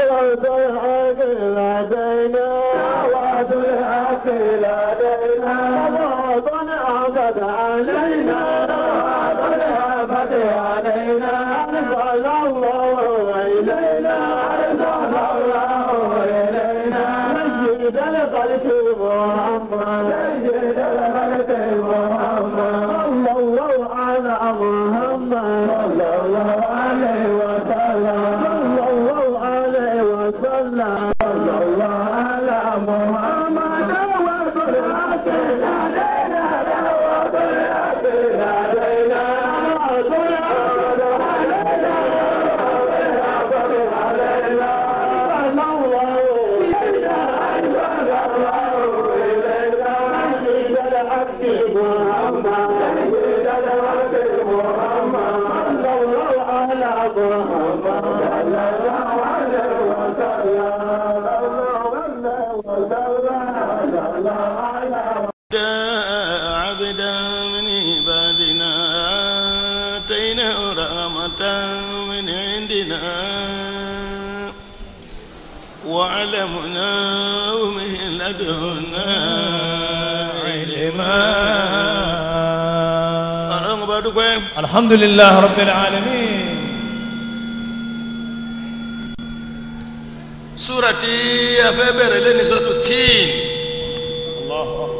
دعوة الحق لدينا دعوة الحق لدينا صلاة عبد علينا صلاة عبد علينا أرسل الله إلينا أرسل الله إلينا سيد الخلق محمد سيد الخلق محمد صلى الله على محمد صلى الله عليه وسلم صلى الله عليه وسلم صلى الله على محمد دعوة الحق لدينا دعوة الحق لدينا دعوة الحق علينا عبدا من عبادنا آتيناه رحمة من عندنا وعلمناه من لدنا علما ọlọ́run bá dúpẹ́ الحمد لله رب العالمين súra tí a fẹ́ bẹ̀rẹ̀ lé ní sọ́tò tíìn الله أكبر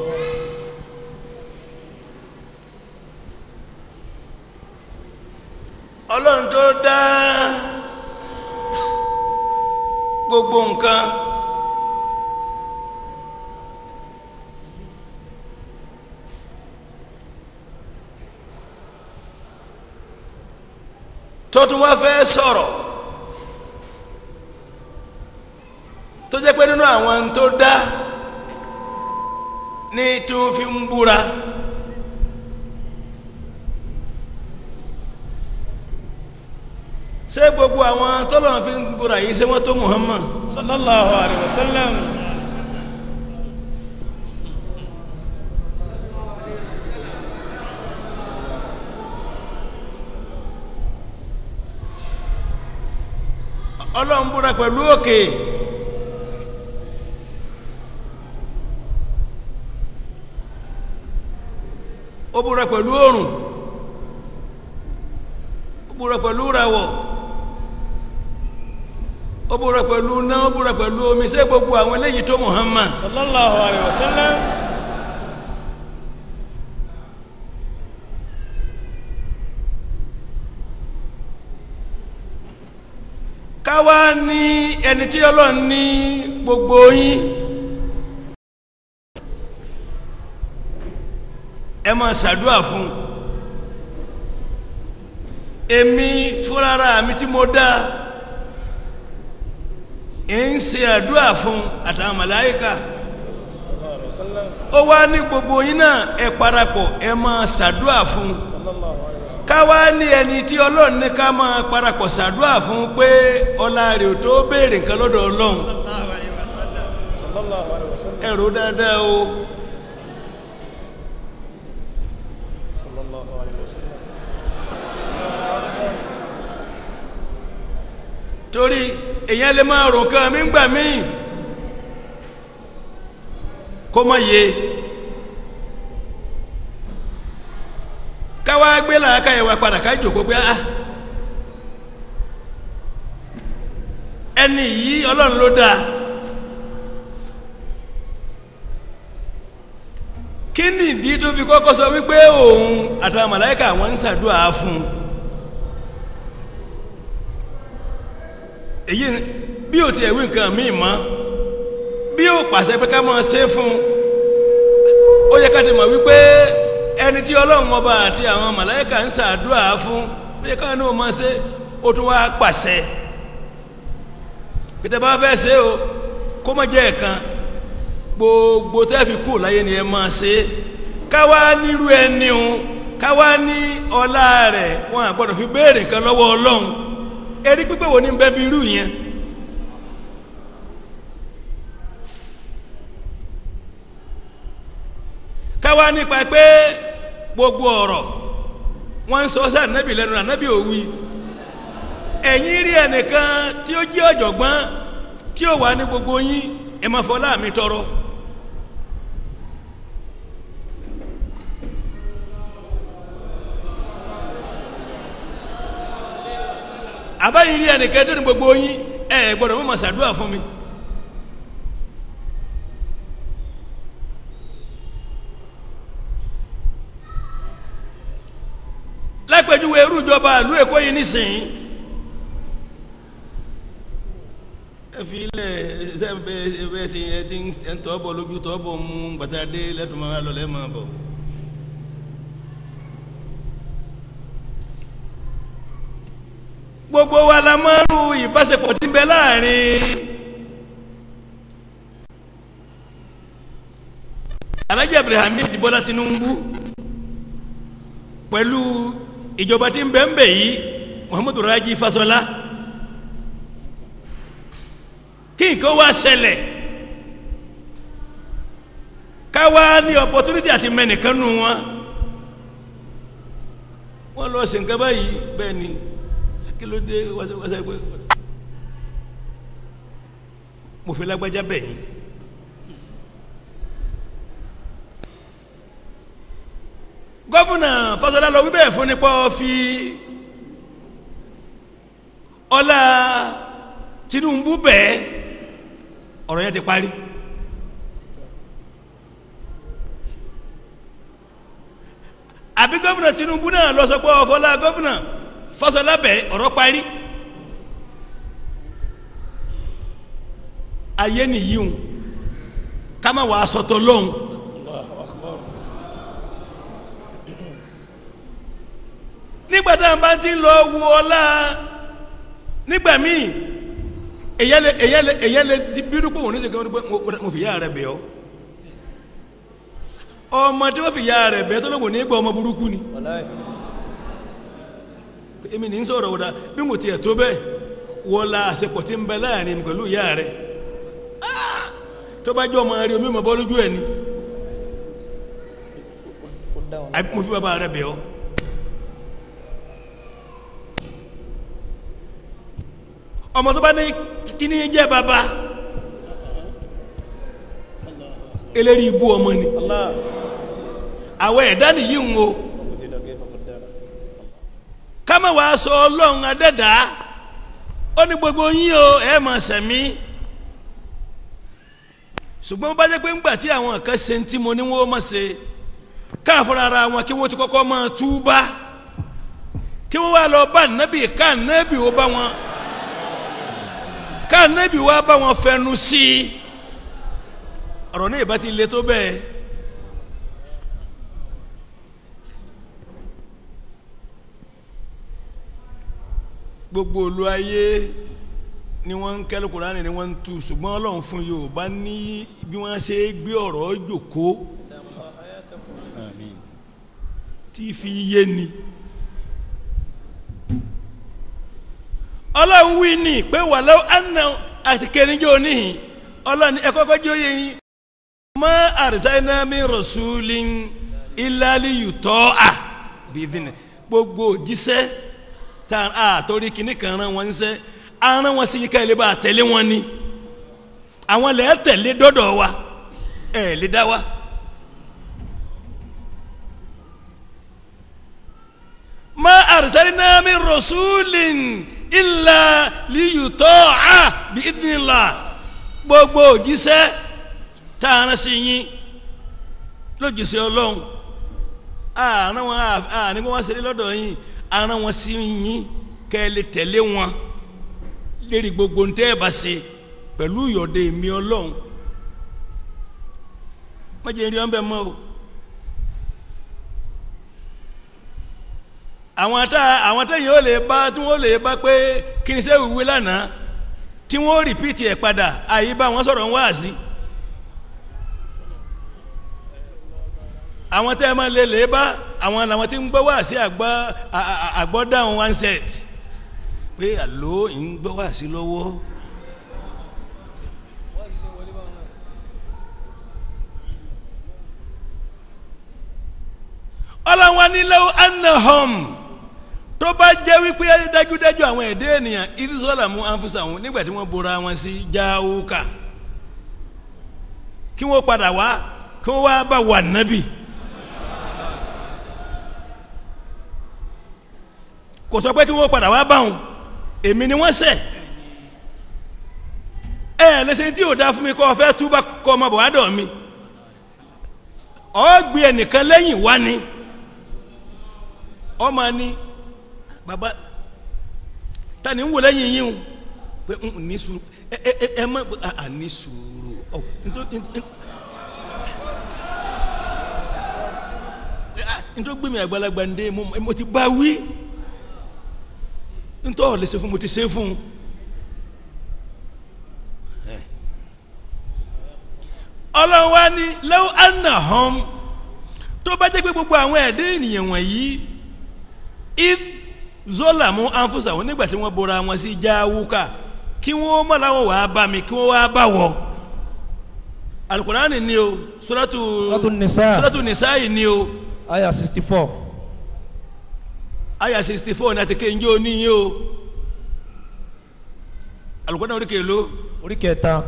ọlọ́run tó dá gbogbo nǹkan tó tún wá fẹ́ sọ̀rọ̀ tó jẹ́ pé nínú àwọn tó dá ní tí wọ́n fi ń búra. ṣé gbogbo àwọn tọ́lọ̀ fi ń búra yìí ṣé wọ́n tó Muhammad صلى الله عليه وسلم ọlọ́run búra pẹ̀lú òkè ó búra pẹ̀lú òrùn ó búra pẹ̀lú ràwọ̀ ó búra pẹ̀lú náà ó búra pẹ̀lú omi ṣé gbogbo àwọn eléyìí tó Muhammad صلى الله عليه وسلم káwá ní ẹni tí ọlọ́run ní gbogbo yín ẹ máa ṣàdúrà fún un èmi fúnra mi tí mo dá ń ṣe àdúrà fún àtàwọn màláíkà صلى الله عليه وسلم ó wá ní gbogbo yín náà ẹ parapọ̀ ẹ máa ṣàdúrà fún un صلى الله عليه وسلم káwá ní ẹni tí ọlọ́run ní ká máa parapọ̀ ṣàdúrà fún pé ọlá rẹ̀ ò tó béèrè nǹkan lọ́dọ̀ ọlọ́run صلى الله عليه وسلم ẹ̀rọ dáadáa o صلى الله عليه وسلم torí èèyàn lè máa rò kan mí gbà mí kó má yé káwá gbé làákà yẹn wá padà ká jòkó pé ah ẹni yìí ọlọ́run ló dáa kí ni ìdí tó fi kọ́kọ́ sọ wípé òun àtàwọn màláíkà wọn ń ṣàdúrà fún un èyí bí o tiẹ̀ wí nǹkan míì mọ́ bí o pàṣẹ pé ká máa ṣe fún un ó yẹ ká ti mọ̀ wípé ẹni tí ọlọ́run ọba àti àwọn màláíkà ń ṣàdúrà fún ó yẹ ká ní o máa ṣe ó tún wá pàṣẹ pété bá fẹ́ ṣe o kó má jẹ́ ẹ̀kan gbogbo tẹ́ fi kú láyé ni ẹ máa ṣe káwá nírú ẹni o káwá ní ọlá rẹ̀ wọn àgbọ́dọ̀ fi béèrè nǹkan lọ́wọ́ ọlọ́run erí pípé wo ní bẹ́ẹ̀ bí irú yẹn káwá nípa pé gbogbo ọ̀rọ̀ wọ́n ń sọ sí ànábì lẹ́nu ànábì òwì ẹ̀yìn rí ẹnìkan tí ó jẹ́ ọ̀jọ̀gbọ́n tí ó wà ní gbogbo yín ẹ máa fọlá mi tọrọ. àbáyé rí ẹnìkan tó ní gbogbo yín ẹ gbọ́dọ̀ mọ màsàdúrà fún mi. lápẹjúwe irú ìjọba ìlú èkó yìí nísìnyí ẹ fi ilẹ̀ ṣẹ́ńpẹ́ ẹ ti ẹ ti ń tọ́ bọ̀ lójú tọ́ bọ̀ mú gbàtàdé lẹ́tùmọ̀ alọ́lẹ́ máa bọ̀. gbogbo wa la máa ń ru ìbáṣepọ̀ tí ń bẹ láàrin Alhaji Abdulhamid Bọ́lá Tinubu pẹ̀lú ìjọba tí ń bẹ ń bẹ yìí Muhammadu Raji Fasola kí nǹkan wá ṣẹlẹ̀ ká wá ní opportunity àti mẹ́nìkan nù wọn wọ́n lọ sí nǹkan báyìí bẹ́ẹ̀ ni kí ló dé wáṣẹ pé mo fi lágbájá bẹ̀ yín gọ́fúnà Fáṣọlá lọ wí bẹ́ẹ̀ fún nípa fi ọlá Tinubu bẹ́ẹ̀ ọ̀rọ̀ yẹn ti parí. àbí gọ́fúnà Tinubu náà lọ sọ pé ọ̀fọ́lá gọ́fúnà Fáṣọlá bẹ́ẹ̀ ọ̀rọ̀ parí. ayé nìyí o ká má wàá sọ̀tọ̀ lọ́hùn. nígbà tá à ń bá ti lọ wo ọlá nígbà míì èyàn lè èyàn lè èyàn lè ti bínú pé òun ní sèké pé mo fi yá rẹ bẹ̀ ọ́ ọmọ tí wọ́n fi yá rẹ bẹ̀ tó lóko ní gbọ́ ọmọ burúkú ni wàláì èmi ní sọ̀rọ̀ wọ́dà bí mo tiẹ̀ tó bẹ́ẹ̀ wọ́la àṣepọ̀ tí ń bẹ láàrin mi pẹ̀lú ìyá rẹ tó bá jẹ́ ọmọ rẹ omi mọ̀ bọ́ lójú ẹ̀ ni ó dá wọn àbí mo fi bàbá rẹ bẹ̀ ọ́ ọmọ tó bá ní kíní jẹ́ bàbá eléri ibú ọmọ ni Allah àwọn ẹ̀dá nìyí ń wo kò tí ì dọ̀gẹ́ fọkàn dára kámẹ́ wàá sọ ọlọ́run adẹ́dá ó ní gbogbo yín o ẹ̀ mọ̀ sẹ̀mí ṣùgbọ́n bá jẹ́ pé ńgbà tí àwọn kan ṣe ń tí mo ní wọ́n mọ̀ ṣe káàfọ́ra ara wọn kí wọ́n ti kọ́kọ́ máa túbá kí wọ́n wá lọ bá nábì ká nábì ó bá wọn ká nábì wá bá wọn fẹnu sí i ọ̀rọ̀ náà ìbá ti le tó bẹ́ẹ̀. gbogbo olú ayé ni wọ́n ń kẹ́lẹ́ Kùránì ni wọ́n ń tu ṣùgbọ́n Ọlọ́run fún Yorùbá ní bí wọ́n ṣe gbé ọ̀rọ̀ jòkó Àmín. tí fi yé ni. Ọlọ́run wí ní pé wàlẹ́ àná àti kẹrinjọ́ níhìn Ọlọ́run ẹ kọ́kọ́ jẹ́ òye yín. ma arsalna min rasulin illa liyuta'a bìdìnnì gbogbo òjíṣẹ́ tá a torí kìnnì kan rán wọn ṣẹ́ a rán wọn sí yíká ilé bá a tẹ̀lé wọn ni àwọn lẹ́ẹ̀ tẹ̀lé dọ́dọ̀ wa ẹ̀ lè dá wa. ma arsalna min rasulin illa liyuta'a bi idnillah gbogbo òjíṣẹ́ tá a rán sí yín lójíṣẹ́ ọlọ́run àárín wọn àárín wọn ṣeré lọ́dọ̀ yín àárín wọn sí yín kẹ́ ẹ lè tẹ̀lé wọn lérí gbogbo ntẹ́ ẹ bá ṣe pẹ̀lú ìyọ̀dẹ mi ọlọ́run má jẹ́ rí ọ́n bẹ́ẹ̀ mọ́ o. àwọn tá àwọn tẹ́yìn ó lè bá tí wọ́n lè bá pé kí ni sẹ́wù wí lánàá tí wọ́n rìpíìtì ẹ̀ padà àyè bá wọn sọ̀rọ̀ ń wáàsí. àwọn tẹ́ ẹ máa lè lè bá àwọn làwọn tí ń gbọ́ wáàsí àgbọ́ àgbọ́ dáhùn one set pé àló ń gbọ́ wáàsí lọ́wọ́. ọlọ́wọ́n ní law annahum tó bá jẹ́ wípé dájúdájú àwọn ẹ̀dẹ́ ènìyàn ìdísọ́là mú ànfúsà wọn nígbà tí wọ́n bora wọn sí jáwúkà kí wọ́n padà wá kí wọ́n wá bá wà nábì kò sọ pé kí wọ́n padà wá bá wọn èmi ni wọ́n ṣẹ̀ ẹ ẹ lẹsẹ tí yóò dáa fún mi kọ́ ọ fẹ́ túbà kọ́ ọmọ bọ̀ wá dọ̀ mi ọ gbé ẹnìkan lẹ́yìn wá ni ọmọ ni baba tani ń wò lẹ́yìn yín o pé n ní sùúrù ẹ ẹ ẹ má a a ní sùúrù ọ nítorí nítorí gbé mi àgbàlagbà ń dé mo mo ti bá wí nítorí ọ̀ lè ṣe fún mo ti ṣe fún un. ọlọ́run wa ní lẹ́wọ́ anahom tó bá jẹ́ pé gbogbo àwọn ẹ̀dẹ́ ènìyàn wọ̀nyí if zolamu anfusa wọn nígbà tí wọ́n bora wọn sí jáwúkà kí wọ́n mọ̀ láwọn wàá bá mi kí wọ́n wàá bá wọ alukurani ni o suratu Suratu Nisa. suratu nisa yìí ni o aya sixty four aya sixty four ní àti kéńjé oníyìn o alukurani orí kèló orí kẹta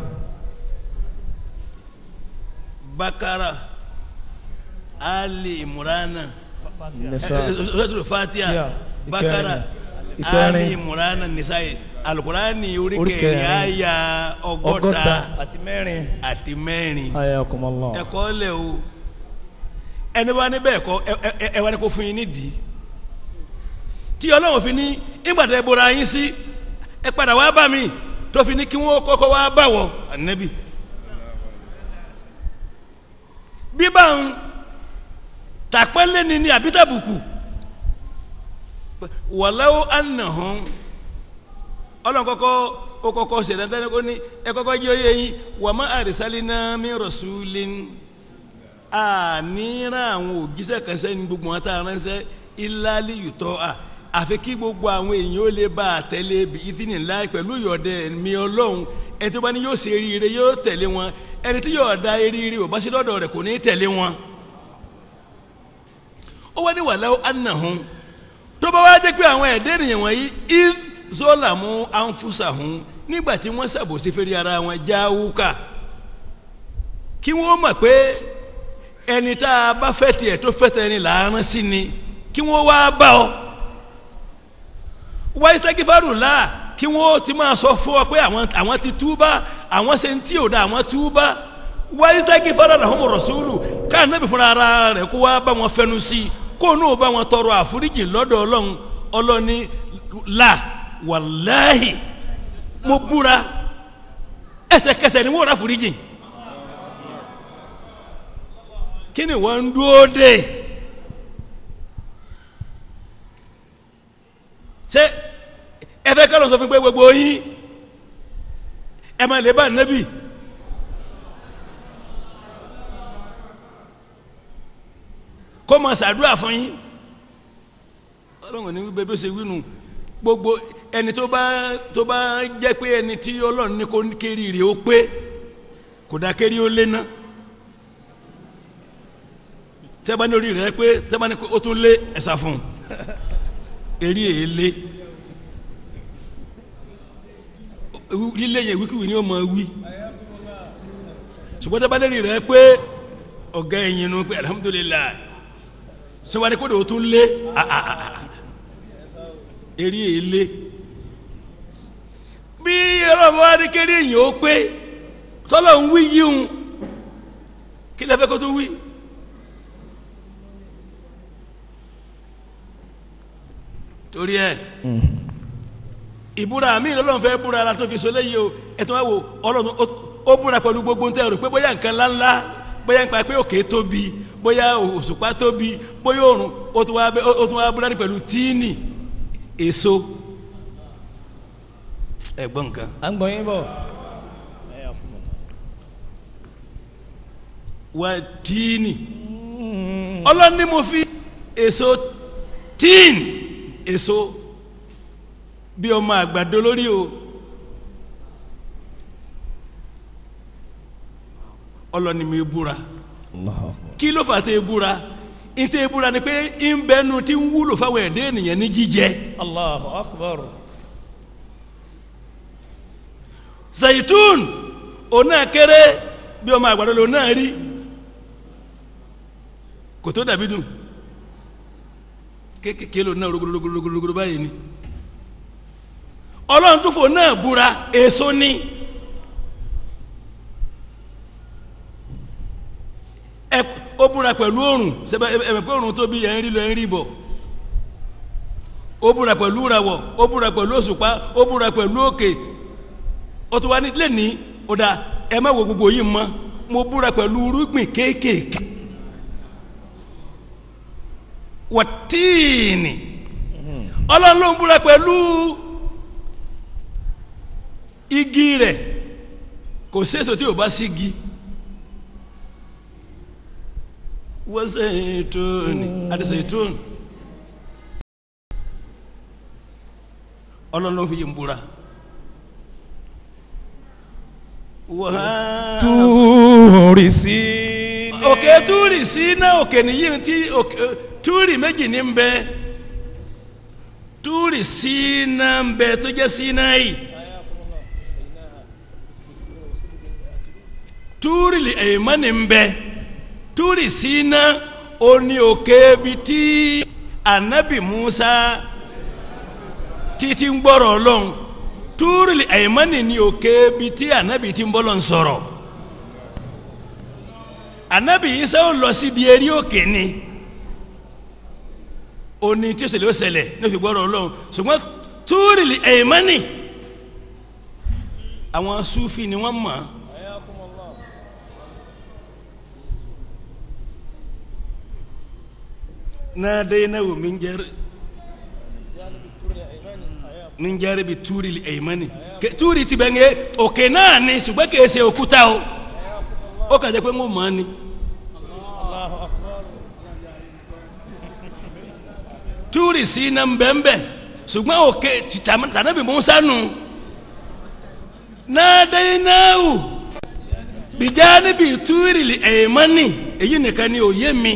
bakara ali imurana. nisa suratul fatiha Fatiha, bakara ìkẹrin. ali imurana nisa'i alukurani orí Orí kẹrin kẹrin. àyà ọgọ́ta ọgọ́ta àti mẹ́rin àti mẹ́rin aya kumala ẹ̀kọ́ lẹ̀ o ẹni bá ní bẹ́ẹ̀ kọ́ ẹ- ẹ- ẹ- ẹ wá ní kó fún yín nídìí tí ọlọ́run fi ní ìgbàdá ẹ bora yín sí ẹ padà wá bá mi tó fi ní kí wọ́n kọ́kọ́ wá bá wọ ànábì bíbá ń tàpẹ́lẹ́ ni ní àbítàbùkù wàláwó ànàhàn ọlọ́run kọ́kọ́ ó kọ́kọ́ ṣe dandan ó ní ẹ kọ́kọ́ jẹ́ oyè yín wà má àrísálínà min rasulin àníra àwọn òjíṣẹ́ kan sẹ́ni gbogbo wọn tá a ránṣẹ́ ìlàlí yùtọ́ à àfi kí gbogbo àwọn èèyàn ó lè bá a tẹ̀lé bí ìdíni ńlá pẹ̀lú ìyọ̀dẹ mi ọlọ́run ẹni tó bá ní yóò ṣe eré yóò tẹ̀lé wọn ẹni tí yóò da eré ò bá ṣe lọ́dọ̀ rẹ̀ kò ní tẹ̀lé wọn. ó wá ní wàláwó anahun tó bá wá jẹ́ pé àwọn ẹ̀dẹ́ ènìyàn wọ̀nyí iz zolamu anfusahun nígbà tí wọ́n ṣàbòsí fèrè ara wọn jáwúkà kí wọ́n mọ̀ pé ẹni tá a bá fẹ́ tiẹ̀ tó fẹ́ tẹ̀ ni làárán sí ni kí wọ́n wá bá ọ wáyé sẹ́kífàrù là kí wọ́n ti máa sọ fún ọ pé àwọn àwọn ti túbá àwọn ṣe ń tí ò da àwọn túbá wáyé sẹ́kífàrù làwọn rọ̀ṣúlù káà nábì fúnra ara rẹ̀ kó wá bá wọn fẹnu sí i kó nù bá wọn tọrọ àforíjì lọ́dọ̀ ọlọ́run ọlọ́ni là wàláhì mo búra ẹsẹ̀kẹsẹ̀ ni wọ́n rà àforíjì kí ni wọ́n ń dúró dé ṣé ẹ fẹ́ kálọ̀ sọ fún pé gbogbo yín ẹ máa lè bá nẹ́bì kó máa ṣàdúrà fún yín ọlọ́run ní wípé bí ó ṣe wí nù gbogbo ẹni tó bá tó bá jẹ́ pé ẹni tí ọlọ́run ní kó kéré rè ó pé kò dá kéré ó lé náà tẹ́bá ní orí rẹ̀ pé tẹ́bá ní o tún lé ẹ̀sà fún un eré èlé lílé yẹn wíkíwì ni ó máa wí ṣùgbọ́n tẹ́bá lérí rẹ̀ pé ọ̀gá ẹ̀yìn nu pé alhamdulilayi sọ́wọ́n ní kó de o tún lé eré èlé bí ọlọ́mọ wa ní kéré yìí ó pé tọ́lọ̀ ń wí yíhun kí lẹ́fẹ́ kó tó wí. torí ẹ ìbúra mi lọ́lọ́run fẹ́ búra ara tó fi so léyìí o ẹ̀tọ́ wa wo ọlọ́run ó búra pẹ̀lú gbogbo ń tẹ́ rò pé bóyá nǹkan ńláńlá bóyá nípa pé òkè tóbi bóyá òṣùpá tóbi bóyá òrùn ó tún wá ó tún wá búra ní pẹ̀lú tíìnì èso ẹ̀gbọ́n nǹkan. à ń gbọ́ yín bọ̀. wà tíìnì ọlọ́run ní mo fi èso tíìnì èso bí ọmọ àgbàdo lórí o ọlọ́ni mi búra kí ló fà tẹ́ búra ìtẹ̀ ìbúra ni pé ń bẹnu tí ń wúlò fáwọn ẹ̀dẹ́ ènìyàn ní jíjẹ Allahu akbar. zaitun òun náà kéré bí ọmọ àgbàdo lòun náà rí kò tó dàbí dùn kéékèèké lòun náà rogologologolo báyìí ni ọlọ́run tó fò náà búra èso ní ẹ ó búra pẹ̀lú òrùn sẹ́bẹ̀ ẹ̀mẹ̀ pé òrùn tó bí ẹ̀ ń rí lọ ẹ̀ ń rí bọ̀ ó búra pẹ̀lú ìràwọ̀ ó búra pẹ̀lú òṣùpá ó búra pẹ̀lú òkè ó tún wá ní lẹ́ni ó dáa ẹ má wo gbogbo yìí mọ́ mo búra pẹ̀lú irúgbìn kéékèèké wọ́tíìnì ọlọ́run ló ń búra pẹ̀lú igi rẹ̀ kò séso tí ò bá sígi wọ́n ṣètòní àti ṣètòní ọlọ́run ló ń fi yìí ń búra. Wàhálà Túrì sí. òkè túrì sí náà òkè nìyí tí òkè túrì méjì ní ń bẹ túrì sí náà ń bẹ tó jẹ́ sí náà yìí túrì èèmọ́ ní ń bẹ túrì sí náà ó ní òkè bi tí anabi Musa títí ń gbọ́rọ̀ ọlọ́run túrì èèmọ́ ní ní òkè bi tí anabi ti ń bọ́lọ̀ ń sọ̀rọ̀ anabi isa ó lọ síbi eré òkè ni òní tí ó ṣẹlẹ̀ ó ṣẹlẹ̀ ní òfin gbọ́dọ̀ ọlọ́run ṣùgbọ́n túrìlì ẹ̀yìnmánì àwọn sufi ni wọ́n mọ̀ náà dé náà wò mí ń jẹ́rìí ní ń jẹ́rìí bi túrìlì ẹ̀yìnmánì túrì ti bẹ̀ ń yẹ òkè náà ni ṣùgbọ́n kì í ṣe òkúta o ó kà jẹ́ pé ń wò mọ́ ni. túrì sí iná mbẹ́mbẹ́ ṣùgbọ́n òkè tànàbí musa nù nàdẹ́yìnáwó bìjà níbi túrì ẹ̀yẹ́mánì èyí nìkan ni òye mi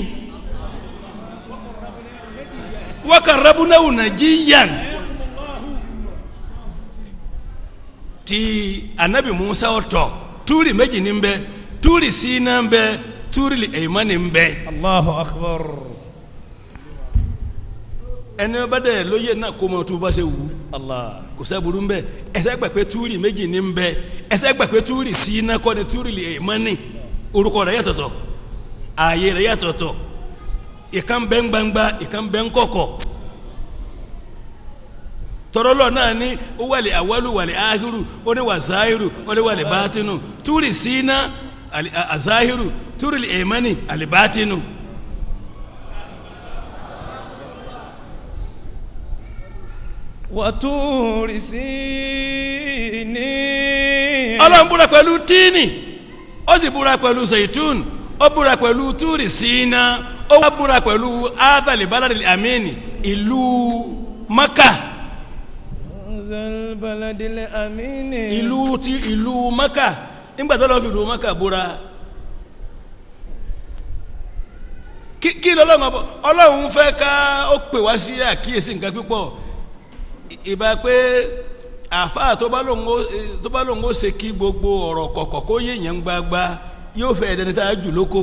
wákàrẹ́bùnáwó nàjíyàn ti anabi musa ọ̀tọ̀ túrì méjì ní bẹ túrì sí iná bẹ túrì ẹ̀yẹ́mánì bẹ. Allahu akbar. ẹni bá dẹ̀ lóye náà kó mọ tó bá ṣe wù ú Allah. kò sẹ́burú ń bẹ ẹsẹ̀ gbà pé túrì méjì ní ń bẹ ẹsẹ̀ gbà pé túrì sí iná kọ́ ni túrì lè mọ́ ní orúkọ rẹ̀ yàtọ̀tọ̀ ààyè rẹ̀ yàtọ̀tọ̀ ìkan bẹ́ ń gbangba ìkan bẹ́ ń kọ̀kọ̀ tọrọlọ náà ní ó wàlẹ̀ àwọlù wàlẹ̀ áhírù ó ní wà záhírù ó ní wàlẹ̀ bátínù túrì sí iná àzáhírù túrì lè mọ́ ní àlìbátínù. Wàtúrì sí ní. ọlọ́run búra pẹ̀lú tíìnì ó sì búra pẹ̀lú zaitun ó búra pẹ̀lú túrì síná ó wá búra pẹ̀lú adali baladi amini ìlú maka Zal baladil amini. ìlú ti ìlú maka nígbà tó lọ́n fi ìlú maka búra kí kí lọ́lọ́run ọbọ ọlọ́run fẹ́ ká ó pè wá sí àkíyèsí nǹkan pípọ̀ ìbá pé àfáà tó bá lóun ó tó bá lóun ó ṣe kí gbogbo ọ̀rọ̀ kọ̀kọ̀ kó yéèyàn gbagba yóò fẹ́ ẹ̀dẹ́ni tá a jù lóko.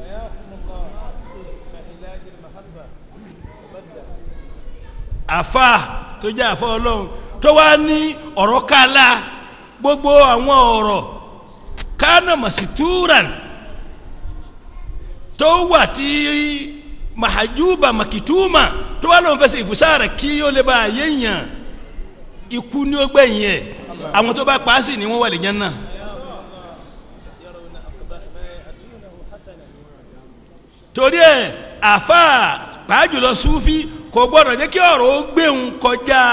àfáà tó jẹ́ àfáà ọlọ́run tó wá ní ọ̀rọ̀ kálá gbogbo àwọn ọ̀rọ̀ kánà màsítúràn tó wà tí mahajuba makituma tó wà lóun fẹsẹ̀ ìfúsára kí ó lè bá a yéèyàn ikú ní ó gbẹ̀yìn ẹ̀ àwọn tó bá pa á sì ni wọ́n wà lè jẹ́ náà. torí ẹ àfa pàájùlọ sufi kò gbọdọ̀ jẹ́ kí ọ̀rọ̀ ó gbéhùn kọjá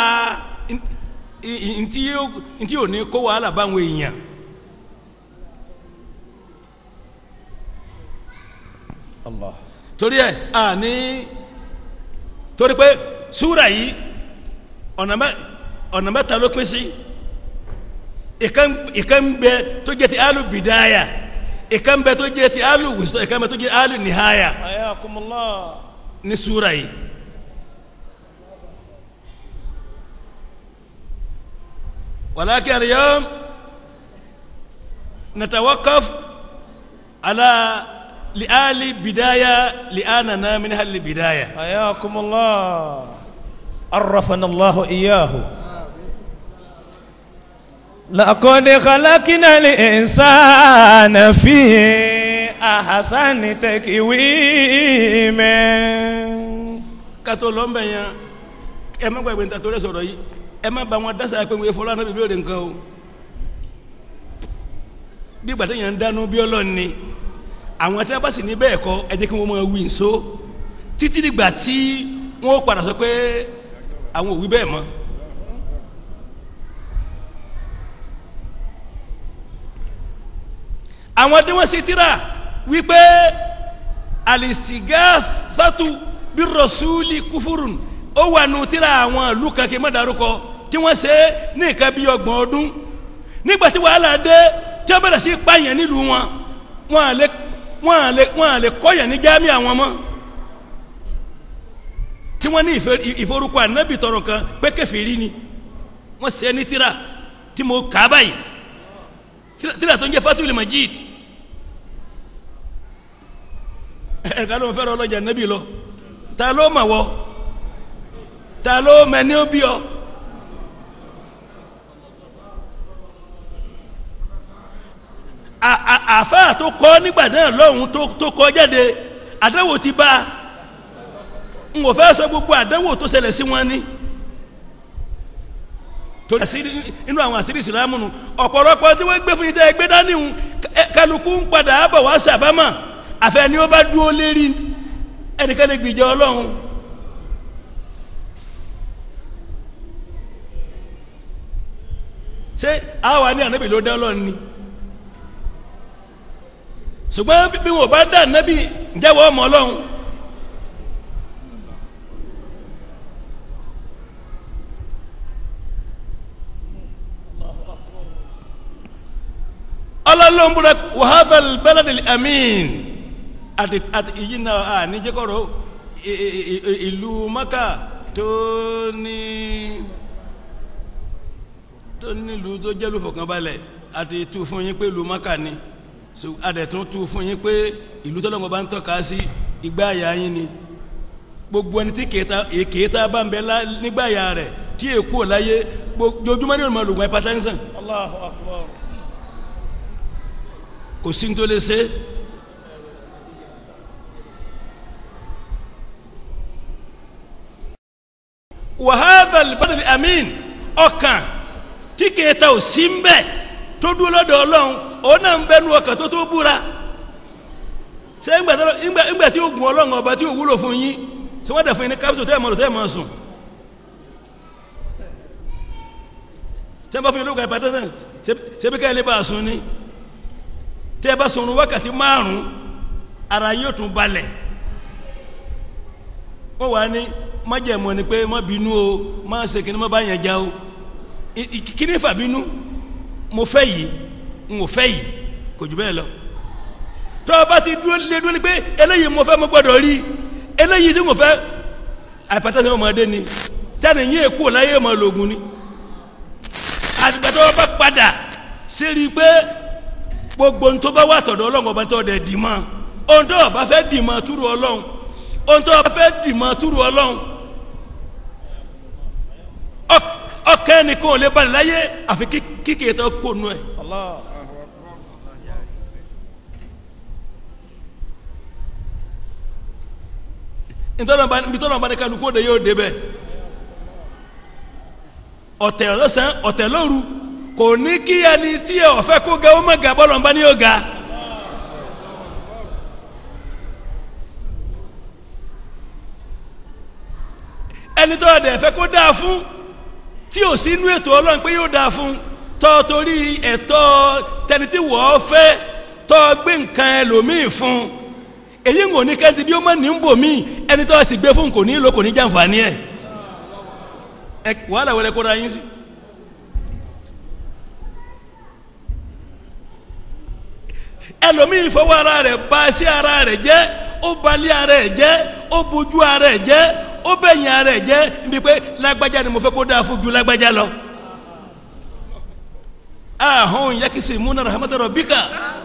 ntí ò ní kó wàhálà báwọn èèyàn. Allah. torí ẹ a ní torí pé súra yìí ọ̀nà mẹ́ ọ̀nà mẹ́ta ló pín sí ìkan ìkan bẹ tó jẹ́ ti alu bidaya ìkan bẹ tó jẹ́ ti alu wùsọ ìkan bẹ tó jẹ́ alu nihaya Ayakumullah. ní súra yìí walakin al-yawm natawakaf ala li'ali bidaya li'anana min hali bidaya حياكم الله عرفنا الله إياه لقد خلقنا الإنسان في أحسن تكويم kátó lọ́nbẹ̀ yẹn ẹ má gbàgbé níta tó rẹ̀ sọ̀rọ̀ yìí ẹ má ba wọn dásà pé wọ́n fọlọ́ anábì béèrè nǹkan o bí gbàtẹ́ yẹn ń dánú bí ọlọ́run ni àwọn tí wọ́n bá sì ní bẹ́ẹ̀ kọ́ ẹ jẹ́ kí wọ́n máa wí nso títí dìgbà tí wọ́n padà sọ pé àwọn ò wí bẹ́ẹ̀ mọ́. àwọn tí wọ́n ṣe tíra wípé alistigathatu bí rasuli kufurun ó wà nù tíra àwọn ìlú kan kí n má dárúkọ tí wọ́n ṣe ní nǹkan bí ọgbọ̀n ọdún nígbà tí wàhálà dé tí wọ́n bẹ̀rẹ̀ sí pààyàn nílùú wọn wọn à lè wọn à lè wọn à lè kọ́yàn ní jámì àwọn mọ́ tí wọ́n ní ìfẹ́- ìforúkọ ànábì tọrọ kan pé kèfèrí ni wọ́n ṣe ní tíra tí mo kà á báyìí tíra tíra tó ń jẹ́ fatul majid ẹ̀ka ló ń fẹ́ràn ọlọ́jà nẹ́bí lọ ta ló mà wọ́ ta ló mẹ́ni ó bí ọ. A- a- àfáà tó kọ́ nígbà náà lọ́hùn tó tó kọ́ jáde àdánwò ti bá a n kò fẹ́ sọ gbogbo àdánwò tó ṣẹlẹ̀ sí wọn ni torí àṣírí inú àwọn àṣírí ìsìlámù nù ọ̀pọ̀lọpọ̀ tí wọ́n gbé fún yín tẹ́ ẹ gbé dání hùn kálukú ń padà bọ̀ wá sàbámà àfẹ́ ni ó bá dúró lérí ẹnìkan lè gbìjà ọlọ́run. ṣé àwa ní ànábì ló dá ọlọ́run ni ṣùgbọ́n bí wọn bá dá ànábì ǹjẹ́ wọ́n mọ̀ ọlọ́run. ọlọ́run búra wàhálà bẹ́lẹ́dì amín àti àti ìyí náà à níjẹ́kọ̀rọ̀ i- i- i- ìlú maka tó ní tó nílùú tó jẹ́lú fọ̀kànbalẹ̀ àti tú fún yín pé ìlú maka ni so adẹ̀tún tú fún yín pé ìlú tọ́lọ́ngọ̀ bá ń tọ́ka sí igbá àyà yín ni gbogbo ẹni tí kèéta èkééta bá ń bẹ lá- nígbà àyà rẹ̀ tí èkó láyé gbogbo ojúmọ́ ní ìrìnmọ̀ lògùn hypertension الله أكبر kò sí ní tó lè ṣe wàhálà ìbádàlì amín ọkàn tí kèéta ò sí ń bẹ tó dúró lọ́dọ̀ ọlọ́run òun náà ń bẹnu ọkàn tó tó búra ṣé ńgbà tó- ńgbà ńgbà tí ó gun ọlọ́run ọba tí ò wúlò fún yín tí wọ́n dẹ̀ fún yín ní kápsù tẹ́ ẹ̀ mọ́ lò tẹ́ ẹ̀ mọ́ sùn tí wọ́n bá fún yín lóògùn hypertension ṣe- ṣe bí ká ẹ lè bá a sùn ni tẹ́ ẹ bá sọ̀rọ̀ wákàtí márùn-ún ara yóò tún balẹ̀ wọ́n wà ní májẹ̀mọ́ ni pé má bínú o má ṣe kí ni má bá yẹn já o I- i- kí ni fà bínú mo fẹ́ yìí n ò fẹ́ yìí kò jù bẹ́ẹ̀ lọ tọ́ ọ bá ti dúró lé dúró ní pé eléyìí mo fẹ́ mo gbọ́dọ̀ rí eléyìí tí mo fẹ́ àìpàtàkì ọmọdé ni tani yín èkó láyé ọmọ lògùn ni àtìgbà tó bá padà sí rí i pé gbogbo ntọ́ bá wà tọ̀dọ̀ ọlọ́run ọba tó dẹ̀ dì mọ́ ohun tó o bá fẹ́ dì mọ́ túrú ọlọ́run ohun tó o bá fẹ́ dì mọ́ túrú ọlọ́run ọk- ọkàn ẹnìkan ò lè balẹ̀ láyé àfi kí- kíkì tó kó nu ẹ̀. الله ibi tọ́lọ̀ bá ní kálukú òde yóò débẹ̀ ọ̀tẹ̀ ọ̀sán ọ̀tẹ̀ lóru kò ní kí ẹni tí ẹ ọ̀fẹ́ kó ga ó má ga bọ́lọ̀ ń bá ní yóò ga. ẹni tó ọ̀dẹ̀ fẹ́ kó dáa fún tí ò sí inú ètò ọlọ́run pé yóò dáa fún tọ́ torí ẹ̀tọ́ tẹni tí wọ́ọ́ fẹ́ tọ́ gbé nǹkan ẹlòmíì fún èyí ń wò ní kẹ́ntì bí ó mọ̀ ní ń bò mí ẹni tó sì gbé fún kò ní lò kò ní jàǹfààní ẹ̀ ẹ wàhálà wẹlẹ kóra yín sí. ẹlòmíì fọwọ́ ara rẹ̀ bà sí ara rẹ̀ jẹ́ ó balẹ̀ ara rẹ̀ jẹ́ ó bojú ara ẹ̀ jẹ́ ó bẹ̀yìn ara ẹ̀ jẹ́ níbi pé lágbájá ni mo fẹ́ kó dáa fún ju lágbájá lọ. ahun yakisi muna rahmatu rabbika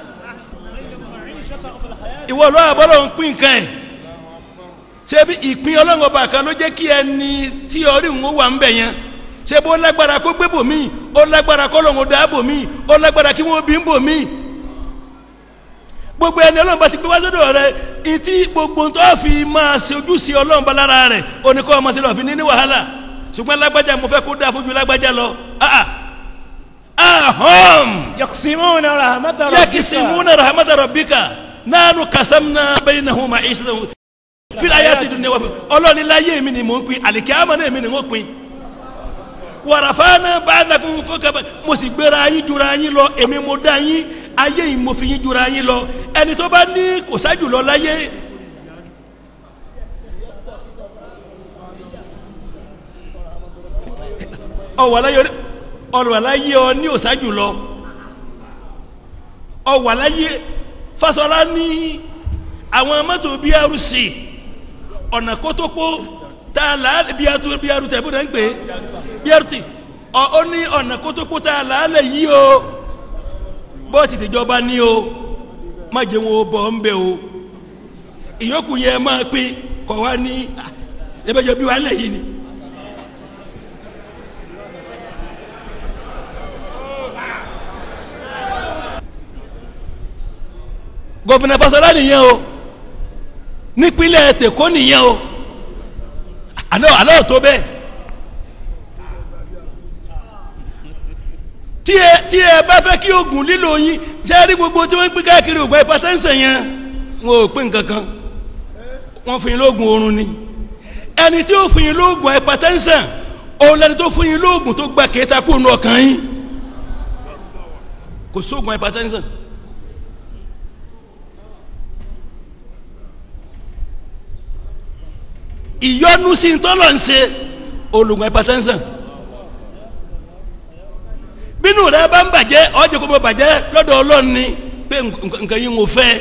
ìwọ lọ́wọ́ àbọ̀lọ́ ń pín nǹkan ẹ̀ ṣebí ìpín ọlọ́run ọba kan ló jẹ́ kí ẹni tí orí ń wà ń bẹ̀ yẹn ṣe bó lágbára kó gbé bòmí ó lágbára kó lọ́run dá bòmí ó lágbára kí wọ́n bí ń bòmí gbogbo ẹni ọlọ́run bá ti gbé wá sọ́dọ̀ rẹ ìtí gbogbo tó fi máa ṣe ojúṣe ọlọ́run bá lára rẹ̀ oníkọ́ ọmọ sílẹ̀ òfin ní ní wàhálà ṣùgbọ́n lágbájá mo fẹ́ kó dáa fojú lágbájá lọ ah ah ahom يقسمون رحمة ربك yakisimuna rahmata rabbika nanu kasamna bainahum ma'isatahum fil ayati dunya wa fi ọlọ́ni láyé mi ni mò ń pin àlìkíyàmá náà mi ni mò ń pin wàràfáàná ba'dakum fawqa ba'd mo sì gbéra yín jura yín lọ èmi mo dá yín ayé yìí mo fi yín jura yín lọ ẹni tó bá ní kò sáájú lọ láyé ọwọ́ aláyé ọ̀rọ̀ aláyé ọ ní òsáájú lọ ọwọ́ aláyé Fáṣọlá ní àwọn mọ́tò BRC ọ̀nà kótópó tá a là á BRT BRT ẹ̀bùn náà ń pè é BRT ọ ó ní ọ̀nà kótópó tá a là á lẹ̀ yí o bọ́ọ̀tì tìjọba ní o má jẹ́ wọn o bọ̀ ń bẹ̀ o ìyókù yẹn máa pín kọ̀ wá ní ẹ̀bẹ̀jọ bí wàá lẹ̀ yìí ni. gọvina Fáṣọlá nìyẹn o nípínlẹ̀ tèkó nìyẹn o àná àná tó bẹ́ẹ̀ tí ẹ tí ẹ bá fẹ́ kí oògùn lílo yín jẹ́rí gbogbo tí wọ́n ń pín káàkiri oògùn hypertension yẹn wọn ò pín nǹkan kan wọ́n fún yín lóògùn oorun ni ẹni tí ó fún yín lóògùn hypertension òun lẹni tó fún yín lóògùn tó gba kéta kó nu ọkàn yín kò sóògùn hypertension. ìyọnu sí ntọ́lọ̀ ń ṣe olùgbọ̀n hypertension bínú rẹ bá ń bàjẹ́ ọjọ́ kó bó bàjẹ́ lọ́dọ̀ ọlọ́run ni pé nǹkan yìí ń wò fẹ́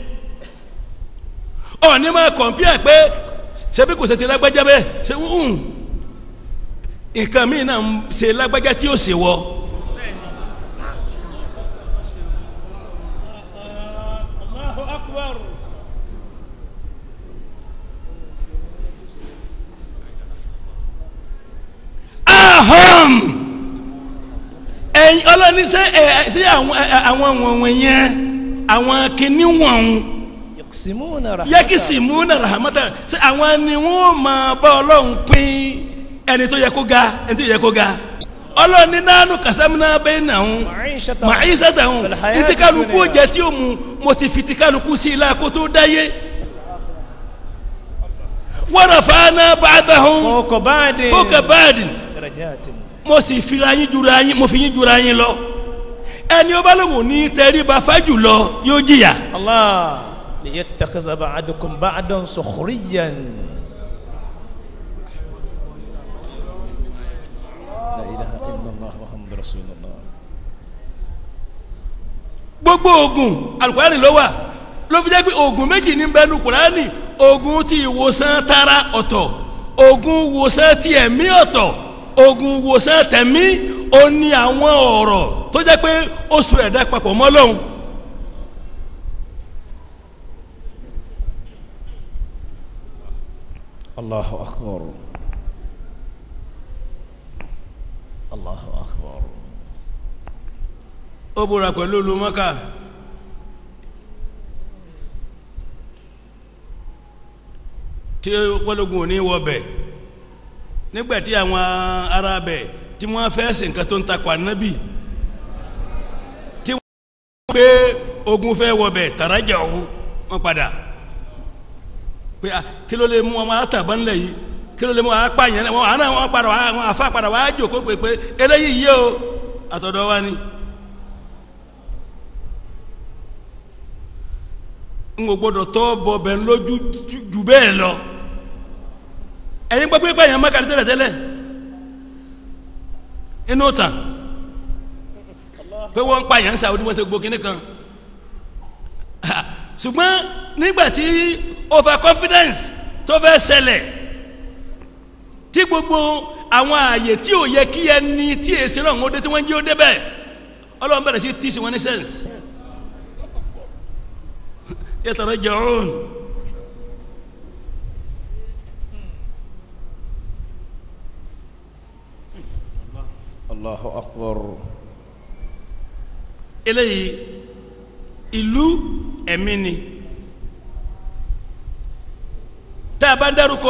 ọ̀ní máa kọ̀m̀pìà pé ṣebí kò ṣe ti lágbájá bẹ́ẹ̀ ṣe ń nǹkan míì náà ń ṣe lágbájá tí ó ṣe wọ. الله أكبر ahom ẹyin ọlọ́ni ṣe ẹ ṣe àwọn ẹ, àwọn wọ̀nwọ̀n yẹn àwọn kìíní wọ̀n يقسمون رحمة yẹ́kìsì múnà rahamata ṣe àwọn ni wọ́n máa bá ọlọ́run pín ẹni tó yẹ kó ga ẹni tó yẹ kó ga ọlọ́ni nánú kàsámúná bẹ́ẹ̀ náà معيشة màá yí sátàhùn في الحياة ìtí kálukú الدنيا. jẹ tí ó mu mo ti fi ti kálukú sí ilá kó tó dáyé wọ́n rà fáná bàdàhùn فوق بعد fọ́kà báàdì درجات mo sì fira yín jura yín mo fi yín jura yín lọ ẹni ó bá lóun ní tẹríba fájù lọ yóò jìyà الله ليتخذ بعضكم بعضا سخريا لا إله إلا الله محمد رسول الله gbogbo oògùn alukurani ló wà ló fi jẹ́ pé oògùn méjì ní bẹ́ẹ̀nu kurani oògùn ti ìwòsàn tara ọ̀tọ̀ oògùn ìwòsàn ti ẹ̀mí ọ̀tọ̀ oògùn ìwòsàn tẹ̀mí ó ní àwọn ọ̀rọ̀ tó jẹ́ pé oṣù ẹ̀dá papọ̀ mọ́ lọ́hùn. الله أكبر الله أكبر ó búra pẹ̀lú olùmọ́ká tí wọ́lógún ò ní wọbẹ̀ nígbàtí àwọn ará bẹ̀ tí wọ́n fẹ́ ṣe nǹkan tó ń takò ànábì tí wọ́n gbé ogun fẹ́ wọbẹ̀ tàrájà ọ̀hún wọ́n padà pé ah, kí ló lè mú ọmọ àtàbá ńlẹ̀ yìí kí ló lè mú apá yẹn wọn àná wọn padà wá àwọn àfa padà wá jòkó pé pé eléyìí yé o àtọ̀dọ̀ wa ni. n kò gbọdọ̀ tọ́ bọ̀bẹ̀ lójú ju- jù bẹ́ẹ̀ lọ ẹ̀yin gbọ́ pé báyìí má kàrí tẹ́lẹ̀ tẹ́lẹ̀ inú tàn pé wọ́n ń pa yẹn ń Saudi wọ́n ṣe gbó kínní kan ṣùgbọ́n nígbà tí over confidence tó fẹ́ ṣẹlẹ̀ tí gbogbo àwọn ààyè tí ò yẹ kí ẹni tí èsì náà ń dé tí wọ́n ń jí ó débẹ̀ ọlọ́run bẹ̀rẹ̀ sí tíìsì wọn ní sẹ́ǹsì yataraja'un Allahu akbar. eléyìí ìlú ẹ̀mí ni tá a bá ń dárúkọ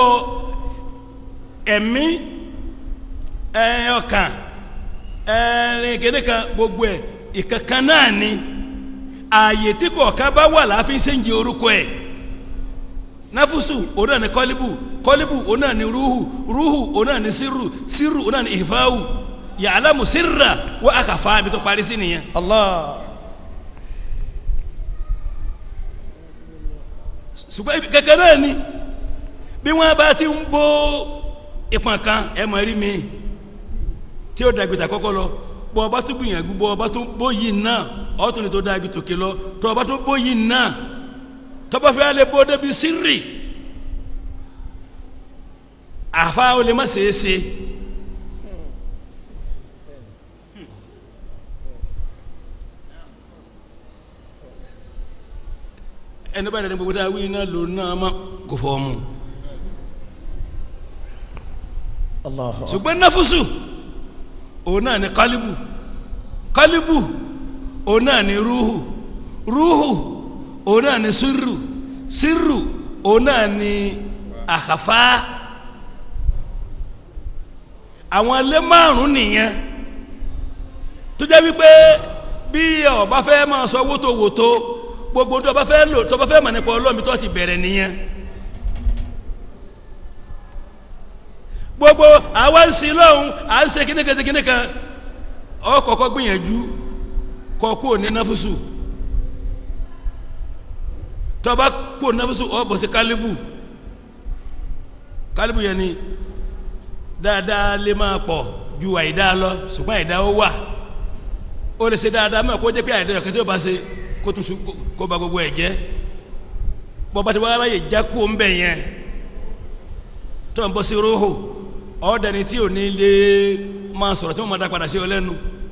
ẹ̀mí ẹ̀ ọkàn ẹ̀ẹ́n kéde kan gbogbo ẹ̀ ìkankan náà ni ààyè tí kọ̀ọ̀kan bá wà láàfin ṣéǹjì orúkọ ẹ̀ náfúsù òun náà ni kọ́líbù kọ́líbù òun náà ni rúhù rúhù òun náà ni sírù sírù òun náà ni ìfáwù ya'lamu sirra wa akafa mi tó parí sí nìyẹn. Allah. ṣùgbọ́n ibi kankan náà ni bí wọ́n bá ti ń bó ìpọ̀n kan ẹ mọ̀ rí mi tí ó dàgbìtà kọ́kọ́ lọ bọ́ ọba tó gbìyànjú bọ́ ọba tó bó yìí náà ọ̀tún ni tó dàgbì tòkè lọ tọ́ ọba tó bó yìí náà tọ́ba fẹ́ lè bó débi sírì àfa ó lè má ṣeé ṣe. ẹni bá dàdé gbogbo tá a wí iná lò náà má kò fọ́ mu. Allahu akbar. ṣùgbọ́n náfúsù òun náà ni kálíbù kálíbù òun náà ni rúhù rúhù òun náà ni sírù sírù òun náà ni àkàfà àwọn ilé márùn nìyẹn tó jẹ́ wípé bí ọba fẹ́ máa sọ wótòwótò gbogbo tó bá fẹ́ lò tó bá fẹ́ mọ̀ nípa ọlọ́mi tó ti bẹ̀rẹ̀ nìyẹn gbogbo àwa ń sin lọ́hùn à ń ṣe kíníkan kíníkan ọ kọ́kọ́ gbìyànjú kọ́ kó ní náfúsù tó bá kó náfúsù ọ bọ̀ sí kálíbù kálíbù yẹn ni dáadáa lè máa pọ̀ ju àìdáa lọ ṣùgbọ́n àìdáa ó wà ó lè ṣe dáadáa mọ̀ kó jẹ́ pé àìdáa yọ̀kẹ́ tí ó bá ṣe kó tún sùn kó ba gbogbo ẹ̀ jẹ́ bọ́ba tí wọ́n aráyè já kó ń bẹ̀ yẹn tó ń bọ́ sí róhò ọ̀ọ́dẹni tí ò ní lè máa sọ̀rọ̀ tí wọ́n máa dá padà sí ọ lẹ́nu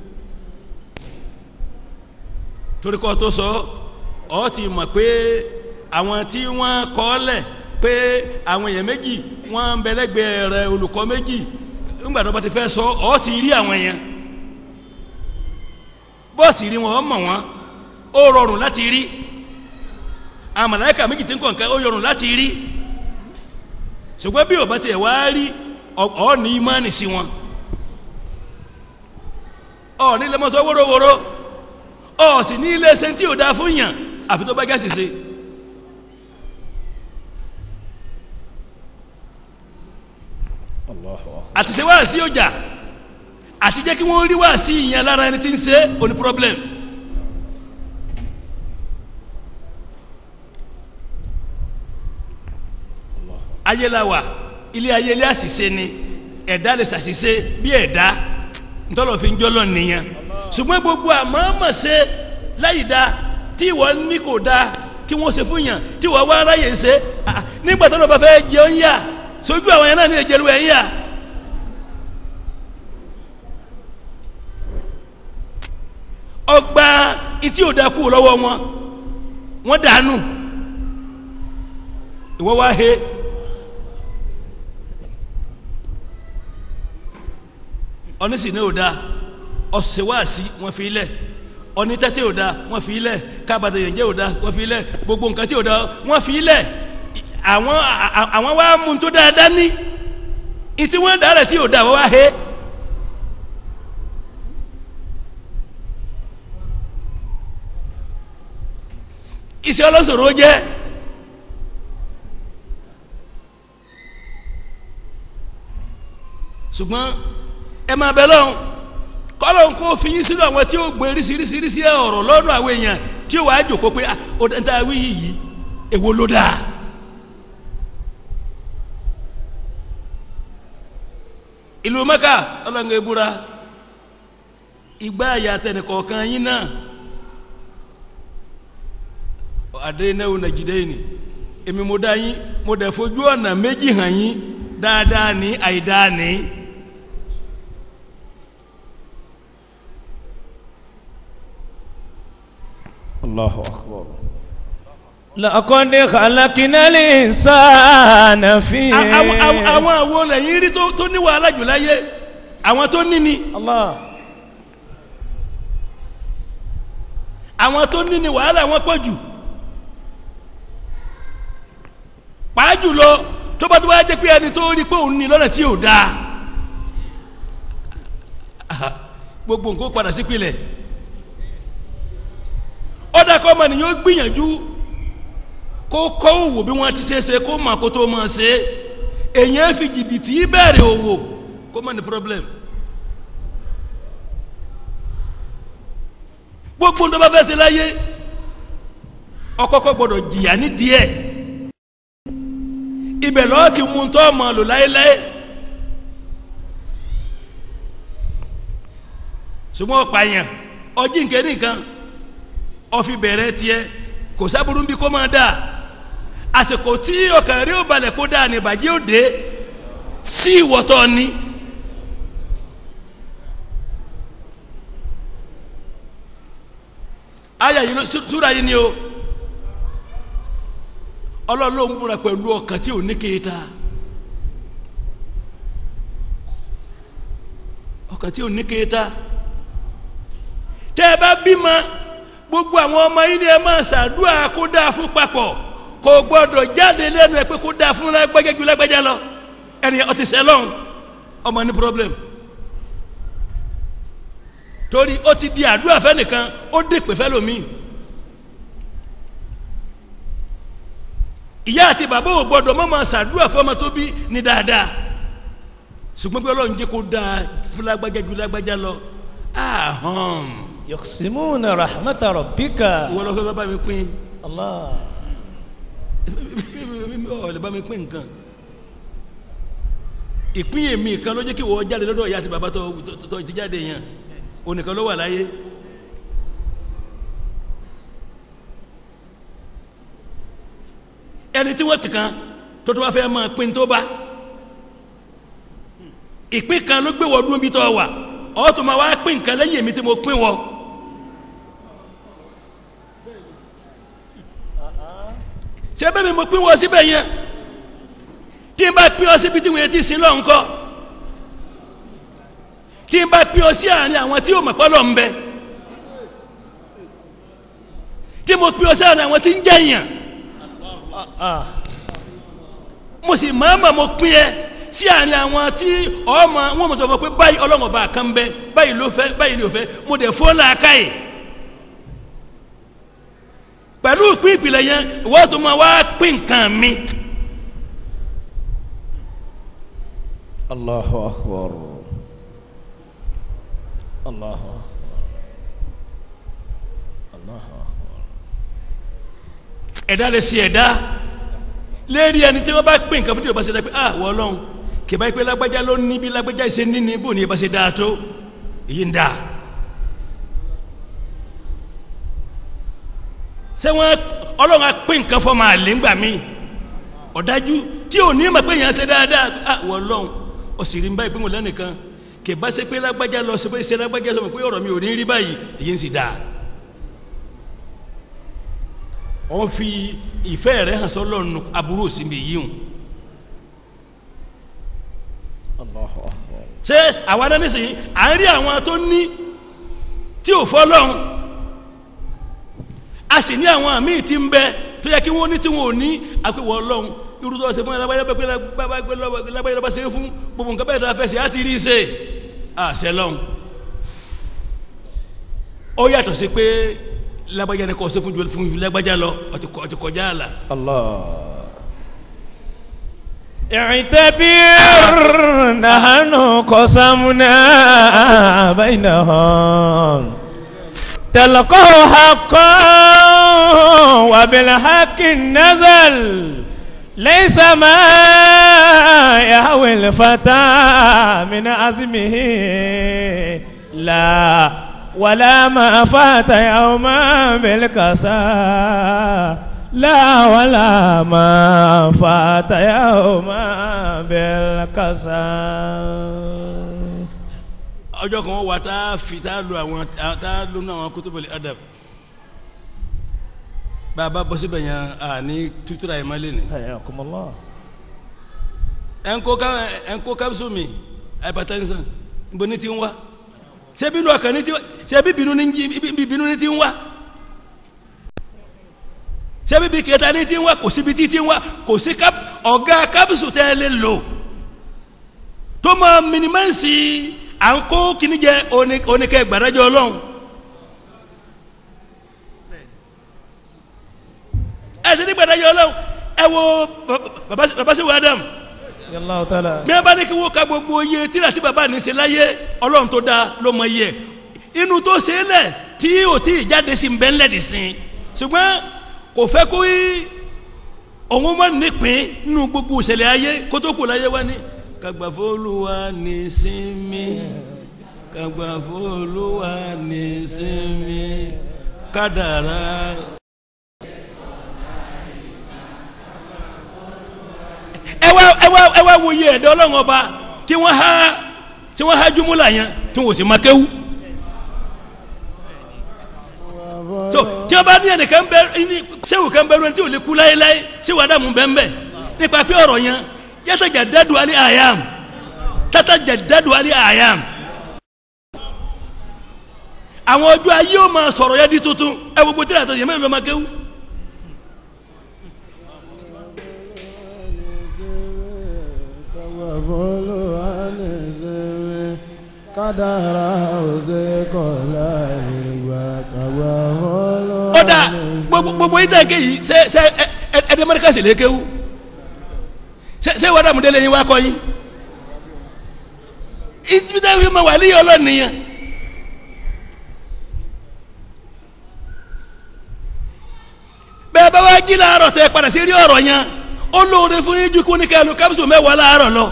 torí kọ́ tó sọ ọ́ ti mọ̀ pé àwọn tí wọ́n kọ́ lẹ̀ pé àwọn èèyàn méjì wọ́n ń bẹ̀lẹ́gbẹ̀ẹ́ rẹ̀ olùkọ́ méjì nígbà tó bá ti fẹ́ sọ ọ́ ti rí àwọn yẹn bọ́ọ̀sì rí wọn ọ mọ̀ wọn ó rọrùn láti rí àwọn màláíkà méjì tí ń kọ̀ǹkẹ́ ó rọrùn láti rí ṣùgbọ́n bí ọba tiẹ̀ wá rí ọ ní ìmánì sí wọn ọ ní ilé mọ́sọ́ wórówóró ọ sì ní ilé ṣe tí ò dáa fún yàn àfi tó bá gẹ́sì ṣe. Allahu akbar. àti ṣe wá sí ọjà àti jẹ́ kí wọ́n rí wá sí ìyẹn lára ẹni tí ń ṣe oní problem. ayé la wà ilé ayé ilé àṣìṣe ni ẹ̀dá lè ṣàṣìṣe bí ẹ̀dá ntọ́lọ̀ fi ń jọ́lọ̀ nìyẹn ṣùgbọ́n gbogbo àmọ́mọ́ ṣe láyìí dá tí ìwọ ní kò dá kí wọ́n ṣe fún yàn tí ìwọ wá ráyè ṣe ah, nígbà tó lọ́ bá fẹ́ jẹun yà sójú àwọn yẹn náà ní ìjẹ́lu ẹ̀ ń yà. ọgbà etí ò da kú lọ́wọ́ wọn wọ́n dànù ìwọ wá he onísìnyí ò da ọ̀sẹ̀wáàsí wọ́n fi lẹ̀ onítẹ́tẹ́ ò da wọ́n fi lẹ̀ kábàtà yẹ̀ǹjẹ́ ò da wọ́n fi lẹ̀ gbogbo nǹkan tí ò da wọ́n fi lẹ̀ àwọn àwọn wá mú tó dáadáa ní ìtí wọ́n dára tí ò da wọ́n wá he. iṣẹ́ ọlọ́sọ̀rọ̀ jẹ́ ṣùgbọ́n ẹ máa bẹ lọ́hùn kọ́lọ̀ ń kó fi yín sínú àwọn tí ó gbé ríṣiríṣiríṣi ọ̀rọ̀ lọ́dọ̀ àwọn èèyàn tí ó wàá jòkó pé ó dáa wí yìí èwo ló dáa. ìlú mẹ́kà ọlọ́ngàn ìbúra ìgbà àyà tẹnìkọ̀ọ̀kan yín náà adéyìnáwó nàìjíríyìní èmi mo dá yín mo dẹ̀ fojú ọ̀nà méjì hàn yín dáadáa ní àìdáa ní. الله أكبر لقد خلقنا الإنسان في A- àwọn àwọn- àwọn àwo lẹ́yìn rí tó tó ní wàhálà jù láyé àwọn tó ní ni الله àwọn tó ní ni wàhálà wọn pọ̀ jù pàá jùlọ tó bá tó bá jẹ́ pé ẹni tó rí pé òun ní lọ́nà tí ò dáa Aha, gbogbo nǹkan ó padà sípìlẹ̀ ọ̀dà kọ́ ọmọ nìyẹn ó gbìyànjú kó kọ́ òwò bí wọ́n ti ṣe é ṣe kó mọ̀ kó tó mọ̀ ṣe é èyàn fi jìbìtì bẹ̀rẹ̀ òwò kó mọ̀ ní problem gbogbo tó bá fẹ́ ṣe láyé ọkọ̀kọ̀ gbọ́dọ̀ jìyà ní díẹ̀ ibẹ̀ lọ́ọ́ ti mú tó ọmọ lò láéláé ṣùgbọ́n ọ̀pààyàn ọjí nkẹ́ nìkan ọfi bẹ̀rẹ̀ tiẹ̀ kò sábúrú bí kò máa dà àsìkò tí ọkàn rí ó balẹ̀ kó dà ní ìbàjẹ́ òde sí ìwọ̀tọ̀ ni. aya yìí ló súra yìí ni o ọlọ́run ló ń búra pẹ̀lú ọkàn tí ò ní kéta ọkàn tí ò ní kéta tẹ́ ẹ bá bímọ gbogbo àwọn ọmọ yìí ni ẹ máa ṣàdúrà kó dáa fún papọ̀ kò gbọ́dọ̀ jáde lẹ́nu ẹ pé kó dáa fún lágbájá ju lágbájá lọ ẹni ọtí sẹlọ́n ọmọ ní problem torí ó ti di àdúrà fẹ́nìkan ó dèpè fẹ́lòmíì ìyá àti bàbá ò gbọ́dọ̀ mọ́ máa ṣàdúrà fọ́mọ tó bí ní dáadáa ṣùgbọ́n pé ọlọ́run jẹ́ kó dáa fún lágbájá ju lágbájá lọ ahọ́n يقسمون رحمة ربك ìwọ lọ fẹ́ bá bá mi pín الله ọ̀ lè bá mi pín nǹkan ìpín èmi kan ló jẹ́ kí wọ́n jáde lọ́dọ̀ ìyá àti bàbá tó tó- tó ti jáde yẹn onìkan ló wà láyé ẹni tí wọ́n kankan tó tó wá fẹ́ máa pín tó bá ìpín kan ló gbé wọ́n dúró bí tó wà ọ́ tó máa wá pín nǹkan lẹ́yìn èmi tí mo pín wọ́n. ṣé bẹ́ẹ̀ mi mo pín wọ́n síbẹ̀ yẹn tí n bá pín ọ síbi tí wọ́n ti sin lọ́n kọ́ tí n bá pín ọ sí àárín àwọn tí ò mọ̀ pọ́ lọ́n bẹ tí mo pín ọ sí àárín àwọn tí ń jẹ̀yàn آه. mo sì máa ma mo pín ẹ sí àárín àwọn tí ọmọ wọn mọ̀ sọ fún ọ pé báyìí ọlọ́run ọba kan bẹ báyìí ló fẹ́ báyìí ló fẹ́ mo dẹ̀ fọ́ làákàyè pẹ̀lú ìpín ìpìlẹ̀ yẹn ìwọ́n tó máa wá pín nǹkan mi. الله أكبر الله أكبر الله أكبر ẹ̀dá lè ṣe ẹ̀dá lérí ẹni tí wọ́n bá pín nǹkan fún tí o bá ṣe dá pé ah wọ́n lọ́hùn kì bá yí pé lágbájá ló ní bí lágbájá ṣe ní ní bò ní ẹ bá ṣe dáa tó èyí ń dáa. ṣé wọ́n ọlọ́run á pín nǹkan fọ́ máa lé ńgbà míì ọ̀dájú tí ò ní mọ̀ pé èèyàn ṣe dáadáa ah wọ́n lọ́hùn ó sì rí ń báyìí pé mo lẹ́nìkan kì bá ṣe pé lágbájá lọ ṣe pé ṣe lágbájá sọ pé ọ̀rọ̀ mi ò ní rí báyìí èyí ń sì dáa wọ́n fi ìfẹ́ rẹ̀ hàn sọ́lọ́run aburú òsínbi yìí hùn الله أكبر ṣé àwa náà nísìnyí à ń rí àwọn tó ní tí ò fọ́lọ́run a sì ní àwọn àmì tí ń bẹ tó yẹ kí wọ́n ní tí wọ́n ò ní àpéwọ̀ ọlọ́run irú tó ṣe fún ẹlẹ́gbẹ́jọ́ pé lágbájọ́ bá ṣe é fún gbogbo nǹkan bẹ́ẹ̀ tó a fẹ́ ṣe á ti rí i ṣe àṣẹ lọ́hùn ó yàtọ̀ sí pé lágbájá ni kò ṣe fún ju fún ju lágbájá lọ ó ti kọ- ó ti kọjá àlà الله اعتبر نحن قسمنا بينهم تلقوا حقا وبالحق نزل ليس ما يهوي الفتى من عزمه لا ولا ما فات يوما بالكسى لا ولا ما فات يوما بالكسل ọjọ́ kan wà tá a fi tá a lo àwọn tá a lo àwọn kutubul adab bàbá bọ́ síbẹ̀ yẹn a ní tutura yìí má lé ní. حياكم الله ẹnko ká ẹnko kápsù mi hypertension nbọ ní ti ń wá ṣé bínú ọkàn ní ti ṣé bí bínú ní jí bí bínú ní ti ń wá ṣé bíbí kẹta ní ti ń wá kò síbi tí ti ń wá kò sí káp ọ̀gá kápsù tẹ́ ẹ lè lò tó máa minimánsì à ń kó kíní jẹ oní- oníkẹ́ gbàdájọ́ ọlọ́run ẹ ti ní gbàdájọ́ ọlọ́run ẹ wo baba baba sẹ́wọ̀n Adam رضي الله تعالى bí wọn bá ní kí wọn ka gbogbo iye tíra tí baba ní ṣe láyé ọlọ́run tó dáa ló mọ iye inú tó ṣe é lẹ̀ tí ò tí ì jáde sí bẹ́ẹ̀ lẹ́dí sí i ṣùgbọ́n kò fẹ́ kó yí òun mọ̀ nípìn nínú gbogbo ìṣẹ̀lẹ̀ ayé kó tó kù láyé wá ní. kàgbàfọ́lùwà ní sinmi kàgbàfọ́lùwà ní sinmi kádàrá. ẹ wá ẹ wá ẹ wá wo iye ẹ̀dá ọlọ́run ọba tí wọ́n há tí wọ́n há júmúlà yẹn tí wọ́n sì máa kéwú. tó tí wọ́n bá ní ẹnìkan bẹ ní sẹ́wù kan bẹ tí ò lè kú láéláé sẹ́wù adamu bẹ́ẹ̀ nípa pé ọ̀rọ̀ yẹn yàtọ̀ jà dádùn alẹ́ àyàm tata jà dádùn alẹ́ àyàm. àwọn ọjọ́ ayé ò máa sọ̀rọ̀ yẹn di tuntun ẹ gbogbo tí a tọ̀ yẹn mẹ́rin ló máa kéwú. kádàrá òsè kọlá ìgbà kàwá fọlọ. ó dà gbogbo gbogbo yìí tẹ̀ ké yìí ṣe ṣe ẹ ẹ ẹdẹ mẹ́ríkà sì lè kéwú ṣe ṣe wàdà múdẹ́lẹ̀ yín wá kọ́ yín ibi tẹ́ fi ma wà ní ọlọ́ọ̀ni yẹn bẹ́ẹ̀ bá wá jí láàárọ̀ tẹ́ padà sí rí ọ̀rọ̀ yẹn ó lóore fún yín ju kó ní kẹ́lu kápsù mẹ́wàá láàárọ̀ lọ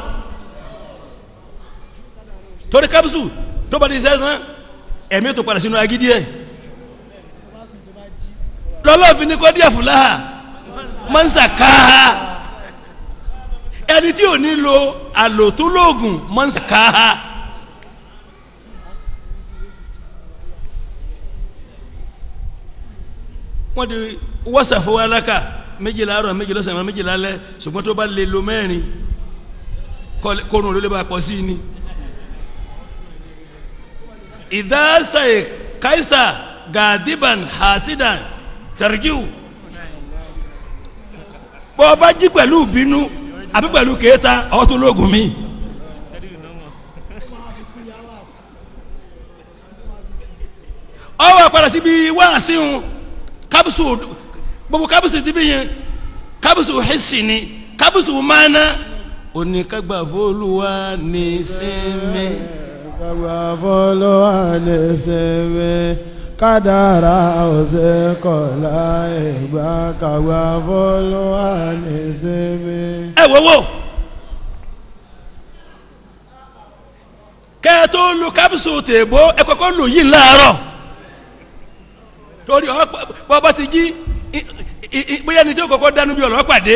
torí kápsù tó bá di sẹ́sán ẹ̀mí tó padà sínú agídí ẹ̀ lọ́lọ́ọ̀fin ní kó díẹ̀ fúláhà máa ń sàkáhà ẹni tí ò ní lo àlòtúlóògùn máa ń sàkáhà. wọ́n di wọ́sàfọ́ aláka méjìlá àárọ̀ méjìlá sàmà méjìlá alẹ́ ṣùgbọ́n tó bá lè lo mẹ́rin kórun ló lè bá pọ̀ sí i ni. ìdásá kaisa gadiban hasidan tarjiu bọ́ ọ bá jí pẹ̀lú ìbínú àbí pẹ̀lú kéétà ọ̀ tó lóògùn mi. ọ wà padà síbi wáàsí wọn kábùsù gbogbo kábùsù ti bí yẹn kábùsù hẹ́sì ni kábùsù máná oníkagbà fọlùwà ní sinmi. kàwá fọlọ àlẹ sẹmẹ kádàrá òsè kọlá ìgbà kàwá fọlọ àlẹ sẹmẹ. ẹ wo wo kẹ́ ẹ tó lu kábùsù tèbó ẹ kọ́kọ́ lò yìí láàárọ̀ torí ọ bọ́ bá ti jí i- i- i- bóyá ni tí o kọ́kọ́ dánú bí ọ̀rọ̀ pàdé.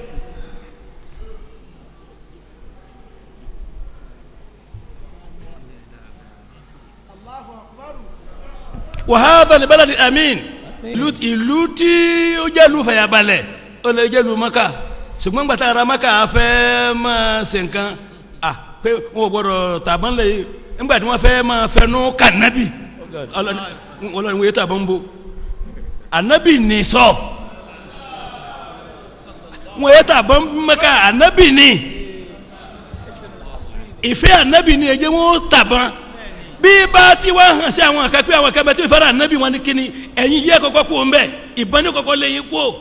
wàhálà ní bẹ́lẹ̀ ní amin ìlú ìlú tí ó jẹ́ ìlú fàyàbalẹ̀ ó lè jẹ́ ìlú maka ṣùgbọ́n gbàtà ara maka fẹ́ máa ṣe nǹkan à pé wọn ò gbọdọ̀ tàbọn lè nígbà tí wọ́n fẹ́ máa fẹnu kànábì ọlọ́ni ọlọ́ni wọ́n yé tàbọn bo anabi ní sọ wọ́n yé tàbọn maka anabi ní ìfẹ́ anabi ní ẹ̀jẹ̀ wọ́n tàbọn bí bá ti wá hàn sí àwọn àkàpẹ́ àwọn àkàpẹ́ tó ìfẹ́ràn anabi wọn ni kíni ẹ̀yin yẹ kọ́kọ́ kú ń bẹ̀ ìbọn ní kọ́kọ́ lẹ́yìn kú o.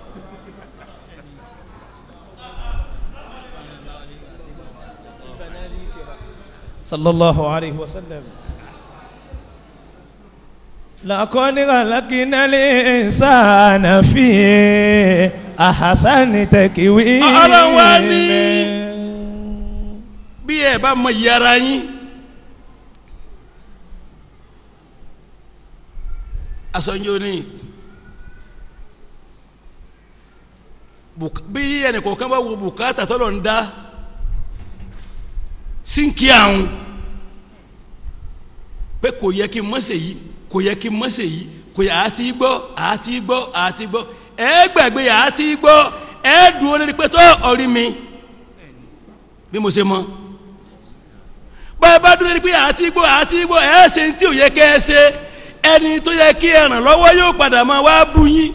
صلى الله عليه وسلم لقد خلقنا الإنسان في أحسن تكوين Ọlọ́run wá ní- bí ẹ bá mọ iye ara yín asọ́njọ́ ní Bùk- bí ẹnìkọ̀ọ̀kan bá wo bùkátà tọ́lọ̀ ń dá sínkì àwọn pé kò yẹ kí n má ṣe yìí kò yẹ kí n má ṣe yìí kò yẹ àti gbọ́ àti gbọ́ àti gbọ́ ẹ gbàgbé àti gbọ́ ẹ dúró lórí pé tó ọrí mi bí mo ṣe mọ bá a bá dúró lórí pé àti gbọ́ àti gbọ́ ẹ ṣe ní tí ò yẹ kẹ́ ẹ ṣe ẹni tó yẹ kí ẹ ràn lọ́wọ́ yóò padà máa wá bú yín.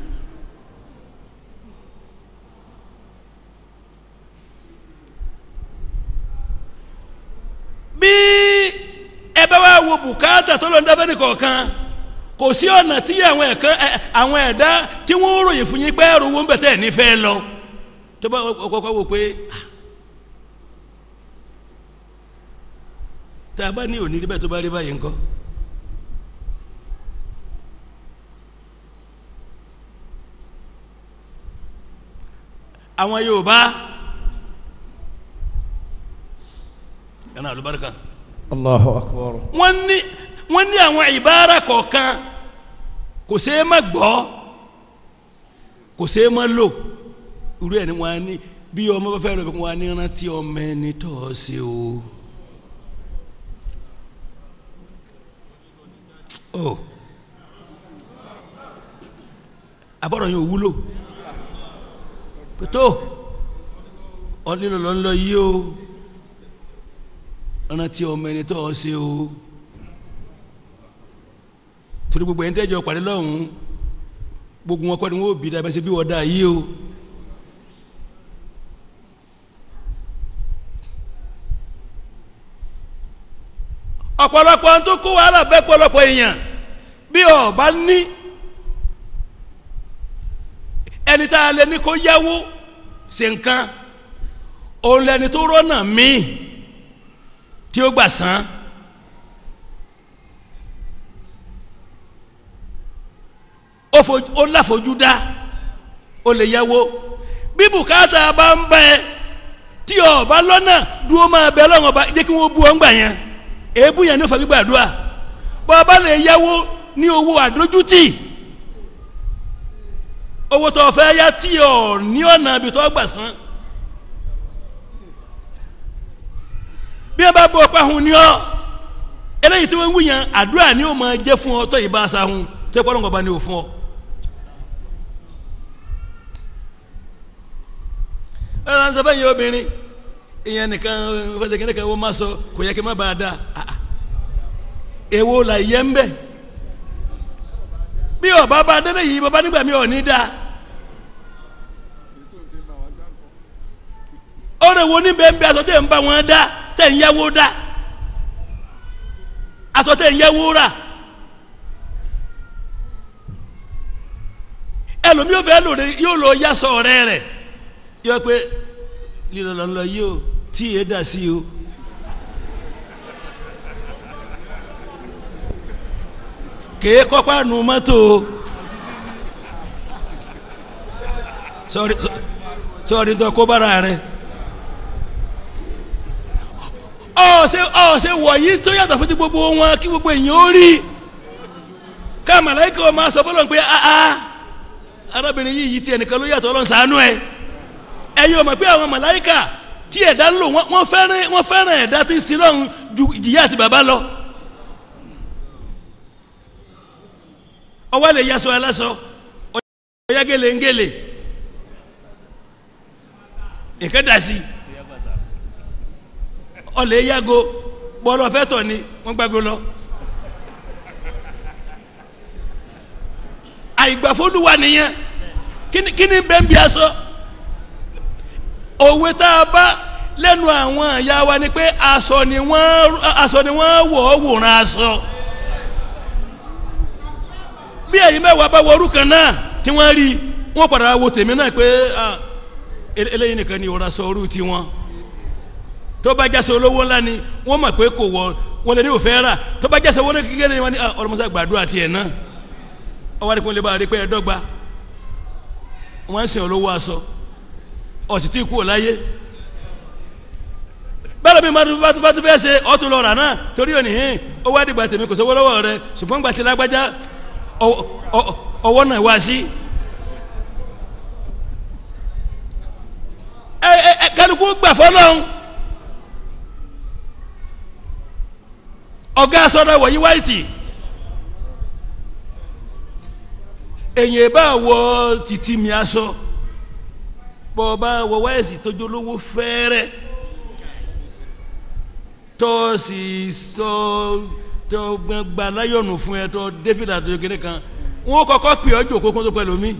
bí ẹ bá wá wo bùkátà tó lọ ń dábẹ́ nìkọ̀ọ̀kan kò sí ọ̀nà tí àwọn ẹ̀kan ẹ, àwọn ẹ̀dá tí wọ́n ń ròyìn fún yín pé ẹrù wọn bẹ̀tẹ̀ nífẹ̀ẹ́ lọ tó bá kọ́kọ́ wò pé ah, tá a bá ní òní níbẹ̀ tó bá rí báyìí ńkọ́ àwọn Yorùbá ẹ̀nà àlùbáríkà Allahu akbar. wọ́n ní wọ́n ní àwọn ìbára kọ̀ọ̀kan kò ṣeé má gbọ́ kò ṣeé má lò irú ẹ̀ ni wọ́n á ní bí ọmọ bá fẹ́ lọ bí wọ́n á ní rántí ọmọ ẹni tó ọ ṣe o. o abọ́dọ̀ yẹn ò wúlò pẹ̀tọ́ ọ nílò lọ́ ń lọ yí o rántí ọmọ ẹni tó ọ ṣe o torí gbogbo ẹni tẹ́jọ pàdé lọ́hùn gbogbo wọn kọ́ ni wọ́n bí dábẹ́ sí bí wọ́n dá yí o ọ̀pọ̀lọpọ̀ tó kó wàhálà bẹ́ pọ̀lọpọ̀ èèyàn bí ọba ní ẹni tá a lè ní kó yáwó ṣe nǹkan òun lẹni tó rọ́nà míì tí ó gbà san ó fojú ó láfojú dá ó lè yáwó bí bùkátà bá ń bẹ tí o bá lọ́nà dúró máa bẹ lọ́wọ́ bá jẹ́ kí wọ́n bu ọ́ ń gbà yẹn èébú yẹn ní ó fa gbígbàdúrà bó o bá lè yáwó ní owó àdójútì owó tó o fẹ́ yá tí o ní ọ̀nà ibi tó gbà san. bí ẹ bá bọ ọpẹ hun ni ọ eléyìí tí wọn ń wúyàn àdúrà ni ó máa jẹ fún ọ tó yìí bá a sa hun tó yẹ kó ọlọ́ngọba ni ò fún ọ. ẹ ẹ sọ fẹ́yìn obìnrin ìyẹn nìkan fẹsẹ̀ kí nìkan wọ́n máa sọ kò yẹ kí n má bàa da èwo là yẹ ń bẹ̀ bí ọba bá délé yìí bàbá nígbà mi ò ní da ọ̀rẹ́ wo ní bẹ́ẹ̀ ń bẹ́ aṣọ tẹ̀ ń bá wọn dá tẹ̀ ń yáwó dá aṣọ tẹ̀ ń yáwó rà ẹlòmí yóò fẹ́ lòdì yóò lọ yasọ ọ̀rẹ́ rẹ̀ yọ pé lílọ lọ lọ yìí o tí yé dà sí o. kèé kọ́pá nu mọ́tò sọ́ọ́rí sọ́ọ́rí tó kó bára rẹ̀ ọ̀ọ́sẹ̀ ọ̀ọ́sẹ̀ wọ̀nyí tó yàtọ̀ fún ti gbogbo wọn kí gbogbo èèyàn ó rí ká màláìkà ọ̀ máa sọ fọlọ́n pé aa arábìnrin yìí yìí tiẹ̀ nìkan ló yàtọ̀ ọlọ́run ṣàánú ẹ̀ ẹ̀yin ò mọ̀ pé àwọn màláìkà tí ẹ̀dá ń lò wọ́n fẹ́ràn wọ́n fẹ́ràn ẹ̀dá tí ń sin lọ́run ju ìjìyà àti bàbá lọ. ọwọ́ lè yasọ aláṣọ ọ̀yá gèlèǹgèlè nǹkan dà sí ọ̀lẹ́ yàgò bọ́ọ̀lù ọ̀fẹ́ tọ̀ ni wọ́n gbàgbó lọ. àìgbàfọ́dúwà nìyẹn kí ni bẹ́ẹ̀ ń bí aṣọ òwe tá a bá lẹ́nu àwọn ìyá wa ni pé aṣọ ni wọ́n aṣọ ni wọ́n wọ̀ ọ́ wòran aṣọ bí ẹ̀yin mẹ́wàá bá wọrú kan náà tí wọ́n rí wọ́n padà wo tèmi náà pé eléyìí nìkan ni ìwọ̀ra sọ orú tiwọn tó bá jásẹ olówó ńlá ni wọ́n mọ̀ pé kò wọ wọn lè ní òfẹ́ rà tó bá jásẹ owó kékeré ni wọ́n ní ọlọmọsá gbàdúrà tiẹ̀ náà ọwọ́ àdìpọ̀ lè bá rí pé ẹ dọ́gba wọ́n ń sìn olówó aṣọ ọ̀sì tí kú ò láyé bẹ́ẹ̀ mi bá tún fẹ́ ṣe ọ̀tún lọ́ọ̀rà náà torí òní hìn owó àdìgbà tèmi kò sówó lọ́wọ́ rẹ ṣùgbọ́n gbàtí lágbájá ọwọ́ náà wá sí gbà fọlọ́hún ọ̀gá sọ́dọ̀ wọ̀nyí wáìtì èyàn bá wọ títí mi aṣọ bọ́ bá wọ wáìsì tójú olówó fẹ́rẹ́ tọ́ sì sọ tọ́ gba láyọ̀nù fún ẹ tọ́ david àtọ́jú kìnìún kan wọ́n kọ́kọ́ pè ọ́ jòkó kó tó pẹ̀lú mi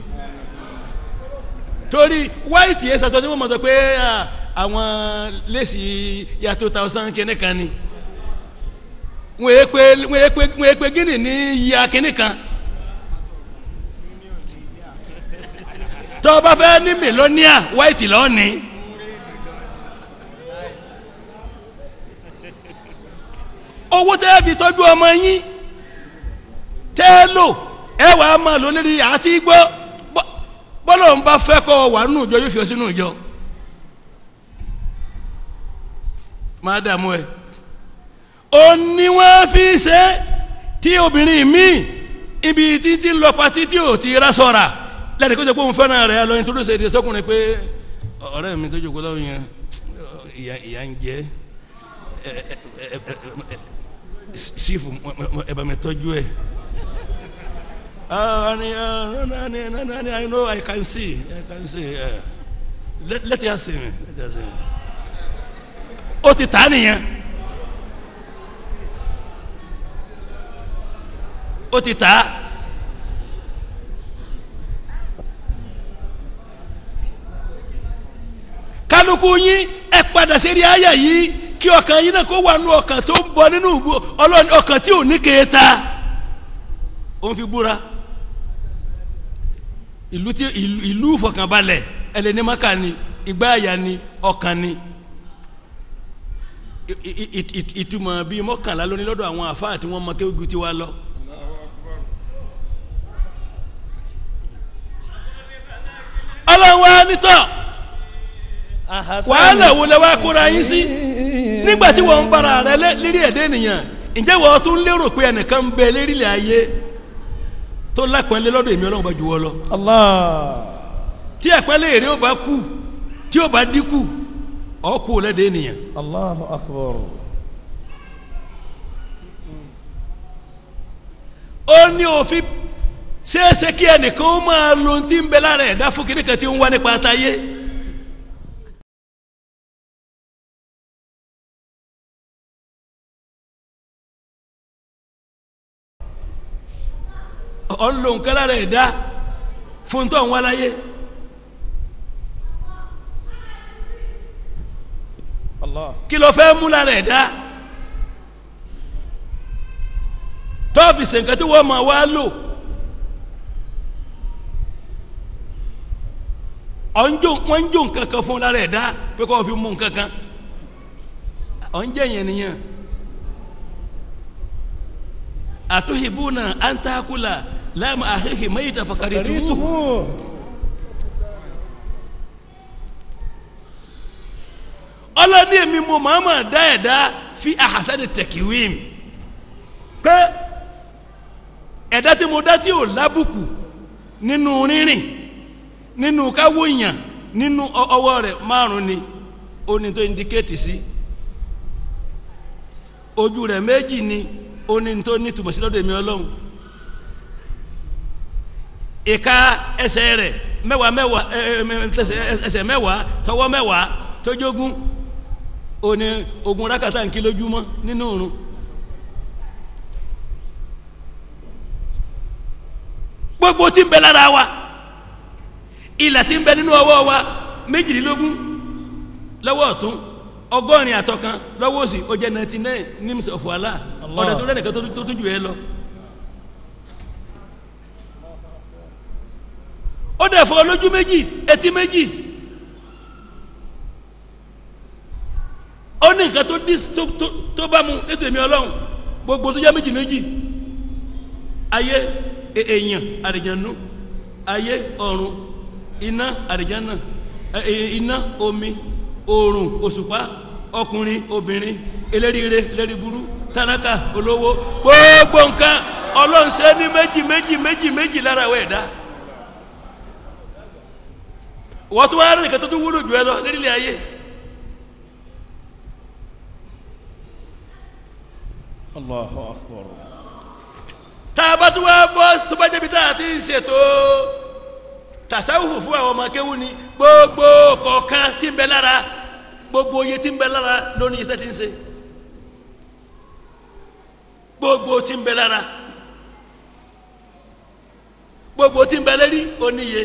torí white yẹn sọ tí wọ́n mọ̀ sọ pé ah, àwọn lẹ́sì ya two thousand kìíní kan ni wọ́n yé pé wọ́n yé pé wọ́n yé pé gíní ní ya kìíní kan tó o bá fẹ́ ní mílíọ̀nìà white lọ́ọ̀ni owó tẹ́ ẹ fi tọ́jú ọmọ yín tẹ́ ẹ lò ẹ wàá máa lò lórí àti gbọ́ bọ́- bọ́lọ̀ ń bá fẹ́ kọ́ wà nínú ìjọ yóò fi ọ sínú ìjọ máa dààmú ẹ ó ní wọ́n fi ṣe tí obìnrin míì ibi títí lọ patí tí ò ti rá sọ̀ra lẹ́nu kó jẹ́ pé òun fẹ́ràn rẹ̀ lọ introduce èdè sọ́kùnrin pé ọ̀rẹ́ mi tó jókòó lọ́rùn yẹn ìyà ìyà ń jẹ ẹ ẹ ẹ ẹ ẹ sífù ẹ bá mi tọ́jú ẹ. Ah, honey, uh, no, honey, no, no, honey, I know, I can see, I can see. Uh, let, let her see me, let her see me. Ó ti tà á nìyẹn. Ó ti tà á. Kálukú yín ẹ padà sérí àyà yìí kí ọkàn yín náà kó wà nù ọkàn tó ń bọ nínú ọlọ́ni ọkàn tí ò ní kéèta ó ń fi búra ìlú tí ìlú ìlú ìfọkànbalẹ̀ ẹlẹ́nìmọ́kà ni ìgbáàyà ni ọkàn ni I- i- i- i- ìtumọ̀ bíi mọ́kànlá lóní lọ́dọ̀ àwọn àfáà tí wọ́n mọ kéwìgì tí wàá lọ. ọlọ́run wa nítọ̀ wàhálà wo lẹ wá kóra yín sí nígbà tí wọ́n ń bára rẹ lé- lérí ẹ̀dẹ́ ènìyàn ǹjẹ́ wọ́n tún lérò pé ẹnìkan ń bẹ lérílẹ̀ ayé tó lápẹ́lẹ́ lọ́dọ̀ èmi ọlọ́run bá ju wọ́ lọ Allah tí àpẹẹlẹ èrè ó bá kú tí ó bá dínkù ọkù lẹ́dẹ̀ ènìyàn Allahu akbar ó ní òfin ṣeéṣe kí ẹnìkan ó máa lo ohun tí ń bẹ lára ẹ̀dá fún kíníkan tí ń wá nípa àtayé ọ̀ ń lo nǹkan lára ẹ̀dá fún tó ń wá láyé Allah kí ló fẹ́ mú lára ẹ̀dá tọ́ọ̀fì sèǹkà tí wọ́n máa wá lò ọ̀njọ́ wọ́n ń jò nǹkan kan fún lára ẹ̀dá pé kó o fi mú nǹkan kan ọ̀njẹ́ yẹn nìyẹn àtúhìbúnà àǹtàkùlà láàmú àhìhì mẹ́yìtà fàkàrìtùmù Karitumu ọlọ́ni èmi mo màmá dá ẹ̀dá fi àhásẹ́ni tẹ̀kíwìm pé ẹ̀dá tí mo dá tí ò lábùkù nínú rírìn nínú káwóyàn nínú ọ- ọwọ́ rẹ̀ márùn ni ó ní tó indikéètì sí ojú rẹ̀ méjì ni ó ní tó ní tùmọ̀ sí lọ́dọ̀ èmi ọlọ́run ìka ẹsẹ̀ rẹ̀ mẹ́wàá mẹ́wàá ẹ, ẹ, ẹ, ẹsẹ̀ ẹsẹ̀ mẹ́wàá tọwọ́ mẹ́wàá tójógún ó ní ogun rákàtà ń kí lójúmọ́ nínú òrun gbogbo tí ń bẹ lára wa ìlà tí ń bẹ nínú ọwọ́ wa méjìlélógún lọ́wọ́ ọ̀tún ọgọ́rin àtọ̀kan lọ́wọ́ òsì ó jẹ́ ninety nine nims of Allah Allah. ọ̀dọ̀ tó rẹ̀ nìkan tó tó tún jù ẹ lọ. ó dẹ̀ fọ́ lójú méjì etí méjì ó ní nǹkan tó dí tó tó tó bá mu nítorí èmi ọlọ́run gbogbo tó jẹ́ méjì méjì ayé e- èèyàn àrìjànú ayé ọ̀run iná àrìjánà ẹ- ẹ- iná omi oòrùn òṣùpá ọkùnrin obìnrin eléríire elériburu tálákà olówó gbogbo nǹkan ọlọ́run ṣe ní méjì méjì méjì méjì lára àwọn ẹ̀dá wọ́n tún wá rẹ̀ nìkan tó tún wúlò jù ẹ lọ lérílẹ̀ ayé الله أكبر tá a bá tún wá bọ́ tó bá jẹ́bi tá a ti ń ṣètò tasawufu fún àwọn ọmọ akéwù ni gbogbo kọ̀ọ̀kan tí ń bẹ lára gbogbo iye tí ń bẹ lára lónìí iṣẹ́ tí ń ṣe gbogbo tí ń bẹ lára gbogbo tí ń bẹ lérí ó níye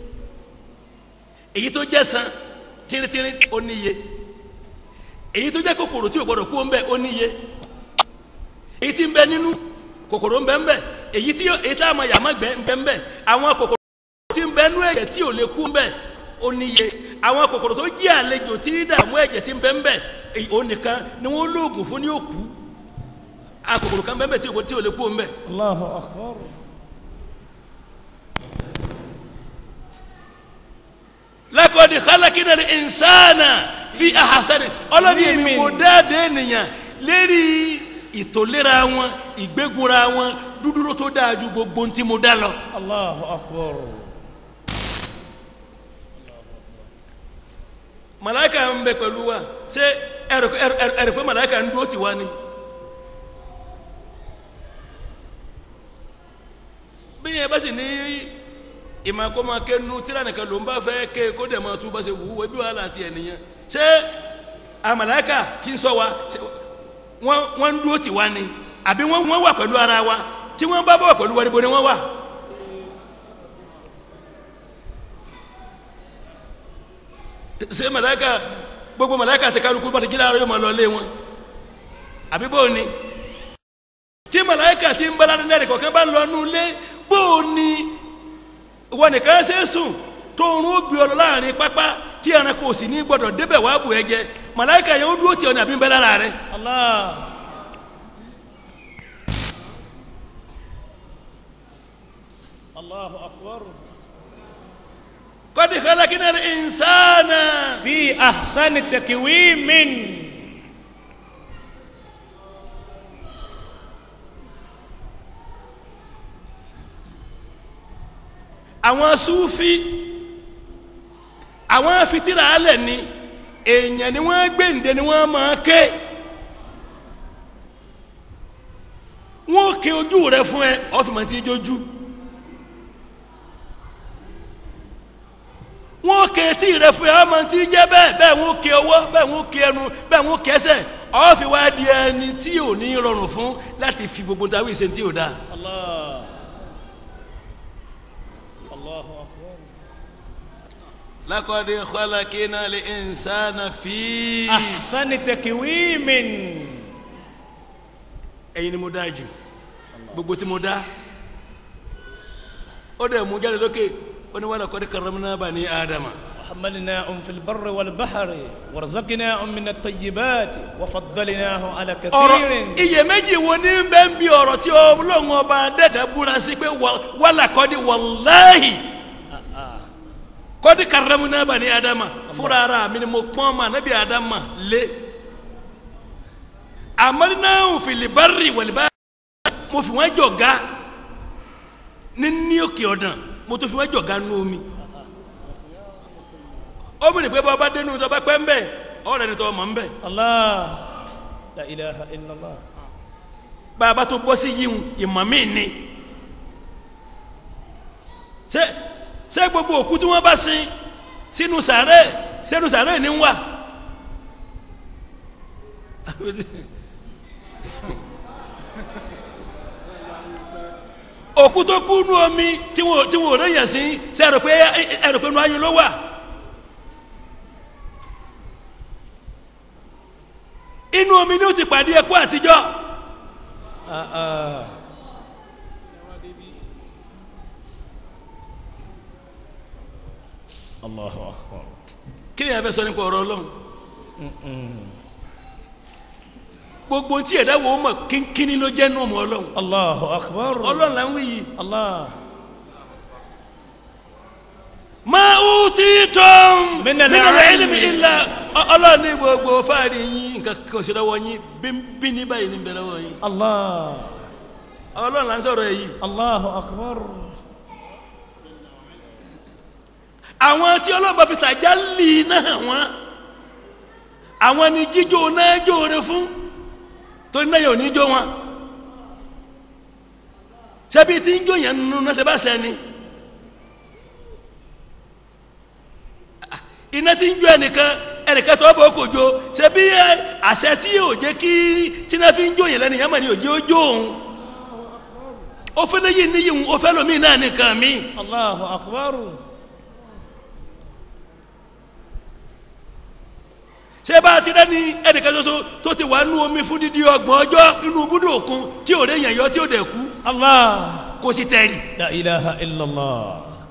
èyí tó jẹ́ san tírítírí ó níye èyí tó jẹ́ kòkòrò tí ò gbọdọ̀ kú ó ń bẹ ó níye èyí tí ń bẹ nínú kòkòrò ń bẹ ń bẹ èyí tí èyí tá a mọ yàmá gbẹ ń bẹ ń bẹ àwọn kòkòrò tí ń bẹ nú ẹ̀jẹ̀ tí ò lè kú ń bẹ ó níye àwọn kòkòrò tó jí àlejò tí ń dààmú ẹ̀jẹ̀ tí ń bẹ ń bẹ èyí ó nìkan ni wọ́n lóògùn fún ní òkú àwọn kòkòrò kan bẹ ń bẹ tí ò tí ò lè kú ń bẹ. الله أكبر lakodi khalakina ni insana fi ahasani ọlọ́ni èmi mo dáadé ènìyàn lérí ìtòlera wọn ìgbégunra wọn dúdúró tó dáa ju gbogbo ntí mo dá lọ. الله أكبر màláìka ń bẹ pẹ̀lú wa ṣé ẹ̀rọ ẹ̀rọ ẹ̀rọ pé màláìka ń dúró tì wá ni. bí yẹn bá sì ní ìmọ̀ kó máa ké nu tíra nìkan ló ń bá fẹ́ ké kó dẹ̀ máa tú bá ṣe wù ú ebi wàhálà àti ẹ̀nìyàn ṣé àmàláìka ti ń sọ wa ṣé wọ́n wọ́n ń dúró tì wá ni àbí wọ́n wọ́n wà pẹ̀lú ara wa tí wọ́n bá bọ̀ pẹ̀lú wa níbo ni wọ́n wà. ṣé màláìka gbogbo màláìka ti kálukú bá ti jí láàárọ̀ yóò máa lọ lé wọn àbí bó ni tí màláìka ti ń bá ládùn náà kọ̀ọ̀kan bá ń lọ nú ilé bó ni ìwọ nìkan ṣe é sùn tó ń rún gbé ọ lọ láàrin pápá tí ẹranko ò sì ní gbọdọ̀ débẹ̀ wá bù ẹ jẹ màláìka yẹn ó dúró tì ọ ní àbí ń bẹ lára rẹ. الله الله أكبر قد خلقنا الإنسان في أحسن تكويم àwọn sufi àwọn fitira alẹ ni èèyàn ni wọ́n gbẹ̀ǹde ni wọ́n máa ké wọ́n ké ojú rẹ fún ẹ ọ̀fìmọ̀ tí jójú wọ́n ké etí rẹ fún ẹ ọmọ tí jẹ́ bẹ́ẹ̀ bẹ́ẹ̀ wọ́n ké ọwọ́ bẹ́ẹ̀ wọ́n ké ẹnu bẹ́ẹ̀ wọ́n ké ẹsẹ̀ ọ̀fì wá di ẹni tí ò ní rọrùn fún láti fi gbogbo tàwí ìṣe tí ò dáa. الله الله أكبر لقد خلقنا الإنسان في أحسن تكويم ẹ̀yin ni mo dá jù gbogbo tí mo dá ó dẹ̀ mú jáde lókè ó ní wàlá kọ́ni karramna bani ádámà وحملناهم في البر والبحر ورزقناهم من الطيبات وفضلناهم على ọ̀rọ̀ كثير iyèméjì wo ní bẹ́ẹ̀ ń bí ọ̀rọ̀ tí Ọlọ́hun ọba dẹ́dẹ́ búra sí pé wà- wàlá kọ́ni wàláhì kọ́ni karramna bani ádámà fúnra ara mi ni mo pọ́n ma nábì ádámà lé amalnahum fil barri wal bahri mo fi wọ́n jọ̀gá ní ní òkè ọ̀dàn mo tó fi wọ́n jọ̀gá nú omi ó bìnrin pé bọ́ba dénú tó bá pẹ́ ń bẹ̀ ọ̀rẹ́ ni tó ọmọ ń bẹ̀ الله لا إله إلا الله bàbá tó bọ́ sí yíhun ìmọ̀ mí ni ṣé ṣé gbogbo òkú tí wọ́n bá sin sínú sàárẹ̀ sínú sàárẹ̀ ní ń wà òkú tó kú nú omi tí wọn tí wọn ò rẹ̀yàn sí ṣé ẹ rò pé ẹ rò pé nú ayún ló wà inú omi ni ó ti pàdé ẹkú àtijọ́. آه آه. الله أكبر kí ni a fẹ́ sọ nípa ọ̀rọ̀ ọlọ́run gbogbo tí ẹ̀dá wo mọ̀ kínkínní ló jẹ́ nù ọmọ ọlọ́run الله أكبر ọlọ́run là ń wí yìí الله ma utitum Min al-ilmi. minal ilmi illa Ọ- ọlọ́run ní gbogbo fáàrí yín nǹkan kan sí lọ́wọ́ yín bí ní báyìí ní bẹ lọ́wọ́ yín الله ọlọ́run là ń sọ̀rọ̀ ẹ̀ yìí الله أكبر àwọn tí ọlọ́ba fi tàjà lì náà wọ́n àwọn ni jíjó náà jóore fún torí náà yóò ní jó wọn ṣebí tí ń jòyàn nínú náà ṣe bá sẹ́ni iná tí ń jó ẹnìkan ẹnìkan tó bọ̀ kò jó ṣebí ẹ, àṣẹ tí yóò jẹ́ kí tíná fi ń jòyàn lẹ́nu yẹn mọ̀ ní òjì ó jó òun ó fẹ́ lẹ́yìn níyì òun ó fẹ́ lómi náà nìkan mi الله أكبر ṣé bá a ti rẹ́ni ẹnìkan ṣoṣo tó ti wà nú omi fún dídí ọgbọ̀n ọjọ́ nínú búdò òkun tí ò rẹ̀ yàn yọ tí ò dẹ̀ kú الله kó sì tẹ̀rì. لا إله إلا الله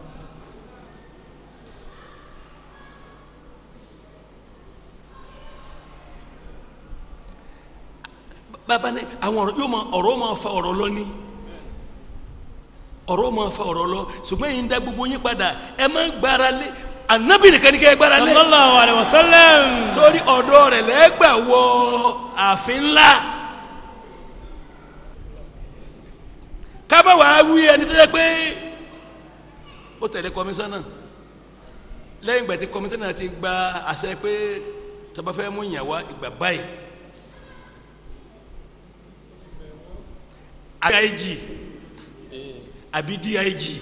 bàbá ní àwọn ọ̀rọ̀ yóò máa ọ̀rọ̀ máa fa ọ̀rọ̀ lọ ní ọ̀rọ̀ máa fa ọ̀rọ̀ lọ ṣùgbọ́n yìí ń dá gbogbo yín padà ẹ má gbára lé ànábì nìkan ní kẹ́ ẹ gbára lé صلى الله عليه وسلم torí ọ̀dọ̀ rẹ̀ lẹ́gbà wọ ààfin ńlá kábàwá wí ẹni tó yẹ pé ó tẹ̀lé kọmíṣánná lẹ́yìn ìgbà tí kọmíṣánná ti gba àṣẹ pé tó bá fẹ́ mú ìyàwó ìgbà báyìí dig àbí dig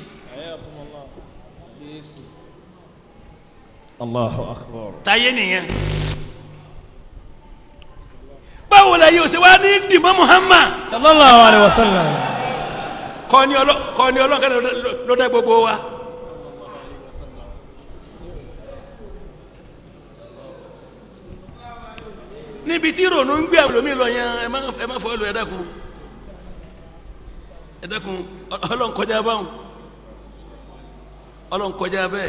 الله أكبر táyé nìyẹn báwo la yóò ṣe wá ní dìmọ́ Muhammad صلى الله عليه وسلم kọ́ni ọlọ́ kọ́ni ọlọ́kan ló dá gbogbo wa. níbi tí ìrònú ń gbé àwọn ẹlòmíì lọ yẹn ẹ má ẹ má fọ ẹ lọ ẹ dákun ẹ dákun Ọlọ́run kọjá báwọn Ọlọ́run kọjá bẹ́ẹ̀.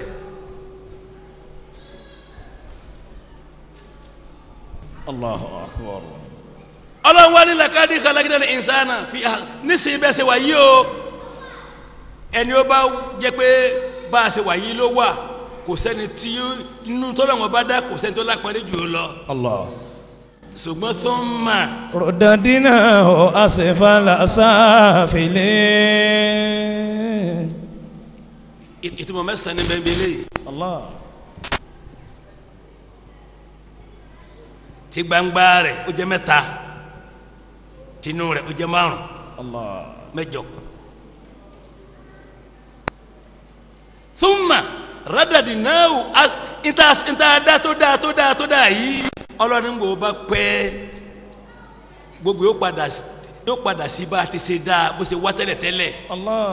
الله أكبر ọlọ́run wá ní làkàdí khalaqna al-insana fi nísìnyí bẹ́ẹ̀ ṣe wà yí o ẹni ó bá jẹ́ pé bá a ṣe wà yí ló wà kò sẹ́ni tí inú tọ́lọ́wọ́n bá dá kò sẹ́ni tó lápẹ́rẹ́ jù ú lọ الله ṣùgbọ́n thumma رددناه أسفل سافلين ìtumọ̀ mẹ́sàn-án ní bẹ́ẹ̀ bí eléyìí الله tí gbangba rẹ̀ ó jẹ́ mẹ́ta tinú rẹ̀ ó jẹ́ márùn الله mẹ́jọ. thumma radadnahu as nta nta da tó da tó da tó da yìí ọlọ́ni ń gbọ́ bá pẹ́ gbogbo yóò padà yóò padà sí bá a ti ṣe dáa bó ṣe wá tẹ́lẹ̀tẹ́lẹ̀ الله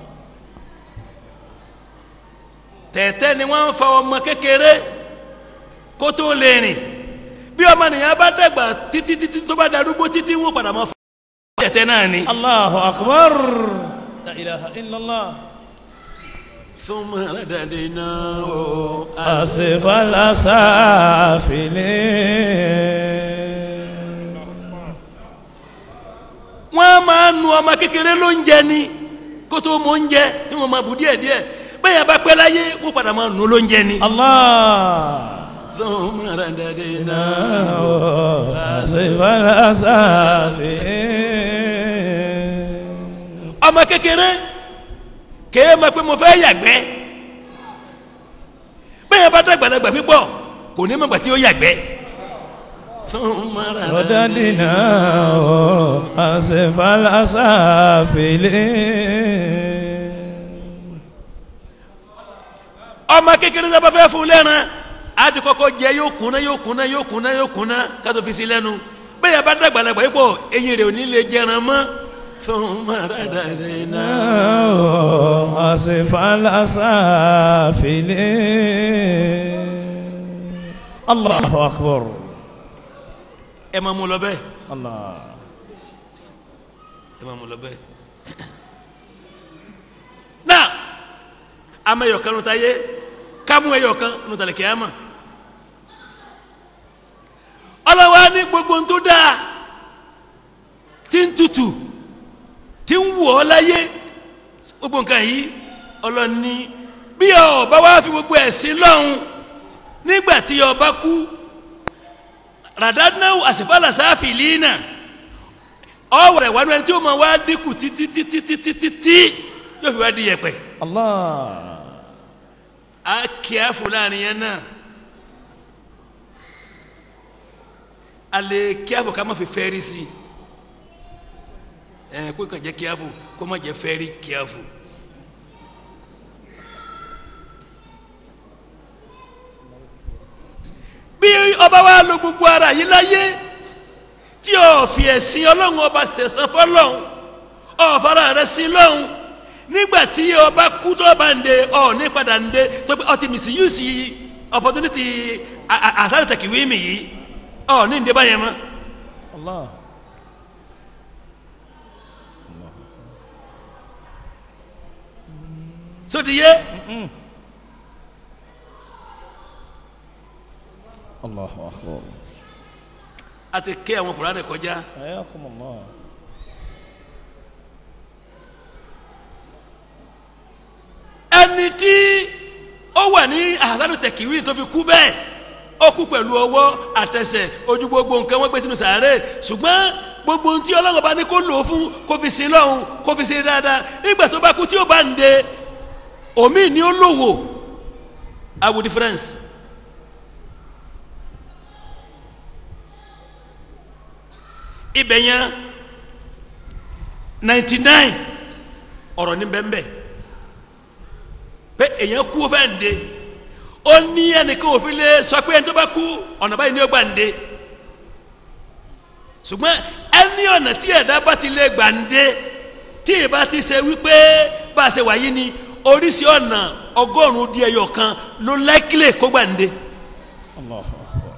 tẹ̀tẹ̀ ni wọ́n ń fa ọmọ kékeré kó tó lè rìn bí ọmọ nìyẹn bá dàgbà títí títí tó bá darúgbó títí wọn padà máa fa tẹ̀tẹ̀ náà ni. الله أكبر لا إله إلا الله thumma radadnahu أسفل سافلين wọ́n máa nu ọmọ kékeré ló ń jẹ ni kó tó mọ oúnjẹ tí wọ́n máa bù díẹ̀ díẹ̀ bẹ́ẹ̀ bá pẹ́ láyé wọ́n padà máa nu ló ń jẹ ni. الله thumma radadnahu أسفل سافلين ọmọ kékeré kèé ma pé mo fẹ́ yàgbẹ́ bẹ́ẹ̀ bá dàgbàlagbà pípọ̀ kò ní mọ̀gbà tí ó yàgbẹ́. thumma رددناه أسفل سافلين ọmọ kékeré sábà fẹ́ fún lẹ́ran á ti kọ́kọ́ jẹ yóò kúnná yóò kúnná yóò kúnná yóò kúnná kátó fi sí lẹ́nu bẹ́ẹ̀ bá dàgbàlagbà pípọ̀ eyín rẹ̀ ò ní lè jẹran mọ́ thumma radadnahu. أسفل سافلين الله أكبر ẹ máa mú lọ bẹ́ẹ̀ الله ẹ máa mú lọ bẹ́ẹ̀. náà ama ẹyọkan ló ta yé kámú ẹyọkan ló ta lè kí á mà. ọlọ́wọ́ á ní gbogbo ohun tó dáa tí ń tutù tí ń wọ̀ ọ́ láyé gbogbo nǹkan yìí ọlọ́ni bí ọba wa fi gbogbo ẹ̀sìn lọ́hùn nígbà tí ọba kú radadnahu asfala safilina ọwọ́ rẹ̀ wánú ẹni tí ó máa wá dínkù títí títí títí títí yóò fi wá di yẹ̀pẹ̀ الله á kí á fún láàrin yẹn náà a lè kí á fún ká má fi fẹ́ẹ́rí sí i ẹ kó kàn jẹ́ kíáfù kó má jẹ́ fẹ́rí kíáfù. bí ọba wa lo gbogbo ara yìí láyé tí o fi ẹ̀sìn ọlọ́run ọba sẹ̀sán fọlọ́run ọ̀fara rẹ̀ sí lọ́run nígbà tí ọba kú tó bá ń de ọ ní padà ń de tó pé ọtí misuse opportunity àsáré tẹ̀kíwí mi yìí ọ ní ń de báyẹn mọ́. Allah. sotiye Allahu akbar. a ti ké àwọn kùránì kọjá Ayakum Allah. ẹni tí ó wà ní àsáré tẹ̀kíwí tó fi kú bẹ́ẹ̀ ó kú pẹ̀lú ọwọ́ àtẹsẹ̀ ojú gbogbo nǹkan wọ́n gbé sínú sàárè ṣùgbọ́n gbogbo ohun tí ọlọ́run bá ní kó lò ó fún kó fi sin lọ́hùn kó fi sin dáadáa nígbà tó bá kú tí ó bá ń de omi ni ó lòwò awo difference. ibẹ̀ yẹn ninety nine ọ̀rọ̀ ní bẹ́ẹ̀ pé èèyàn kú fẹ́ ń de ó ní ẹnìkan òfin lè sọ pé ẹni tó bá kú ọ̀nà báyìí ni ó gbà ń de ṣùgbọ́n ẹni ọ̀nà tí ẹ̀dá bá ti lè gbà ń de tí ìbá ti ṣe wípé bá a ṣe wáyé ni oríṣi ọ̀nà ọgọ́rùn-ún di ẹyọ kan ló lẹ́kílẹ̀ kó gbà ń de. Allahu akbar.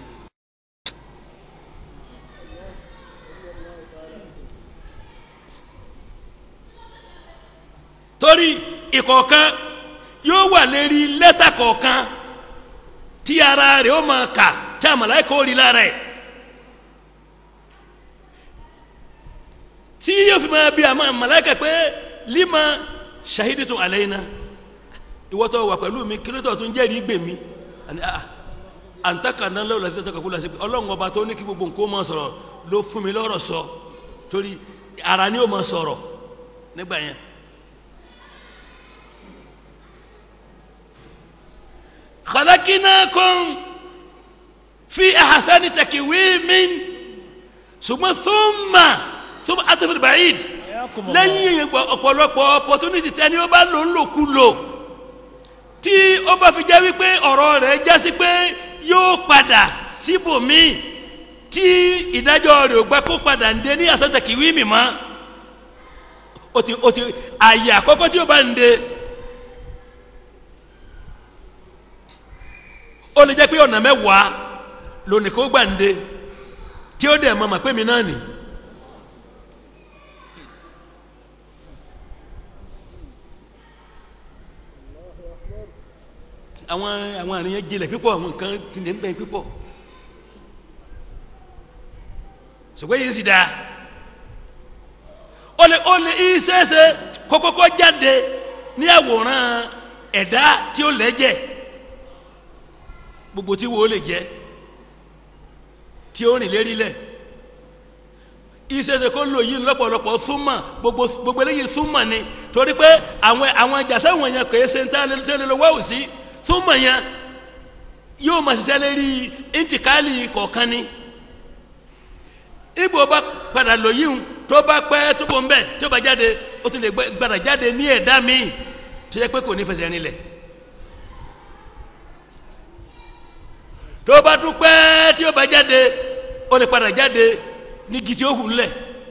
torí ìkọ̀ọ̀kan yóò wà lérí lẹ́tà kọ̀ọ̀kan tí ara rẹ̀ ó máa kà tí a màláíkà ó rí lára ẹ̀ tí yóò fi máa bí a máa màláíkà pé lima shahidtum alayna ìwọ́tọ̀ wà pẹ̀lú mi kílótọ̀ tó ń jẹ́rìí gbè mí àní àà àǹtakà náà lọ́wọ́ láti tọ́ka kú lọ sí pé ọlọ́run ọba tó ní kí gbogbo nǹkó máa sọ̀rọ̀ ló fún mi lọ́rọ̀ sọ torí ara ni ó máa sọ̀rọ̀ nígbà yẹn. خلقناكم في أحسن تكويم ثم ثم ثم أطف البعيد Ayakum Allah. lẹ́yìn ọ̀pọ̀lọpọ̀ opportunity tẹni ó bá lò ń lò kú lò tí ó bá fi jẹ́ wípé ọ̀rọ̀ rẹ̀ já sí pé yóò padà síbòmíì tí ìdájọ́ rẹ̀ ò gbà kó padà ń dé ní àsọtẹ̀kìwí mi mọ́ ó ti ó ti àyè àkọ́kọ́ tí ó bá ń dé ó lè jẹ́ pé ọ̀nà mẹ́wàá lónìí kó gbà ń dé tí ó dẹ̀ mọ̀ mọ̀ pé mi náà nì. àwọn àwọn àríyàn jinlẹ̀ pípọ̀ àwọn nǹkan jinlẹ̀ ń bẹ pípọ̀ ṣùgbọ́n yìí sì dáa ó lè ó lè ìṣeéṣe kókókó jáde ní àwòrán ẹ̀dá tí ó lẹ́jẹ̀ gbogbo tí wo lè jẹ́ tí ó rìn lérí lẹ̀ ìṣẹ̀ṣẹ̀ kó lò yìí lọ́pọ̀lọpọ̀ súnmọ̀ gbogbo gbogbo eléyìí súnmọ̀ ni torí pé àwọn àwọn ìjàsẹ́ wọ̀nyẹn kò yẹ ṣe ń tẹ́lẹ̀ lọ́wọ́ òsì súnmọ̀ yẹn yóò máa ṣiṣẹ́ lérí intikali kọ̀ọ̀kan ni ibo bá padà lò yìí ń tó bá pẹ́ tó bọ̀ ń bẹ̀ tó bá jáde ó tún lè gbẹ- gbàdà jáde ní ẹ̀dá míì tó yẹ pé kò ní fẹsẹ̀ rinlẹ̀ tó bá tún pẹ́ tí ó bá jáde ó lè padà jáde ní igi tí ó hù lẹ̀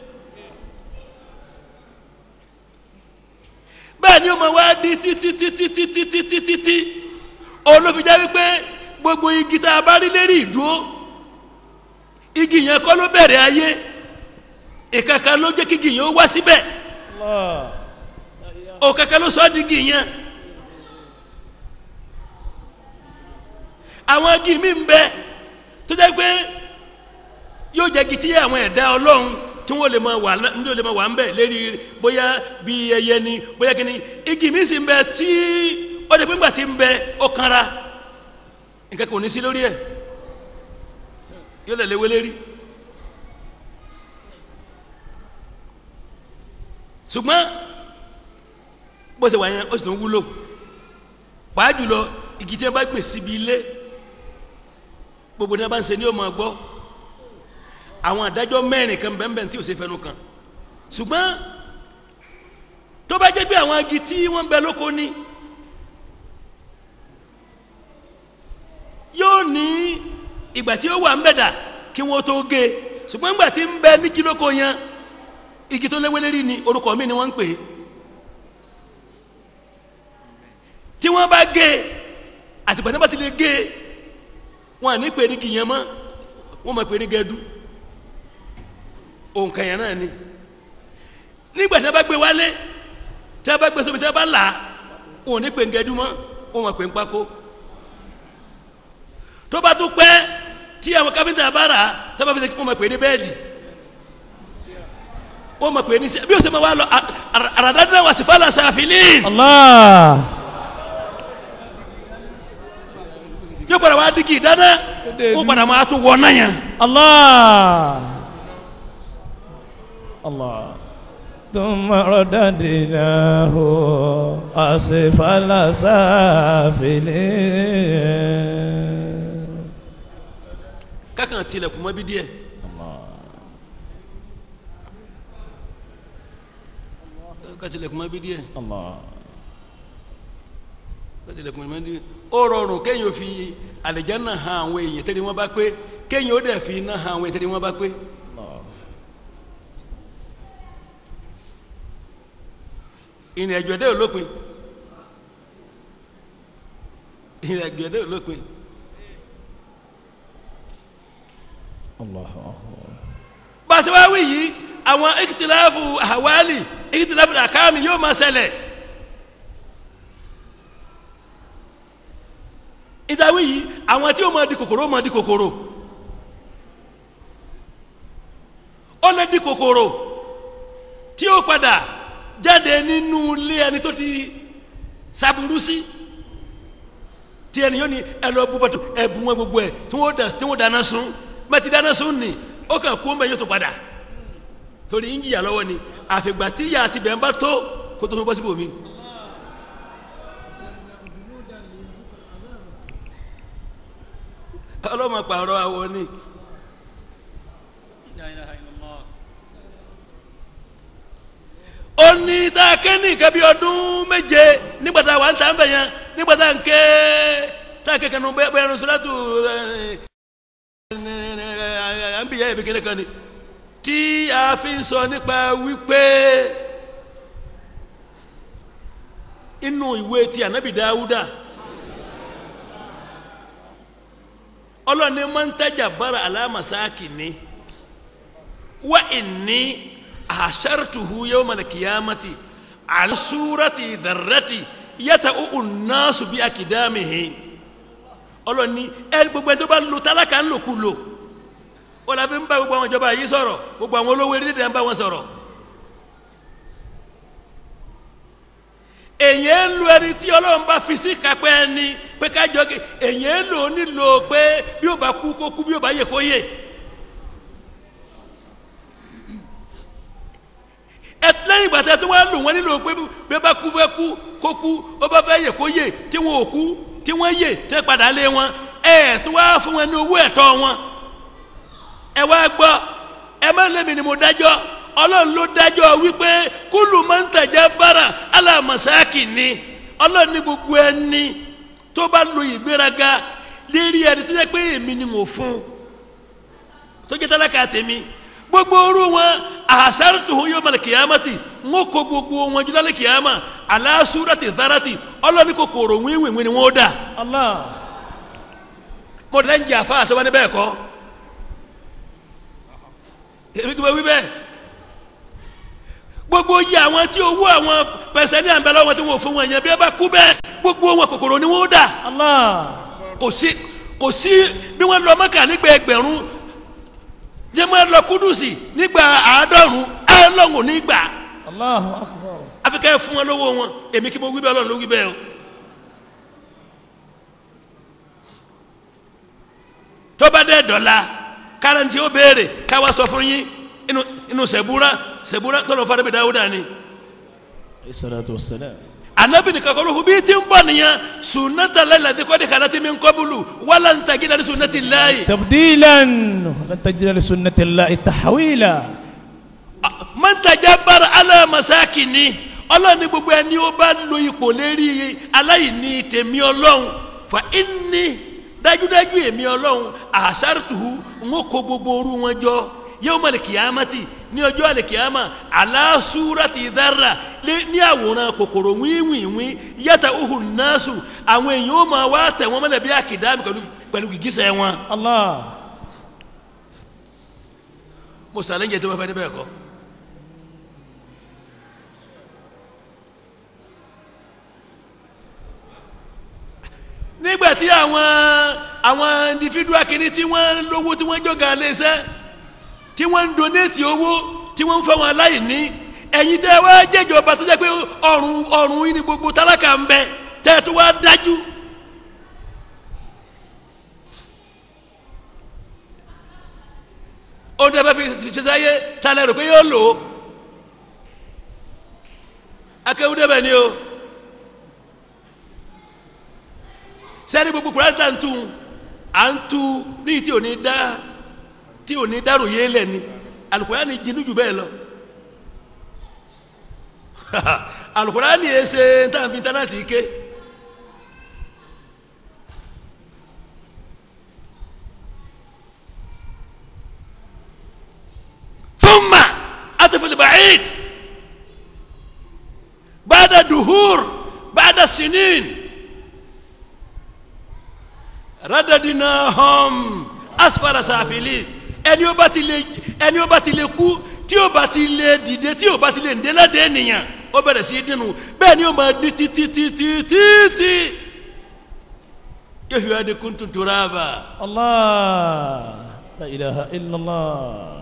bẹ́ẹ̀ ni ó máa wá di títí títí títí títí títí olófin já wípé gbogbo igi tá a bá rí lérí ìdúró igi yẹn kọ́ ló bẹ̀rẹ̀ ayé ìkàkà ló jẹ́ kí igi yẹn ó wá síbẹ̀ Allah. òkàkà ló sọ ọ́ di igi yẹn àwọn igi mi ń bẹ tó jẹ́ pé yóò jẹ́ igi tí àwọn ẹ̀dá ọlọ́run tí wọ́n lè máa wà ní wọ́n lè máa wà ń bẹ̀ lérí bóyá bí ẹyẹ ni bóyá kí ni igi mi sì ń bẹ tí ó jẹ́ pé ńgbà tí ń bẹ ó kanra nǹkan kò ní sí lórí ẹ̀ yóò lè léwé lérí ṣùgbọ́n bó ṣe wà yẹn ó sì tún wúlò pàá jùlọ igi tí wọ́n bá gbìn síbi ilé gbogbo ní wọ́n bá ń ṣe ní ọmọ gbọ́ àwọn adájọ́ mẹ́rin kan bẹ́ẹ̀ bẹ́ẹ̀ tí ò ṣe fẹnu kan ṣùgbọ́n tó bá jẹ́ pé àwọn agi tí wọ́n ń bẹ lóko ni yóò ní ìgbà tí ó wà ń bẹ̀ dà kí wọ́n tó gé e ṣùgbọ́n ìgbà tí ń bẹ ní kílókò yẹn igi tó léwé lérí ni orúkọ mi ni wọ́n ń pè é tí wọ́n bá gé e àtìgbà tí wọ́n bá ti lè gé e wọ́n à ní pè ní kìyẹn mọ́ wọ́n máa pè ní gẹ́dú òǹkà yẹn náà ni nígbà tí wọ́n bá gbé wálé tí wọ́n bá gbé sóbi tí wọ́n bá là á wọ́n ò ní pè ní gẹ́dú mọ́ wọ́n máa pè ní pákó tó bá tún pẹ́ tí àwọn káfíńtà bá rà á tó bá fi ṣe wọ́n máa pè ní bẹ́ẹ̀dì wọ́n máa pè ní sẹ́ bí o ṣe máa wá lọ àràdáńdá wà sí fàlà sàfìlín Allah. yóò padà wá dígì dáná wọ́n padà máa tún wọ náà yẹn. Allah. Allah. ثم رددناه أسفل سافلين kákan tilẹ̀kùn mọ́ bí díẹ̀. ká tilẹ̀kùn mọ́ bí díẹ̀. Allah. ká tilẹ̀kùn mọ́ bí díẹ̀. ó rọrùn kéèyàn fi àlìjánnà hàn àwọn èèyàn tẹ́lẹ̀ wọ́n bá pé kéèyàn ó dẹ̀ fi iná hàn àwọn èèyàn tẹ́lẹ̀ wọ́n bá pé. ìrìn àjò ẹ̀dẹ́ ò lópin ìrìn àjò ẹ̀dẹ́ ò lópin. Allahu akbar. bàṣẹwáwí yìí àwọn ìkìtìláfù àwálì ìkìtìláfù àkáàmì yóò máa ṣẹlẹ̀ ìdáwí yìí àwọn tí ó máa di kòkòrò ó máa di kòkòrò ó lè di kòkòrò tí ó padà jáde nínú ilé ẹni tó ti saburú sí tí ẹni yóò ní ẹ lọ bú bàtò ẹ bú wọn gbogbo ẹ tí wọn da tí wọn dáná sun bá ti dáná sun ni ó kàn kó mbẹ yóò tó padà torí ń jìyà lọ́wọ́ ni àfìgbà tí ìyá àti bẹ́ẹ̀ ń bá tó kó tó tó bọ́ síbò mi. ọlọ́mọ pààrọ̀ àwọn ni. ó ní tá a ké ní nǹkan bí ọdún méje nígbà tá a wà ń tà ń bẹ̀ yẹn nígbà tá a ń ké tá a ké kanu bẹ́ẹ̀ bẹ́ẹ̀ ní sọ́dọ̀tù à ń bì yá ìbí kéde kan ni tí a fi ń sọ nípa wípé inú ìwé ti ànábì dáúdà ọlọ́ni máa ń tajà bára alámasáàkì ni wá ìní àṣàrtuhu yawmal qiyamati ala surati dharrati yata'u an-nasu bi akidamihi ọlọ́ni ẹni gbogbo ẹni tó bá lo tálákà ń lòkù lò ó la fi ń bá gbogbo àwọn ìjọba yìí sọ̀rọ̀ gbogbo àwọn olówó eré dídá ń bá wọn sọ̀rọ̀ èyàn ń lo ẹni tí ọlọ́run bá fi sí kápẹ́ ẹni pé kájọ kí èyàn ń lò ó nílò pé bí ó bá kú kó kú bí ó bá yè kó yè. ẹ lẹ́yìn ìgbà tí a tún wá lò wọ́n nílò pé bí ó bá kú fẹ́ kú kó kú ó bá fẹ́ yè kó yè tí wọn ò kú tí wọ́n yè tí wọ́n padà lé wọn ẹ tó wá fún wọn ní owó ẹ̀tọ́ wọn. ẹ wá gbọ́ ẹ má lèmi ni mo dájọ́ ọlọ́run ló dájọ́ wípé kúlù máa ń tẹ̀jẹ́ bára aláàmọ̀sáàkì ni ọlọ́run ní gbogbo ẹni tó bá lo ìgbéraga lérí ẹni tó jẹ́ pé èmi ni mo fún tó jẹ́ tálákà tèmi gbogbo orú wọn àṣàrùtù yóò mọ̀lẹ̀ kìyàmátì ń kó gbogbo wọn jù lálẹ́ kìyàmá aláṣúrátì zárátì ọlọ́run ní kòkòrò wíwìwì ni wọ́n dà Allah. mo dẹ́ ń jẹ́ àfa àtọ́wá ní bẹ́ẹ̀ kọ́ èmi kí n bá wí bẹ́ẹ̀ gbogbo yìí àwọn tí owó àwọn pẹ̀sẹ̀ ní àǹbẹ̀lẹ̀ wọn tí wọ́n fún wọn yẹn bí ẹ bá kú bẹ́ẹ̀ gbogbo wọn kòkòrò ni wọ́n dà Allah. kò sí kò sí bí wọ́n lọ mọ́kà nígbà ẹgbẹ̀rún jẹ́ wọ́n lọ kúdùsì nígbà àádọ́rùn ẹlọ́run nígbà Allahu akbar. àfikẹ́ fún wọn lówó wọn èmi kí mo wí bẹ́ẹ̀ ọlọ́run ló wí bẹ́ẹ̀ o. tó bá dẹ́ dọ̀la káràntì ó béèrè káwa sọ fún yín inú inú sẹ̀búrà sẹ̀búrà tọ́lọ̀ fún arábìnrin dáwúdà ni. Salatu wassalam. anabi ni kakoro hu bii ti ń bọ̀ nìyẹn sunata lalati kọ́ni kalati min kọ́bulu wala ń tagi dali sunati layi. تبديلا لن تجد لسنة الله تحويلا mọ́ntàjà bára alámasaki ni ọlọ́run ní gbogbo ẹni ó bá lo ipò lérí aláìní tèmi ọlọ́run fa inni dájúdájú èmi ọlọ́run àṣàrùtù ń kó gbogbo orú wọn jọ yawmal kiyamati ní ọjọ́ àlèkìyàmà aláṣúrátì dára ní àwòrán kòkòrò wíwìnwín yàtà uhùn náṣù àwọn èèyàn ó máa wá tẹ̀ wọ́n mọ́lẹ̀ bí àkìdámi pẹ̀lú gìgísẹ̀ wọn. Allah. mo sàlẹ̀ tó bá fẹ́ níbẹ̀ kọ́. nígbà tí àwọn àwọn individual kìíní tí wọ́n lówó tí wọ́n jọ̀gá léṣẹ́ tí wọ́n ń donate owó tí wọ́n ń fẹ́ wọn aláìní ẹ̀yin tẹ́ wá jẹ́jọba tó jẹ́ pé ọ̀run ọ̀run yìí ni gbogbo tálákà ń bẹ tẹ́ tó wá dájú. ó dẹ́ bá fi ṣiṣẹ́ ta lẹ́ rò pé yóò lò ó akéwú débẹ̀ ni o sẹ́ni gbogbo kúrẹ́tì à ń tu à ń tu ní tí ò ní dá tí ò ní dárò yé lẹ̀ ni alukurani jinú jù bẹ́ẹ̀ lọ alukurani yẹ ṣe ntànfin tánàtì ké thumma atafil ba'id ba'da duhur ba'da sinin radadinahum asfala safilin ẹni ó bá ti lè ẹni ó bá ti lè kú tí ó bá ti lè dìde tí ó bá ti lè ǹdẹ́ ládé ènìyàn ó bẹ̀rẹ̀ sí í dínú bẹ́ẹ̀ ni ó máa di títí títí títí yóò fi wá di kúntùn turaba. Allah la ilaha illallah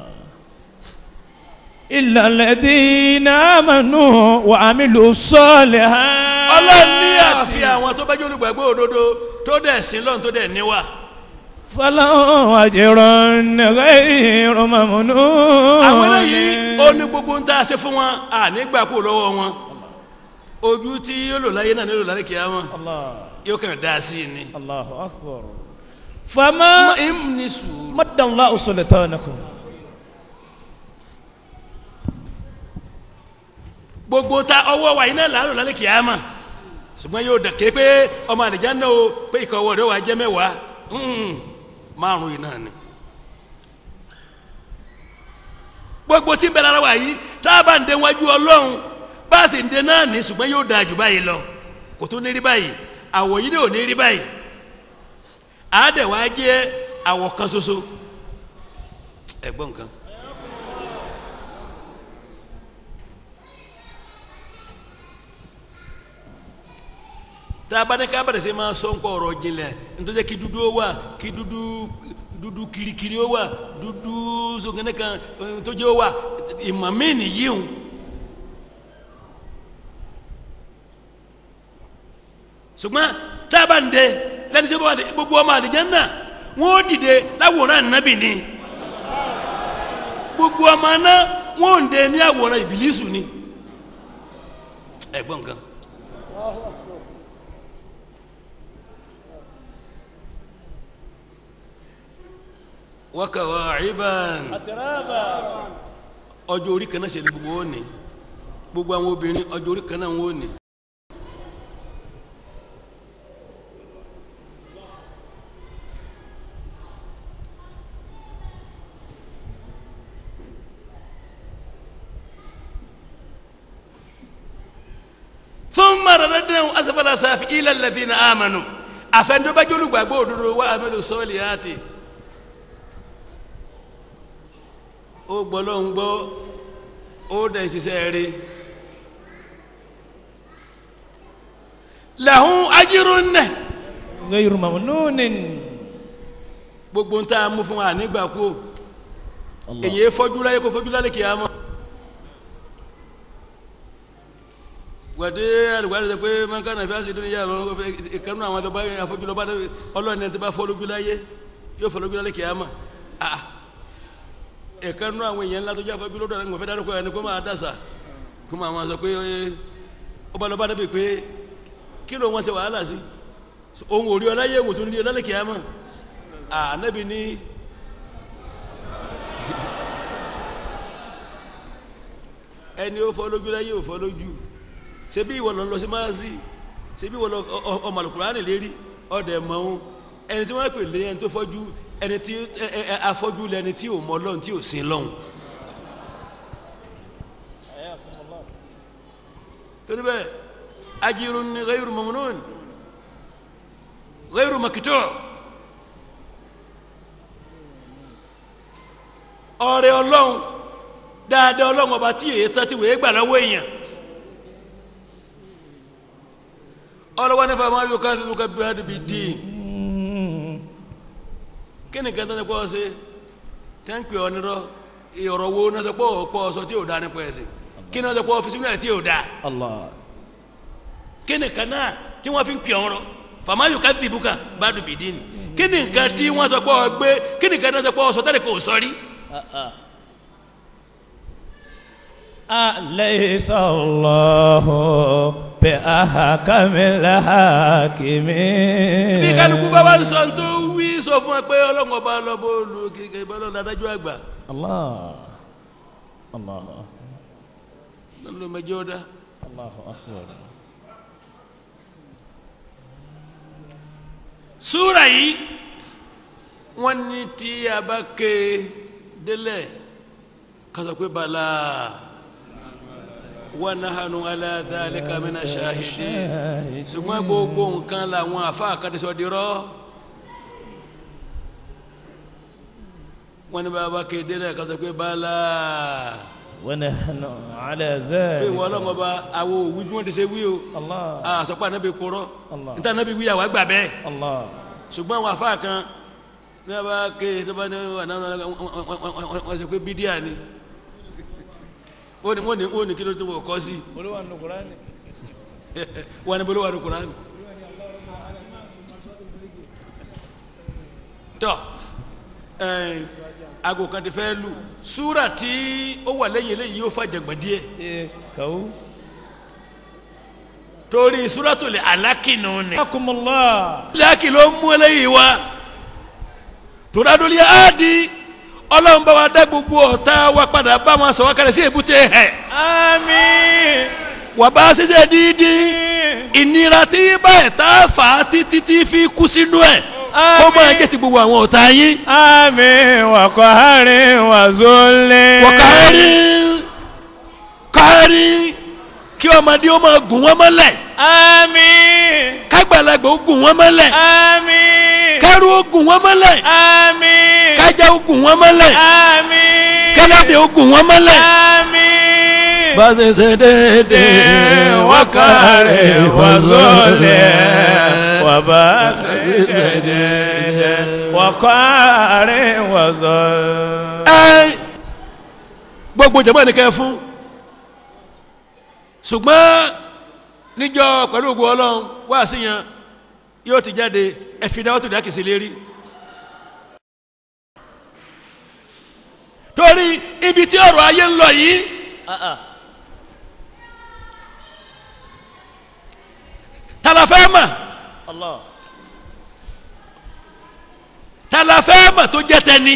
illa alladhina amanu wa amilu salihat. ọlọ́run ní àfi àwọn tó bá jẹ́ olùgbàgbọ́ òdodo tó dẹ̀ sí lọ́run tó dẹ̀ níwà. فلهم أجر غير ممنون àwọn eléyìí ó ní gbogbo ń tá a ṣe fún wọn à nígbà kú lọ́wọ́ wọn ojú tí yóò lò láyé náà nílò láyé kìá wọn الله yóò kàn dá sí i ni. الله أكبر فما im ní sùúrù. مد الله سلطانكم gbogbo ta ọwọ́ wa iná làálò lálẹ́ kìá mà ṣùgbọ́n yóò dàké pé ọmọ àlejò náà o pé ìkọ̀ ọwọ́ rẹ̀ wà jẹ́ mẹ́wàá Mm, márùn yìí náà ni. gbogbo tí ń bẹ lára wa yìí tá a bá ń dé wájú ọlọ́run bá a sì ń dé náà ní ṣùgbọ́n yóò dáa jù báyìí lọ kò tó ní rí báyìí àwọ̀ yìí ò ní rí báyìí àádẹ́ wàá jẹ́ àwọ̀ kan ṣoṣo ẹ̀gbọ́n nǹkan. tá a bá ní ká bẹ̀rẹ̀ sí máa sọ ń pọ̀ ọ̀rọ̀ jinlẹ̀ nítorí kí dúdú ó wà kí dúdú dúdú kirikiri ó wà dúdú sọ̀kẹ́nẹ́ kan eh, tó jẹ́ ó wà ìmọ̀ mí nìyí o. ṣùgbọ́n tá a bá ń dẹ lẹ́ni tí gbogbo ọmọ àdìjẹ́ náà wọ́n ó dìde láwòrán ànábì ni gbogbo ọmọ náà wọ́n ò ń dẹ ní àwòrán ìbílísù ni ẹ̀gbọ́n kan. wakawaciban أترابا ọjọ́ orí kan náà ṣe ni gbogbo wọn ni gbogbo àwọn obìnrin ọjọ́ orí kan náà wọn ni. ثم رددناه أسفل سافلين الذين آمنوا أفندوا gbàgbọ́ òdodo wa amelu sọ́ọ̀lìyàtì ó gbọ́ ló ń gbọ́ ó dẹ̀ ṣiṣẹ́ rí lahun ajirun nẹ غير ممنون gbogbo ń tá a mú fún wa nígbà kú الله èyí fọ́jú láyé kó fọ́jú lálẹ́ kìí àmọ́ gbàdé alùpàdé sọ pé mọ́kànnà fi àṣìdún yà lọ́wọ́ ìkànnì àwọn ọlọ́ba afọ́jú lọ́ba ọlọ́ọ̀ni ẹni tí bá fọ́ lójú láyé yóò fọ́ lójú lálẹ́ kìí àmọ́ ah ìkànnì àwọn èèyàn ńlá tó jẹ́ afọ́jú lọ́dọ̀ ẹni kò fẹ́ dárúkọ ẹni kó máa dàsà kó máa sọ pé ọba lọ́ba dẹ́bi pé kí ló wọ́n ṣe wàhálà sí ohun òrí ọláyé wò tó ní ọlálẹ́ kìí àmọ́ ah anábì ní ẹni ó fọ́ lójú láyé ò fọ́ lójú ṣebí ìwọ lọ lọ sí máàsì ṣebí ìwọ lọ ọ- ọ- ọmọ Al-Kùránì lérí ọdẹ mọ́ún ẹni tí wọ́n pè lé ẹni tó fọ́jú ẹni tí ẹ- ẹ- ẹ- afọ́jú lẹni tí ò mọ Ọlọ́run tí ò sin lọ́hùn. torí bẹ́ẹ̀ ajirun ghayru mamnun ghayru maktu' ọrẹ Ọlọ́run dáadáa Ọlọ́run ọba tí èyí tán ti wèé gbà lọ́wọ́ èèyàn ọlọ́wọ́ nífa máa yọ káfí fún káfí hàn bí dín kí ni kẹta ní pọ́ sí tẹ́ ń pè ọ nírọ́ ìrọ̀ wo náà tó pọ̀ pọ̀ sọ tí ò dá nípa ẹ̀sìn kí ni wọ́n tó pọ̀ ọ́fíìsì náà tí ò dá Allah. kí ni kan náà tí wọ́n fi ń pè ọ́ rọ fàmà yóò káfí fún ká bá dùn bí dín kí ni nǹkan tí wọ́n sọ pé ọ gbé kí ni kan náà sọ pé ọ sọ tẹ́lẹ̀ kò sọ rí أليس الله بأحكم الحاكمين bí kálukú bá wá ń sọ tó wí sọ fún wa pé ọlọ́run ọba lọ́bọ̀ olú kékeré bá lọ́ọ́ adájọ́ àgbà الله الله lọ́nà ló mẹjọ́ dá. الله أكبر súra yìí wọ́n ní tí a bá ké délẹ̀ kásọ̀ pé bala wa nahanu ala dhalika mina shahidin ṣùgbọ́n gbogbo nǹkan làwọn àfa àkàdésọ dirọ́ wọ́n ní bá a bá ké délẹ̀ kásọ̀ pé bala ونحن على pé ذلك ìwọ ọlọ́run ọba àwọn òwú bí wọ́n ti ṣe wí o الله àsọpọ̀ ànábì kúrọ́ Allah. níta ànábì wí àwa gbà bẹ́ẹ̀ الله ṣùgbọ́n àwọn afá kan ní a bá ké tó bá ní àná wọ́n ṣe pé bídíà ni wọ́n ní wọ́n ní wọ́n ní kí ló tó wọ̀ kọ́ sí قلوا أن القرآن wọ́n ní bolo wà ní kuran. tọ́ ẹ̀ẹ́n aago kan ti fẹ́ lù súrà tí ó wà lẹ́yìn eléyìí yóò fa jàngbọ̀n díẹ̀ إيه كو torí súràtul alákìnnú ni. حكم الله láàkì ló mú eléyìí wá tòrádólì áàdì ọlọ́run bá wa dá gbogbo ọ̀tá wa padà bá wọn sọ wá kalẹ̀ sí èbúté ẹ̀ آمين wà bá ṣiṣẹ́ dídí ìnira tí báyìí tá a fà á títí tí fi kú sínú ẹ̀ kó máa jẹ́ ti gbogbo àwọn ọ̀tá yín آمين وقهر وذل wọ́kárí kárí kí ọmọdé ó máa gùn wọ́n mọ́lẹ̀ آمين kágbàlagbà ó gùn wọ́n mọ́lẹ̀ آمين kẹ́rù ó gùn wọ́n mọ́lẹ̀ آمين kájà ó gùn wọ́n mọ́lẹ̀ آمين kẹ́lẹ́dẹ̀ ó gùn wọ́n mọ́lẹ̀. آمين Bàtẹ̀tẹ̀ dédé وقهر وذل وباس شديد وقهر وذل Ẹ gbogbo jẹ̀mọ́ ẹnìkan fún. Ṣùgbọ́n níjọ́ pẹ̀lú ògùn ọlọ́run wá síyan yóò ti jáde ẹ̀fìdáwọ́ tó dákì sí lérí. Torí ibi tí ọ̀rọ̀ ayé ń lọ yìí tala fẹ́ mọ̀ الله tala fẹ́ mọ̀ tó jẹ́ tẹni.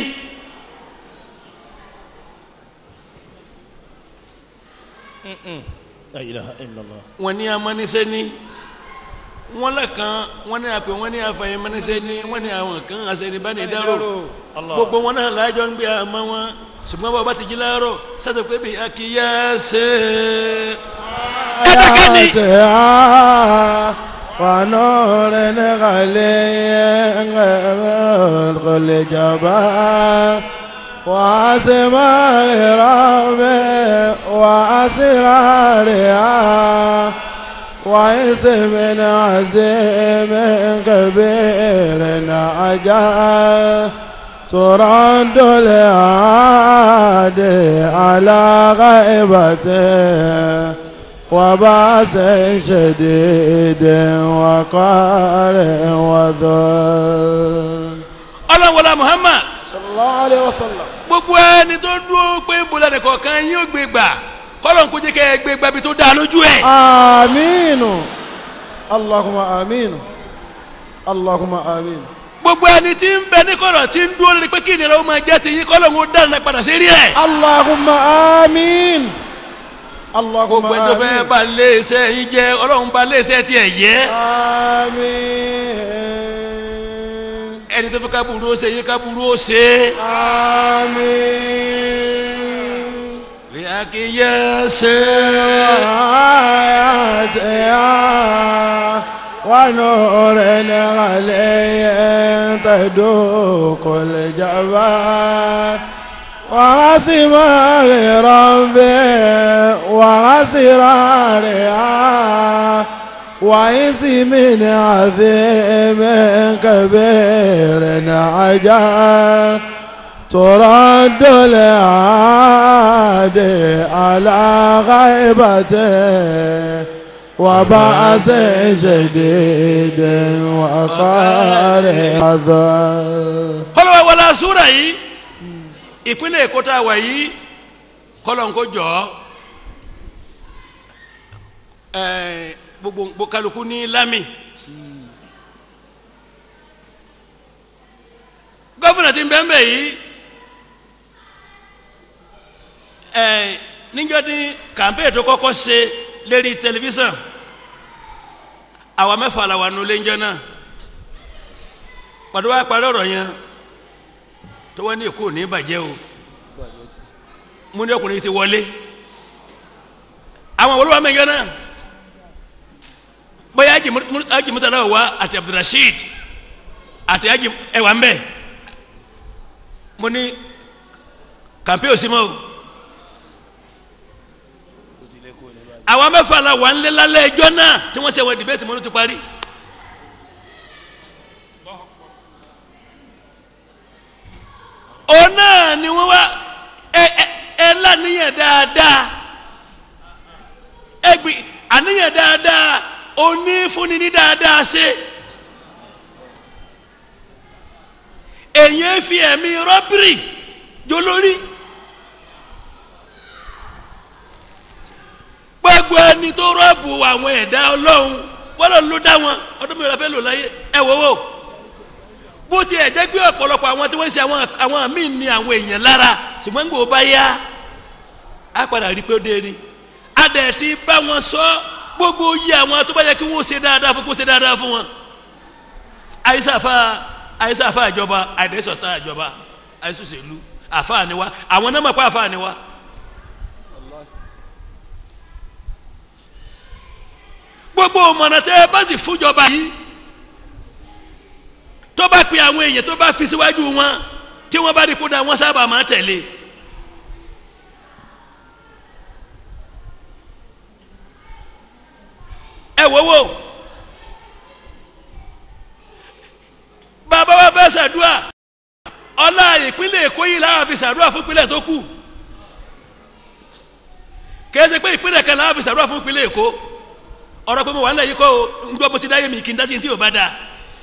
لا إله إلا الله wọ́n ní amánisẹ́ ní wọ́n lẹ́kan wọ́n ní àpè wọ́n ní afẹ́yẹmánisẹ́ ní wọ́n ní àwọn kan àṣẹnibáni dárò Allah. gbogbo wọn náà lájọ ń gbé àmọ́ wọn ṣùgbọ́n bàbá ti jí láàárọ̀ sátọ̀ pé bí akíyá ṣe ẹ̀ẹ́dẹ́gẹ́ni ونور غلي كل جبال وأسماء ربي وأسرارها واسم عزيم كبير أجل ترد العادي على غيبته وباس شديد وقار وذل ọlọ́wọ́lá Muhammad صلى الله عليه وسلم gbogbo ẹni tó dúró pé bọ́lá nìkan kan yín ó gbé gbà kọ́lọ́n kó jẹ́ kẹ́ ẹ gbé gbà bí tó dáa lójú ẹ̀. آمين اللهم آمين اللهم آمين gbogbo ẹni tí ń bẹ ní kọ̀rọ̀ tí ń dúró lórí pé kí ìnira ó máa jẹ́ ti yín kọ́lọ́n kó dáná padà sí rí ẹ̀. اللهم آمين اللهم gbogbo ẹni tó fẹ́ آمين bá lé iṣẹ́ yín jẹ́ ọlọ́run bá lé iṣẹ́ tiẹ̀ jẹ́ آمين ẹni tó fẹ́ kábùrú ó ṣe yín kábùrú ó ṣe آمين bí a kì í yẹ ṣe. آياتها ونور عليه تدوق الجبال وعصمه ربي وعسرارها واسم عظيم كبير عجل ترد العاد على غيبته وبأس شديد وقار حذر kọ́lọ́wọ́ wọlé asúra yìí ìpínlẹ̀ èkó tá a wà yìí kọ́lọ̀ ń kó jọ ẹ̀ gbogbo kálukú ní lámì gọ́fìnà tí ń bẹ́ẹ̀ bẹ́ẹ̀ yìí ẹ̀ níjọ́ ní kàmpéè tó kọ́kọ́ ṣe lérí tẹlifíṣàn àwa mẹ́fà la wà nulẹ̀ ńjọ́ náà pàdé wa parí ọ̀rọ̀ yẹn tó wá ní èkó ní bàjẹ́ o mo ní ọkùnrin ti wọlé àwọn olúwa mẹ́jọ náà bóyá Haji Murtala wa àti Abdulrasheed àti Haji ẹwà ń bẹ mo ní kàmpé òsì mọ́ o àwọn mẹ́fà la wà ń lé lálẹ́ ẹjọ́ náà tí wọ́n ṣe wọ dìbẹ́tì mo ní ti parí. òun náà ni wọ́n wá ẹ ẹ ẹ lánìyàn dáadáa ẹ gbì àníyàn dáadáa onífúnni ní dáadáa ṣe èyàn fi ẹ̀mí rọ́bìrì jolórí gbogbo ẹni tó rọ́ọ̀bù àwọn ẹ̀dá ọlọ́run wọ́n lọ ló dá wọn ọdún mìíràn fẹ́ lò láyé ẹ wò wò bó tiẹ̀ jẹ́ pé ọ̀pọ̀lọpọ̀ àwọn tí wọ́n ń ṣe àwọn àwọn míì ní àwọn èèyàn lára ṣùgbọ́n ń gbò bá yá á padà rí pé ó dé ni á dẹ̀ ti bá wọn sọ gbogbo yí àwọn tó bá yẹ kí wọ́n ṣe dáadáa fún kó ṣe dáadáa fún wọn. àyíṣàfà àyíṣàfà àjọba àìdẹ́sọ̀tà àjọba àìsùsèlú àfà ni wa àwọn náà mọ̀ pé àfà ni wa. gbogbo ọmọnà tẹ́ ẹ bá sì fúnjọba yìí tó bá pe àwọn èèyàn tó bá fi síwájú wọn tí wọ́n bá rí kó da wọ́n sábà máa tẹ̀lé. ẹ wo wo bàbá wa fẹ́ ṣàdúrà ọlá ìpínlẹ̀ èkó yìí làwọn fi ṣàdúrà fún ìpínlẹ̀ tó kù kẹ́sẹ̀ pé ìpínlẹ̀ kan làwọn fi ṣàdúrà fún ìpínlẹ̀ èkó ọ̀rọ̀ pé mo wà nílẹ̀ yìí kọ́ o ń gbọ́ bó ti dáyé mi kì í dá sí ní tí ò bá dáa.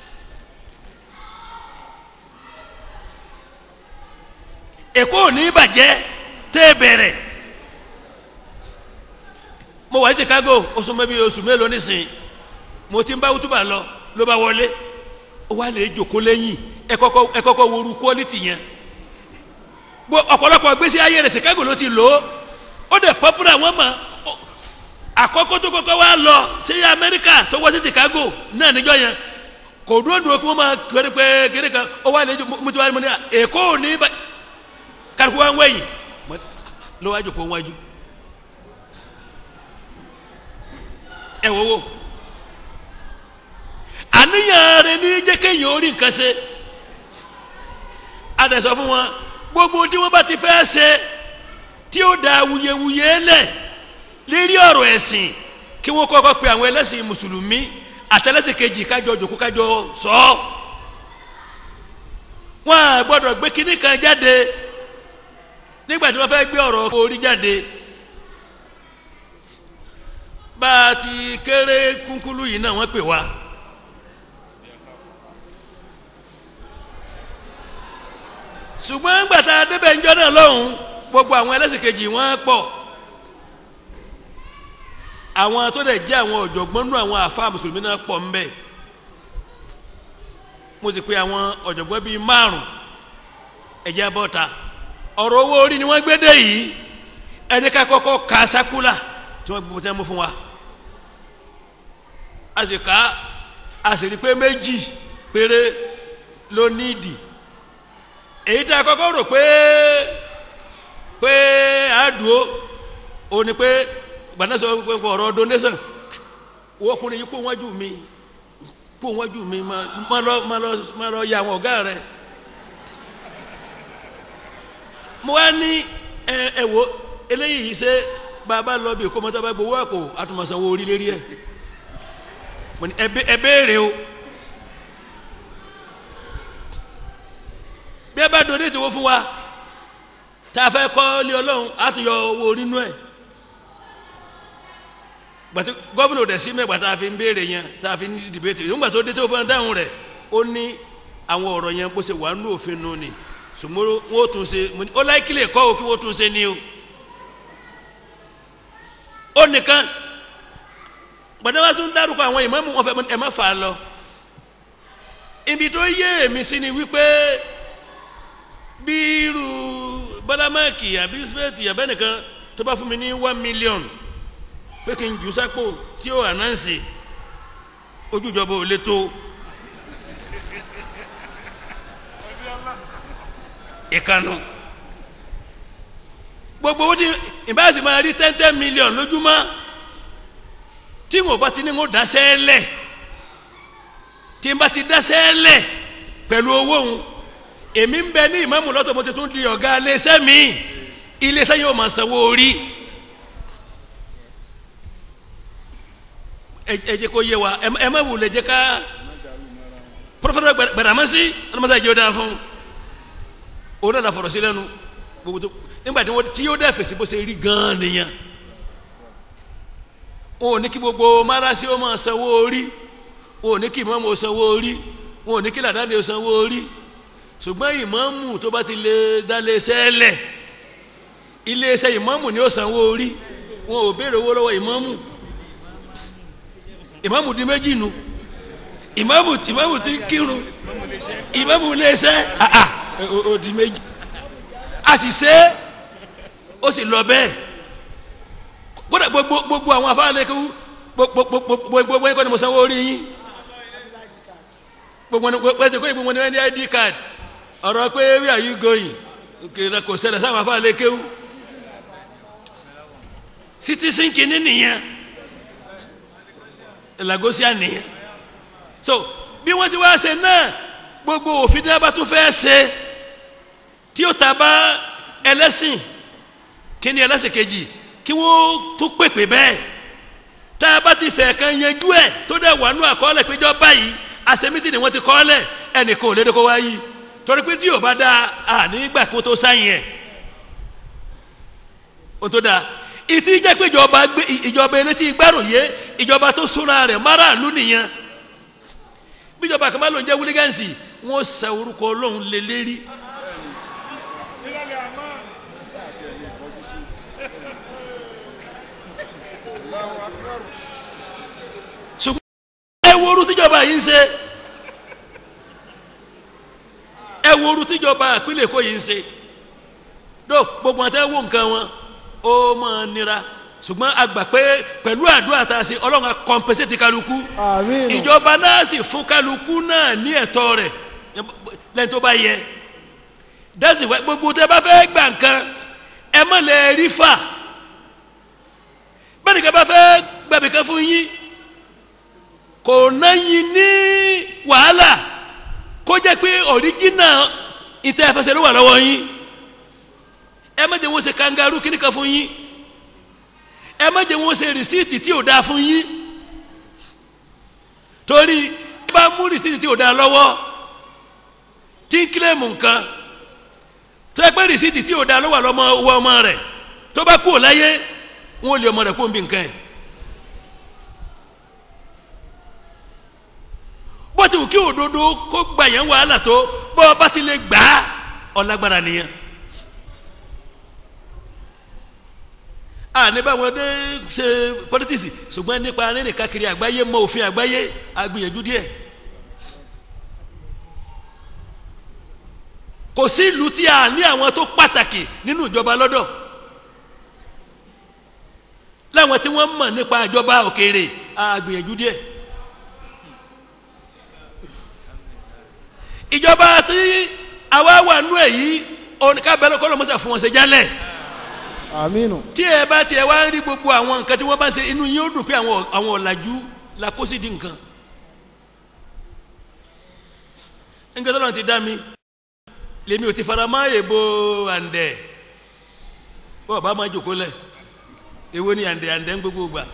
èkó ò ní bàjẹ́ tẹ́ bẹ̀rẹ̀ mo wà ní Chicago oṣù mẹ́bí oṣù mélòó nísìn mo ti ń bá wútúbà lọ ló bá wọlé ó wà lè jòkó lẹ́yìn ẹ kọ́kọ́ ẹ kọ́kọ́ woru quality yẹn bó ọ̀pọ̀lọpọ̀ gbèsè ayé rẹ̀ Chicago ló ti lò ó ó dẹ̀ popular wọ́n mọ̀ àkọ́kọ́ tó kọ́kọ́ wá lọ sí Amẹ́ríkà tó wá sí Chicago náà níjọ́ yẹn kò dúró dúró kí wọ́n máa kéré pé kéré kan ó wà lè mo ti wá ní mo ní èkó ò ní bàjẹ́ kálukú wa ń wẹ̀yìn ló wájú kó wájú ẹ wo wo àníyàn rẹ ní jẹ́ kéèyàn orí nǹkan ṣe adẹ̀sọ fún wọn gbogbo tí wọ́n bá ti fẹ́ ṣe tí ó da wuyewuye lẹ̀ lérí ọ̀rọ̀ ẹ̀sìn kí wọ́n kọ́kọ́ pe àwọn ẹlẹ́sìn mùsùlùmí àtẹlẹ́sìn kejì kájọ jòkó kájọ sọ ọ́ wọn à gbọ́dọ̀ gbé kinní kan jáde nígbà tí wọ́n fẹ́ gbé ọ̀rọ̀ orí jáde bá a ti kéré kúnkúlú yìí náà wọ́n pè wá. ṣùgbọ́n gbàtà débẹ̀ ńjọ́ náà lọ́hùn gbogbo àwọn ẹlẹ́sìn kejì wọ́n pọ̀ àwọn tó dẹ̀ jẹ́ àwọn ọ̀jọ̀gbọ́n nú àwọn àfa mùsùlùmí náà pọ̀ ń bẹ̀ mo sì pe àwọn ọ̀jọ̀gbọ́n bíi márùn ẹ̀jẹ̀ bọ́ta ọ̀rọ̀ owó orí ni wọ́n gbé dé yìí ẹni ká kọ́kọ́ ka sákúlà tí wọ́n gbogbo tí wọ́n mú fún wa a sì ká a sì rí pé méjì péré ló nídìí èyí tá a kọ́kọ́ rò pé pé àádùó ó ní pé gbanisọ pé ọ̀rọ̀ donation wọ́n ọkùnrin yìí kó wájú mi kó wájú mi má lọ má lọ má lọ ya àwọn ọ̀gá rẹ̀ mo wá ní ẹ ẹ wo eléyìí ṣe bàbá lọ bí kọ́mọ́tà bá gbowó àpò àtúmọ̀sánwó orí lérí ẹ̀ mo ní ẹ béèrè o bí ẹ bá donate owó fún wa tá a fẹ́ kọ́ lé ọlọ́run á tún yọ owó orí nú ẹ̀ gbàtí gọ́vùnà dẹ̀ sí mẹ́gbà tá a fi ń béèrè yẹn tá a fi ń dìbẹ́tì nígbà tó dé tó fún dáhùn rẹ̀ ó ní àwọn ọ̀rọ̀ yẹn bó ṣe wà nínú òfin nù ni ṣùgbọ́n wọ́n ó tún ṣe ó láìkílẹ̀ kọ́ ò kí wọ́n tún ṣe ni o ó nìkan gbàdá wa tún dárúkọ àwọn ìmáàmù wọn fẹ́ ẹ má fà á lọ ibi tó yé èmi sí ni wípé bí irú bálámẹ́ẹ̀kì àbí sípẹ́ẹ̀tì àbẹ́nìkan tó bá fún mi ní one million pé kí n jù sápò tí ó ànánsì ojújọba ò lè tó ìkànnù gbogbo owó tí ìbáàsì máa rí ten ten million lójúmọ́ tí n ò bá ti ní n ó dáṣẹ́ lẹ̀ tí n bá ti dáṣẹ́ lẹ̀ pẹ̀lú owó òun èmi ń bẹ ní ìmáàmù lọ́tọ̀ mo ti tún di ọ̀gá iléeṣẹ́ mi iléeṣẹ́ yóò máa sanwó orí ẹ jẹ́ kó yé wa ẹ má wulẹ̀ jẹ́ ká pọfẹ́tà gbàdámẹ́sì ọlọ́mọdé àjẹ́ ọ̀dà fún òun náà fọ̀rọ̀ sí lẹ́nu gbogbo tó nígbà tí wọ́n tí yóò dẹ́ fèsì bó ṣe rí gan-an nìyẹn wọn ò ní kí gbogbo márasí ó máa sanwó orí wọn ò ní kí ìmáàmù ó sanwó orí wọn ò ní kí làdáni ó sanwó orí ṣùgbọ́n ìmáàmù tó bá ti lè dálé iṣẹ́ lẹ̀ iléeṣẹ́ ìmáàmù ni ó sanwó orí wọn ò béèrè owó lọ́wọ́ ìmáàmù ìmáàmù di méjì nu ìmáàmù ìmáàmù ti kírun ìmáàmù iléeṣẹ́ àà ó di méjì a sì ṣe é ó sì lọ bẹ́ẹ̀ kódà gbogbo gbogbo àwọn afáàlẹ́kẹ́ gbogbo gbogbo ẹ̀kọ́ ni mo sanwó orí yín gbogbo ẹni pẹ́ẹ́sì kó ìgbìmọ̀ ní ẹni id card ọ̀rọ̀ pé where are you going kìlọ̀ kò ṣẹlẹ̀ sáwọn afáàlẹ́kẹ́ wù citizen kìíní nìyẹn lagosia nìyẹn so bí wọ́n ti wá ṣe náà gbogbo òfin tí wọ́n bá tún fẹ́ ṣe tí ó ta bá ẹlẹ́sìn kí ni ẹlẹ́sìn kejì kí wọ́n tún pèpè bẹ́ẹ̀ tá a bá ti fẹ́ kan yanjú ẹ̀ tó dẹ̀ wà nú àkọọ́lẹ̀ péjọ báyìí àṣemítì ni wọ́n ti kọ́ọ́lẹ̀ ẹnìkan ò lédè kó wá yìí torí pé tí yóò bá dáa à nígbà kó tó sáyìn ẹ̀ ó tó dáa ìtí jẹ́ pé ìjọba gbé ìjọba elétí gbárùyé ìjọba tó súnra rẹ̀ máràlú nìyẹn bíjọba kan bá lóun jẹ́ wílígánsì wọ́n sa orúkọ ọlọ́run lé lérí. ṣùgbọ́n ẹ wo orú tíjọba yìí ń ṣe ẹ wo orú tíjọba ìpínlẹ̀ Èkó yìí ń ṣe dó gbogbo àti ẹ wo nǹkan wọn ó máa nira ṣùgbọ́n a gbà pé pẹ̀lú àdúrà tá a ṣe ọlọ́run á kọ́mpẹ́sẹ̀tì kálukú àmín ìjọba náà sì fún kálukú náà ní ẹ̀tọ́ rẹ̀ lẹ́yìn tó bá yẹ dẹ́sì wẹ́ gbogbo tẹ́ bá fẹ́ gbà nǹkan ẹ má lè rí fà bẹ́ẹ̀ nìkan bá fẹ́ gbàbí kan fún yín kò náyìn ní wàhálà kó jẹ́ pé ọ̀ríjínà ìtẹ́ ẹ̀fẹsẹ̀ ló wà lọ́wọ́ yín ẹ má jẹ́ wọ́n ṣe kangaroo kíní kan fún yín ẹ má jẹ́ wọ́n ṣe rìsíìtì tí ò dáa fún yín torí ẹ bá mú rìsíìtì tí ò dáa lọ́wọ́ tí ń kílẹ̀mù nǹkan tó ẹ pé rìsíìtì tí ò dáa lọ́wọ́ lọ́mọ owó ọmọ rẹ̀ tó bá kú ò láyé wọn ò lè ọmọ rẹ̀ kó ń bí nǹkan ẹ̀. bó ti wù kí òdodo kó gbà yẹn wàhálà tó bọ́ ọ bá ti lè gbà á ọlágbára nìyẹn. àní báwọn dé ṣe politics ṣùgbọ́n nípa rírìn káàkiri àgbáyé mọ òfin àgbáyé àgbìyànjú díẹ̀. kò sí ìlú tí a ní àwọn tó pàtàkì nínú ìjọba lọ́dọ̀ láwọn tí wọ́n mọ̀ nípa ìjọba òkèèrè àgbìyànjú díẹ̀ ìjọba tí àwa wà nú ẹ̀ yìí oníkàbẹ̀rẹ̀ kọ́ ló mọ̀ sá fún wọn ṣe jálẹ̀ aminu tí ẹ bá tiẹ̀ wá ń rí gbogbo àwọn nǹkan tí wọ́n bá ṣe inú yín ó dùn pé àwọn àwọn ọ̀làjú la kó sí di nǹkan nǹkan tó lọ́n ti dá mi lèmi ò ti fara mọ́ èèbò àǹdẹ̀ bọ́ọ̀ bá máa jòkó lẹ̀ èwo ni àǹdẹ̀ àǹdẹ̀ ń gbogbo gbà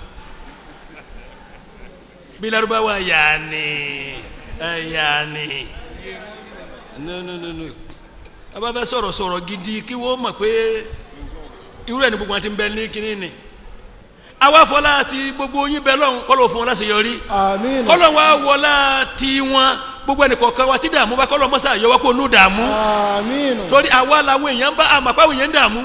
bí Lárúbáwá yaani ẹ yaani no no no no a bá fẹ́ sọ̀rọ̀ sọ̀rọ̀ gidi kí wọ́n mọ̀ pé irú ẹ̀ ní gbogbo wọn ti ń bẹ ní kínní ni àwa fọlá ti gbogbo yín bẹ lọ́hùn kọ́ ló fún wọn láti yọrí aminu kọ́lọ̀ wa wọlá ti wọn gbogbo ẹnì kọ̀ọ̀kan wa ti dààmú bá kọ́lọ̀ mọ́sá yọ wá kó nù dààmú aminu torí àwa làwọn èèyàn bá àmàpá àwọn èèyàn ń dààmú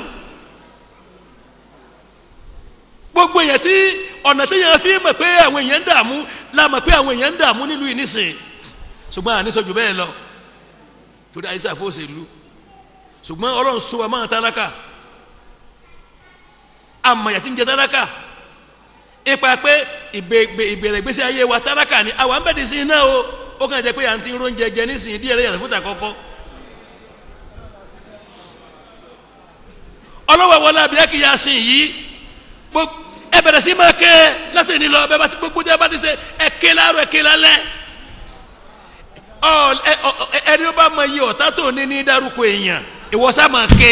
gbogbo èèyàn tí ọ̀nà tí èèyàn fi mọ̀ pé àwọn èèyàn ń dààmú la mọ̀ pé àwọn èèyàn ń dààmú nílùú yìí nísìn ṣùgbọ́n àníṣọ́jú bẹ́ẹ̀ lọ torí àyíṣà fòṣèlú ṣùgbọ́n ọlọ́run sọ wa máa tálákà àmọ̀yà tí ń jẹ tálákà ipa pé ìgbè- ìbẹ̀rẹ̀ ìgbésí ayé wa tálákà ni àwa ń bẹ̀ dì sí iná o ó kàn jẹ́ pé à ń ti ń róúnjẹ jẹ nísìnyí díẹ̀ lẹ́yìn àtúntà kọ́kọ́ ọlọ́wọ́ wọlé abiyaki ya sìn yìí gbogbo ẹ bẹ̀rẹ̀ sí máa ké láti ní lọ bẹ́ẹ̀ bá ti gbogbo tí a bá ti ṣe ẹ ké láàárọ̀ ẹ ké lálẹ́ ọ ẹ ọ ẹ ẹni ó bá mọ iye ọ̀tá tó ní ní dárúkọ èèyàn ìwọ sá máa ké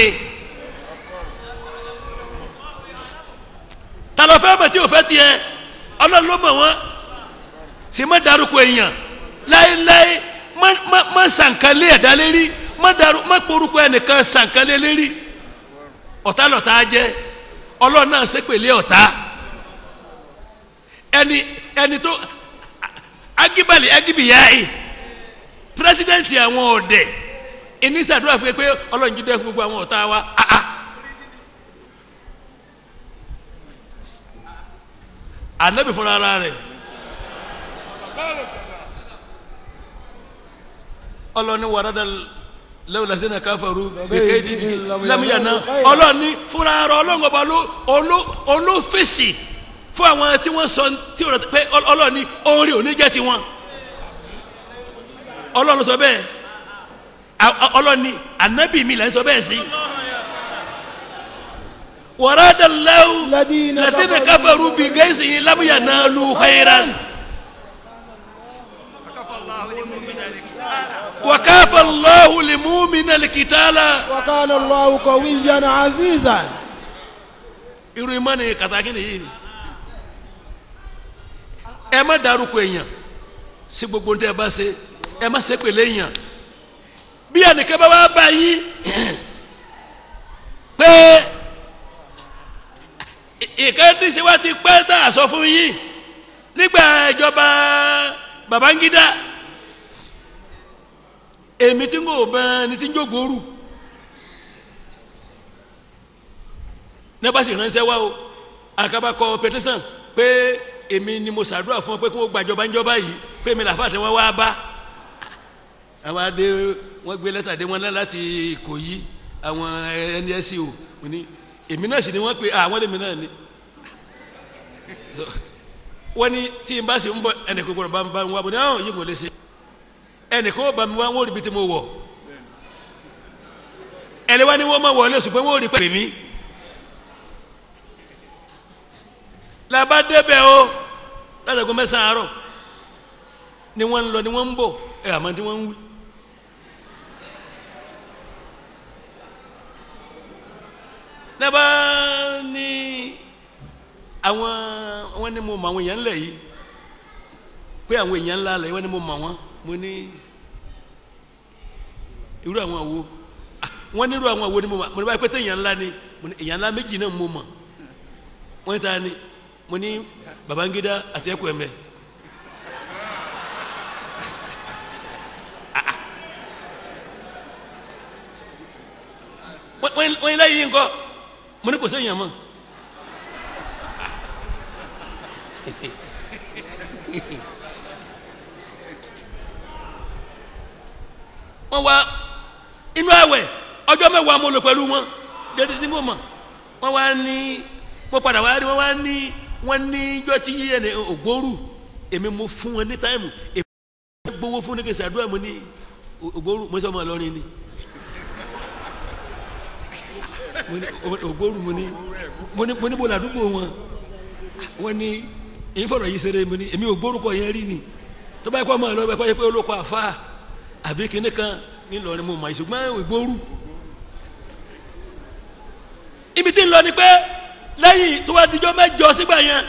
ta ló fẹ́ mọ̀ tí o fẹ́ tiẹ̀ ọlọ́run ló mọ̀ wọ́n sì má dárúkọ èèyàn láéláé má má má sànkálé ẹ̀dá lérí má darú má porúkọ ẹnìkan sànkálé lérí ọ̀tá lọ̀tá jẹ́ ọlọ́run náà ṣépèlé ọ̀tá ẹni ẹni tó agibali agibiyayi pírẹsidẹ́ǹtì àwọn ọ̀dẹ̀ ìnísàdúrà fún yẹ pé ọlọ́run jí dẹ́ fún gbogbo àwọn ọ̀tá wa ah ah anabi fúnra ara rẹ̀ ọlọ́ni wàrádà lẹ́wọ̀lẹ́sẹ̀ káfàrú bẹ́kẹ́dì lámìyànà ọlọ́ni fúnra ara ọlọ́run ọba ló oló- olófèsì fún àwọn tí wọ́n sọ tí ọ̀rọ̀ pé ọlọ́ni orin òní jẹ́ tiwọn ọlọ́run sọ bẹ́ẹ̀ A- a- ọlọ́ni anabi mi là ń sọ bẹ́ẹ̀ sí wàrádà lẹ́wọ̀ الذين lẹ́sìn káfàrú bìgẹ́sì lámìyànà lu khayran. وكافى الله المؤمن القتال وكان الله قويا عزيزا irú ìmọ̀ni kàtàkì nìyí ẹ má dárúkọ èèyàn sí gbogbo ntẹ bá ṣe ẹ má ṣe pèlè èèyàn bí ẹnìkan bá wá bá yín pé ìkan tí ṣe wá ti pẹ́ tá a sọ fún yín nígbà ìjọba Babangida èmi tí ń kò bẹ́ẹ̀ ni tí ń jógbóoru ní bá sì ránṣẹ́ wá o àkàbà kọ pẹtísàn pé èmi ni mo ṣàdúrà fún ọ pé kí wọ́n gbàjọba ńjọba yìí pé èmi làfà tí wọ́n wá bá àwa dé wọ́n gbé lẹ́tà dé wọn náà láti Ìkòyí àwọn NSC o mo ní èmi náà sì ni wọ́n pe àwọn èmi náà ni wọ́n ní tí n bá sì ń bọ̀ ẹnì kò gbọ́dọ̀ bá ń bá ń wá bọ̀ ní àwọn yìí mo lè ṣe ẹnì kò bá mi wá wọ́n rí bí tí mo wọ̀ ẹni wá ní wọ́n máa wọlé ṣùgbọ́n wọ́n rí pẹ̀lú mi. laba débẹ̀ o látàgọ́ mẹ́sàn-án àárọ̀ ni wọ́n ń lọ ni wọ́n ń bọ̀ ẹ àmọ́ tí wọ́n ń wí. laba ní àwọn wọ́n ní mo mọ àwọn èèyàn ńlẹ̀ yìí pé àwọn èèyàn ńlá lẹ̀ wọ́n ní mo mọ wọn mo ní irú àwọn àwo Ah, wọ́n ní irú àwọn àwo ni mo mọ mo ní báyìí pé tẹ èèyàn ńlá ni mo ní èèyàn ńlá méjì náà mo mọ wọ́n ta ni mo ní Babangida àti ẹkọ ẹmẹ wọ́n yín láyé yín kọ́ mo ní kò sẹ́yìn àmọ́ wọ́n wá inú àwẹ̀ ọjọ́ mẹ́wàá mo lò pẹ̀lú wọn dédé tí mo mọ̀ wọ́n wá ní mo padà wá rí wọ́n wá ní wọ́n ní ijọ́ tí ẹni ògbóòrù èmi mo fún wọn ní táìmù èmi mo gbowó fún ní kí n ṣàdúrà mo ní ògbóòrù mo sọ ọmọ Ìlọrin ni mo ní ògbóòrù mo ní mo ní mo ní bọ́lá àdúgbò wọn wọ́n ní èyí fọ̀rọ̀ yìí ṣeré mo ní èmi ògbóòrù kọ yẹn rí ni tó bá yẹ kó ọmọ Ìlọrin kọ́ yẹ pé olóko àfa àbí kinní kan nílọrin mo mọ̀ ìṣùgbọ́n ògbóòrù ibi tí ń lọ ni pé lẹ́yìn tó wá dijọ́ mẹ́jọ sígbà yẹn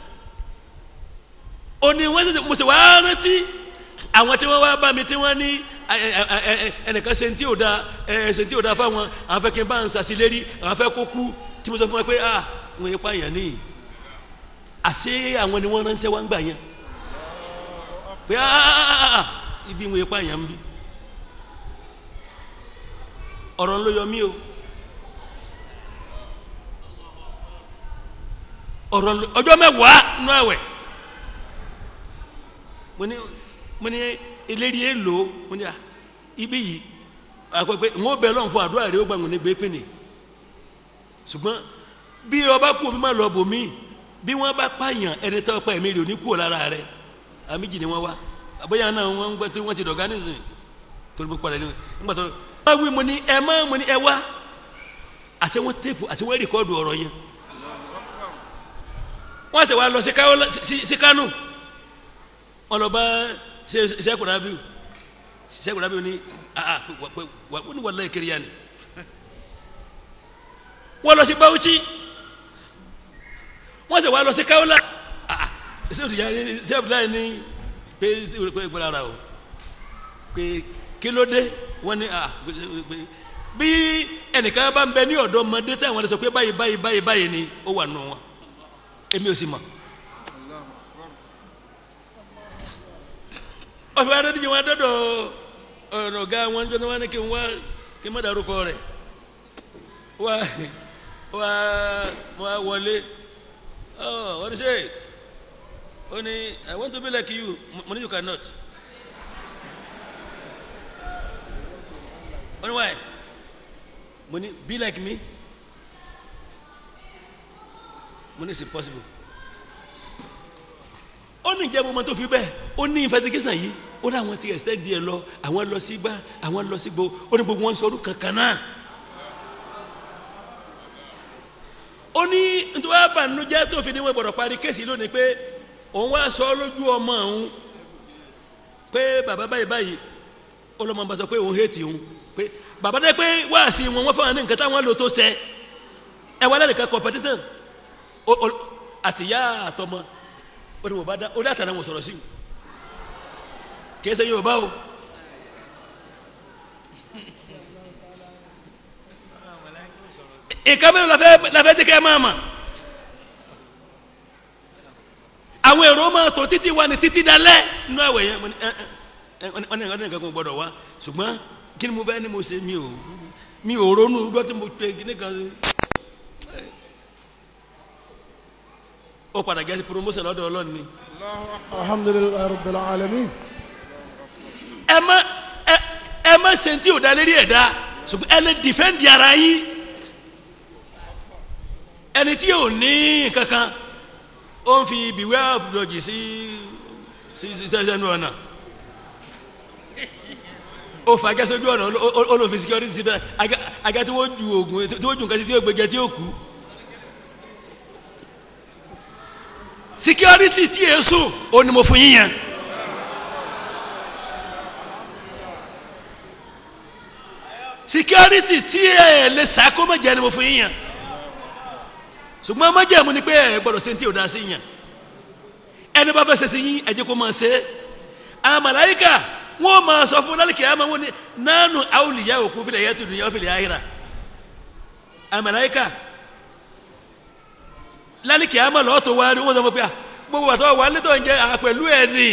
òní wọ́n ti mo sì wá rántí àwọn tí wọ́n wá bá mi tí wọ́n ní ẹnìkan ṣe tí ò da ṣe tí ò da fáwọn àwọn fẹ́ kí n bá ń sàṣìlérí àwọn fẹ́ kó kú tí mo sọ fún wọn pé ah wọn yẹn pààyàn ní àṣé àwọn ni wọ́n ránṣẹ́ wá ń gbà yẹn pé ah ibi wọn yẹn pààyàn ń bí ọ̀rọ̀ ń ló yọ mí o. ọ̀rọ̀ ọjọ́ mẹ́wàá nú ẹ̀wẹ̀ mo ní mo ní eléri èlò mo ní à ibi yìí àpẹpẹ ń bẹ lọ́n fún àdúrà rẹ ó gbàgbọ́n ní gbé pínì ṣùgbọ́n bí ọba kú omi má lọ bò mí bí wọ́n bá pààyàn ẹni tó pa ẹ̀mí rẹ̀ ò ní kú lára rẹ̀ àmì jì ni wọ́n wá àbóyá náà wọ́n ń gbẹ́ tí wọ́n ti dọ̀gá nísìnyí torí pípa rẹ̀ nígbà tó wọ́n wí mo ní ẹ má mo ní ẹ wá àṣẹ wọn téèpù àṣẹ wọn rìkọ́ọ̀dù ọ̀rọ̀ yẹn wọ́n sì wá lọ sí kánò wọ́n lọ bá sẹ́kùn rábíù sẹ́kùn rábíù ní wọ́n ní wàlláhì kiri yanni wọ́n lọ sí Bauchi wọ́n sì wá lọ sí Kaola sẹ́kùn yanni sẹ́kùn yanni ní pé pé gbọ́dọ̀ ara o pé kí ló dé wọ́n ní bí ẹnìkan bá ń bẹ ní ọ̀dọ́ ọmọdé táwọn lè sọ pé báyìí báyìí báyìí báyìí ni ó wà nù wọn èmi ò sì mọ̀ ọ̀fẹ́ adọ́díjì wọn adọ́dọ̀ ọ̀nà ọ̀gá wọn jọ náà wọn ní kí n wá kí n má dárúkọ rẹ̀ wá wá wá wọlé ọ wọ́n ní sè ó ní I want to be like you mo ní you cannot ó ní why mo ní be like me mo ní it's impossible ó ní ìjẹ́ mọ́mọ́ tó fi bẹ́ẹ̀ ó ní investigation yìí ó ní àwọn ti extend díẹ̀ lọ àwọn lọ sí gbá àwọn lọ sí gbó ó ní gbogbo wọn sọ ọdún kankan náà ó ní nítorí àbànújẹ́ tó fi ní wọn gbọ́dọ̀ parí kéèsì lónìí pé òun wá sọ lójú ọmọ òun pé bàbá báyìí báyìí ó lọ́mọ bá sọ pé òun hẹ́ẹ̀tì òun pé bàbá dẹ́ pé wáàsí wọn wọ́n fọwọ́n ní nǹkan táwọn lò tó sẹ́ ẹ wá lẹ́nìkan competition àtìyá àtọmọ ó ní wọ́n bá dá ó dá àtàrà wọn sọ̀rọ̀ sí kìí ṣe Yorùbá o ìka mẹ́rin lafẹ́ lafẹ́ tí kẹ́ máa mà àwọn èrò máa tó títí wa ní títí dalẹ́ nínú àwẹ̀ yẹn wọ́n ní wọ́n ní nǹkan kan gbọ́dọ̀ wá ṣùgbọ́n kí ni mo fẹ́ ni mo ṣe mi ò mi ò ronú gbọ́ tí mo pe kíní kan ṣe. ó padà gẹ́sí promotion lọ́dọ̀ ọlọ́run ni. alhamdulilayi rabbil alamin. ẹ má ẹ ẹ má ṣe tí ò da lérí ẹ̀ dá ṣùgbọ́n ẹ lè defend ara yín ẹni tí ò ní kankan ó ń fi beware of dodgy sí sí sí sẹ́sẹ́nu ọ̀nà ó fa gẹ́sọ́jú ọ̀nà ó lò fi security síbẹ̀ aga tí wọ́n ju oògùn tí wọ́n ju nǹkan sí tí yóò gbẹjẹ tí yóò kú. security tí yẹ sùn ó ní mo fún yín yẹn. security tí ẹ lè sàkó má jẹ́ ni mo fún yín yẹn ṣùgbọ́n má jẹ́ mu ni pé ẹ gbọ́dọ̀ ṣe ní tí o da sí yẹn ẹni bá fẹ́ ṣe sí yín ẹ jẹ́ kó máa ṣe àwọn màláyíkà wọ́n máa sọ fún lálẹ́ kìá máa wọ́n ní nánú awùlìyá òkú fìlẹ̀ yẹ́ tùdú yẹ́ fìlẹ̀ ayéra àwọn màláyíkà lálẹ́ kìá máa lọ́ọ́ tó wá ní wọ́n sọ fún pé gbogbo àtọ́ wà létò ń jẹ́ àpẹ̀lú ẹ̀ ní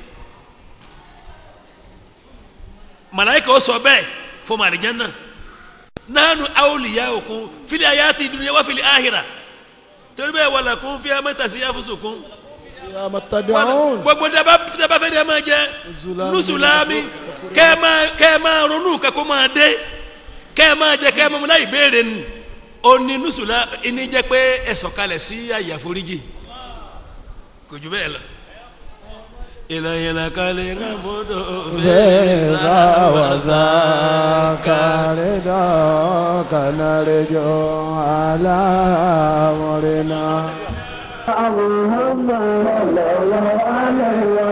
màláyíkà ó sọ bẹ́ẹ̀ fún màrìjánná nánú awùlìyá òkú fìlẹ̀ ayé àti ìdúnyẹ́ wá fìlẹ̀ ayéra torí bẹ́ẹ̀ wà lákún fi amẹ́tàsí àfúsùkún ya matada'un gbogbo daba daba fẹ́ de ma jẹ nusulami kẹ́ máa kẹ́ máa ronú kakó máa dé kẹ́ máa jẹ kẹ́ máa láì béèrè nù ó ní nusula ẹni jẹ́ pé ẹ sọ̀kalẹ̀ sí àyè àforíjì kò jù bẹ́ẹ̀ lọ. ìlànà kalẹ̀ ń mọ́tò فإذا وذاك رضاك نرجو على أمرنا اللهم صل على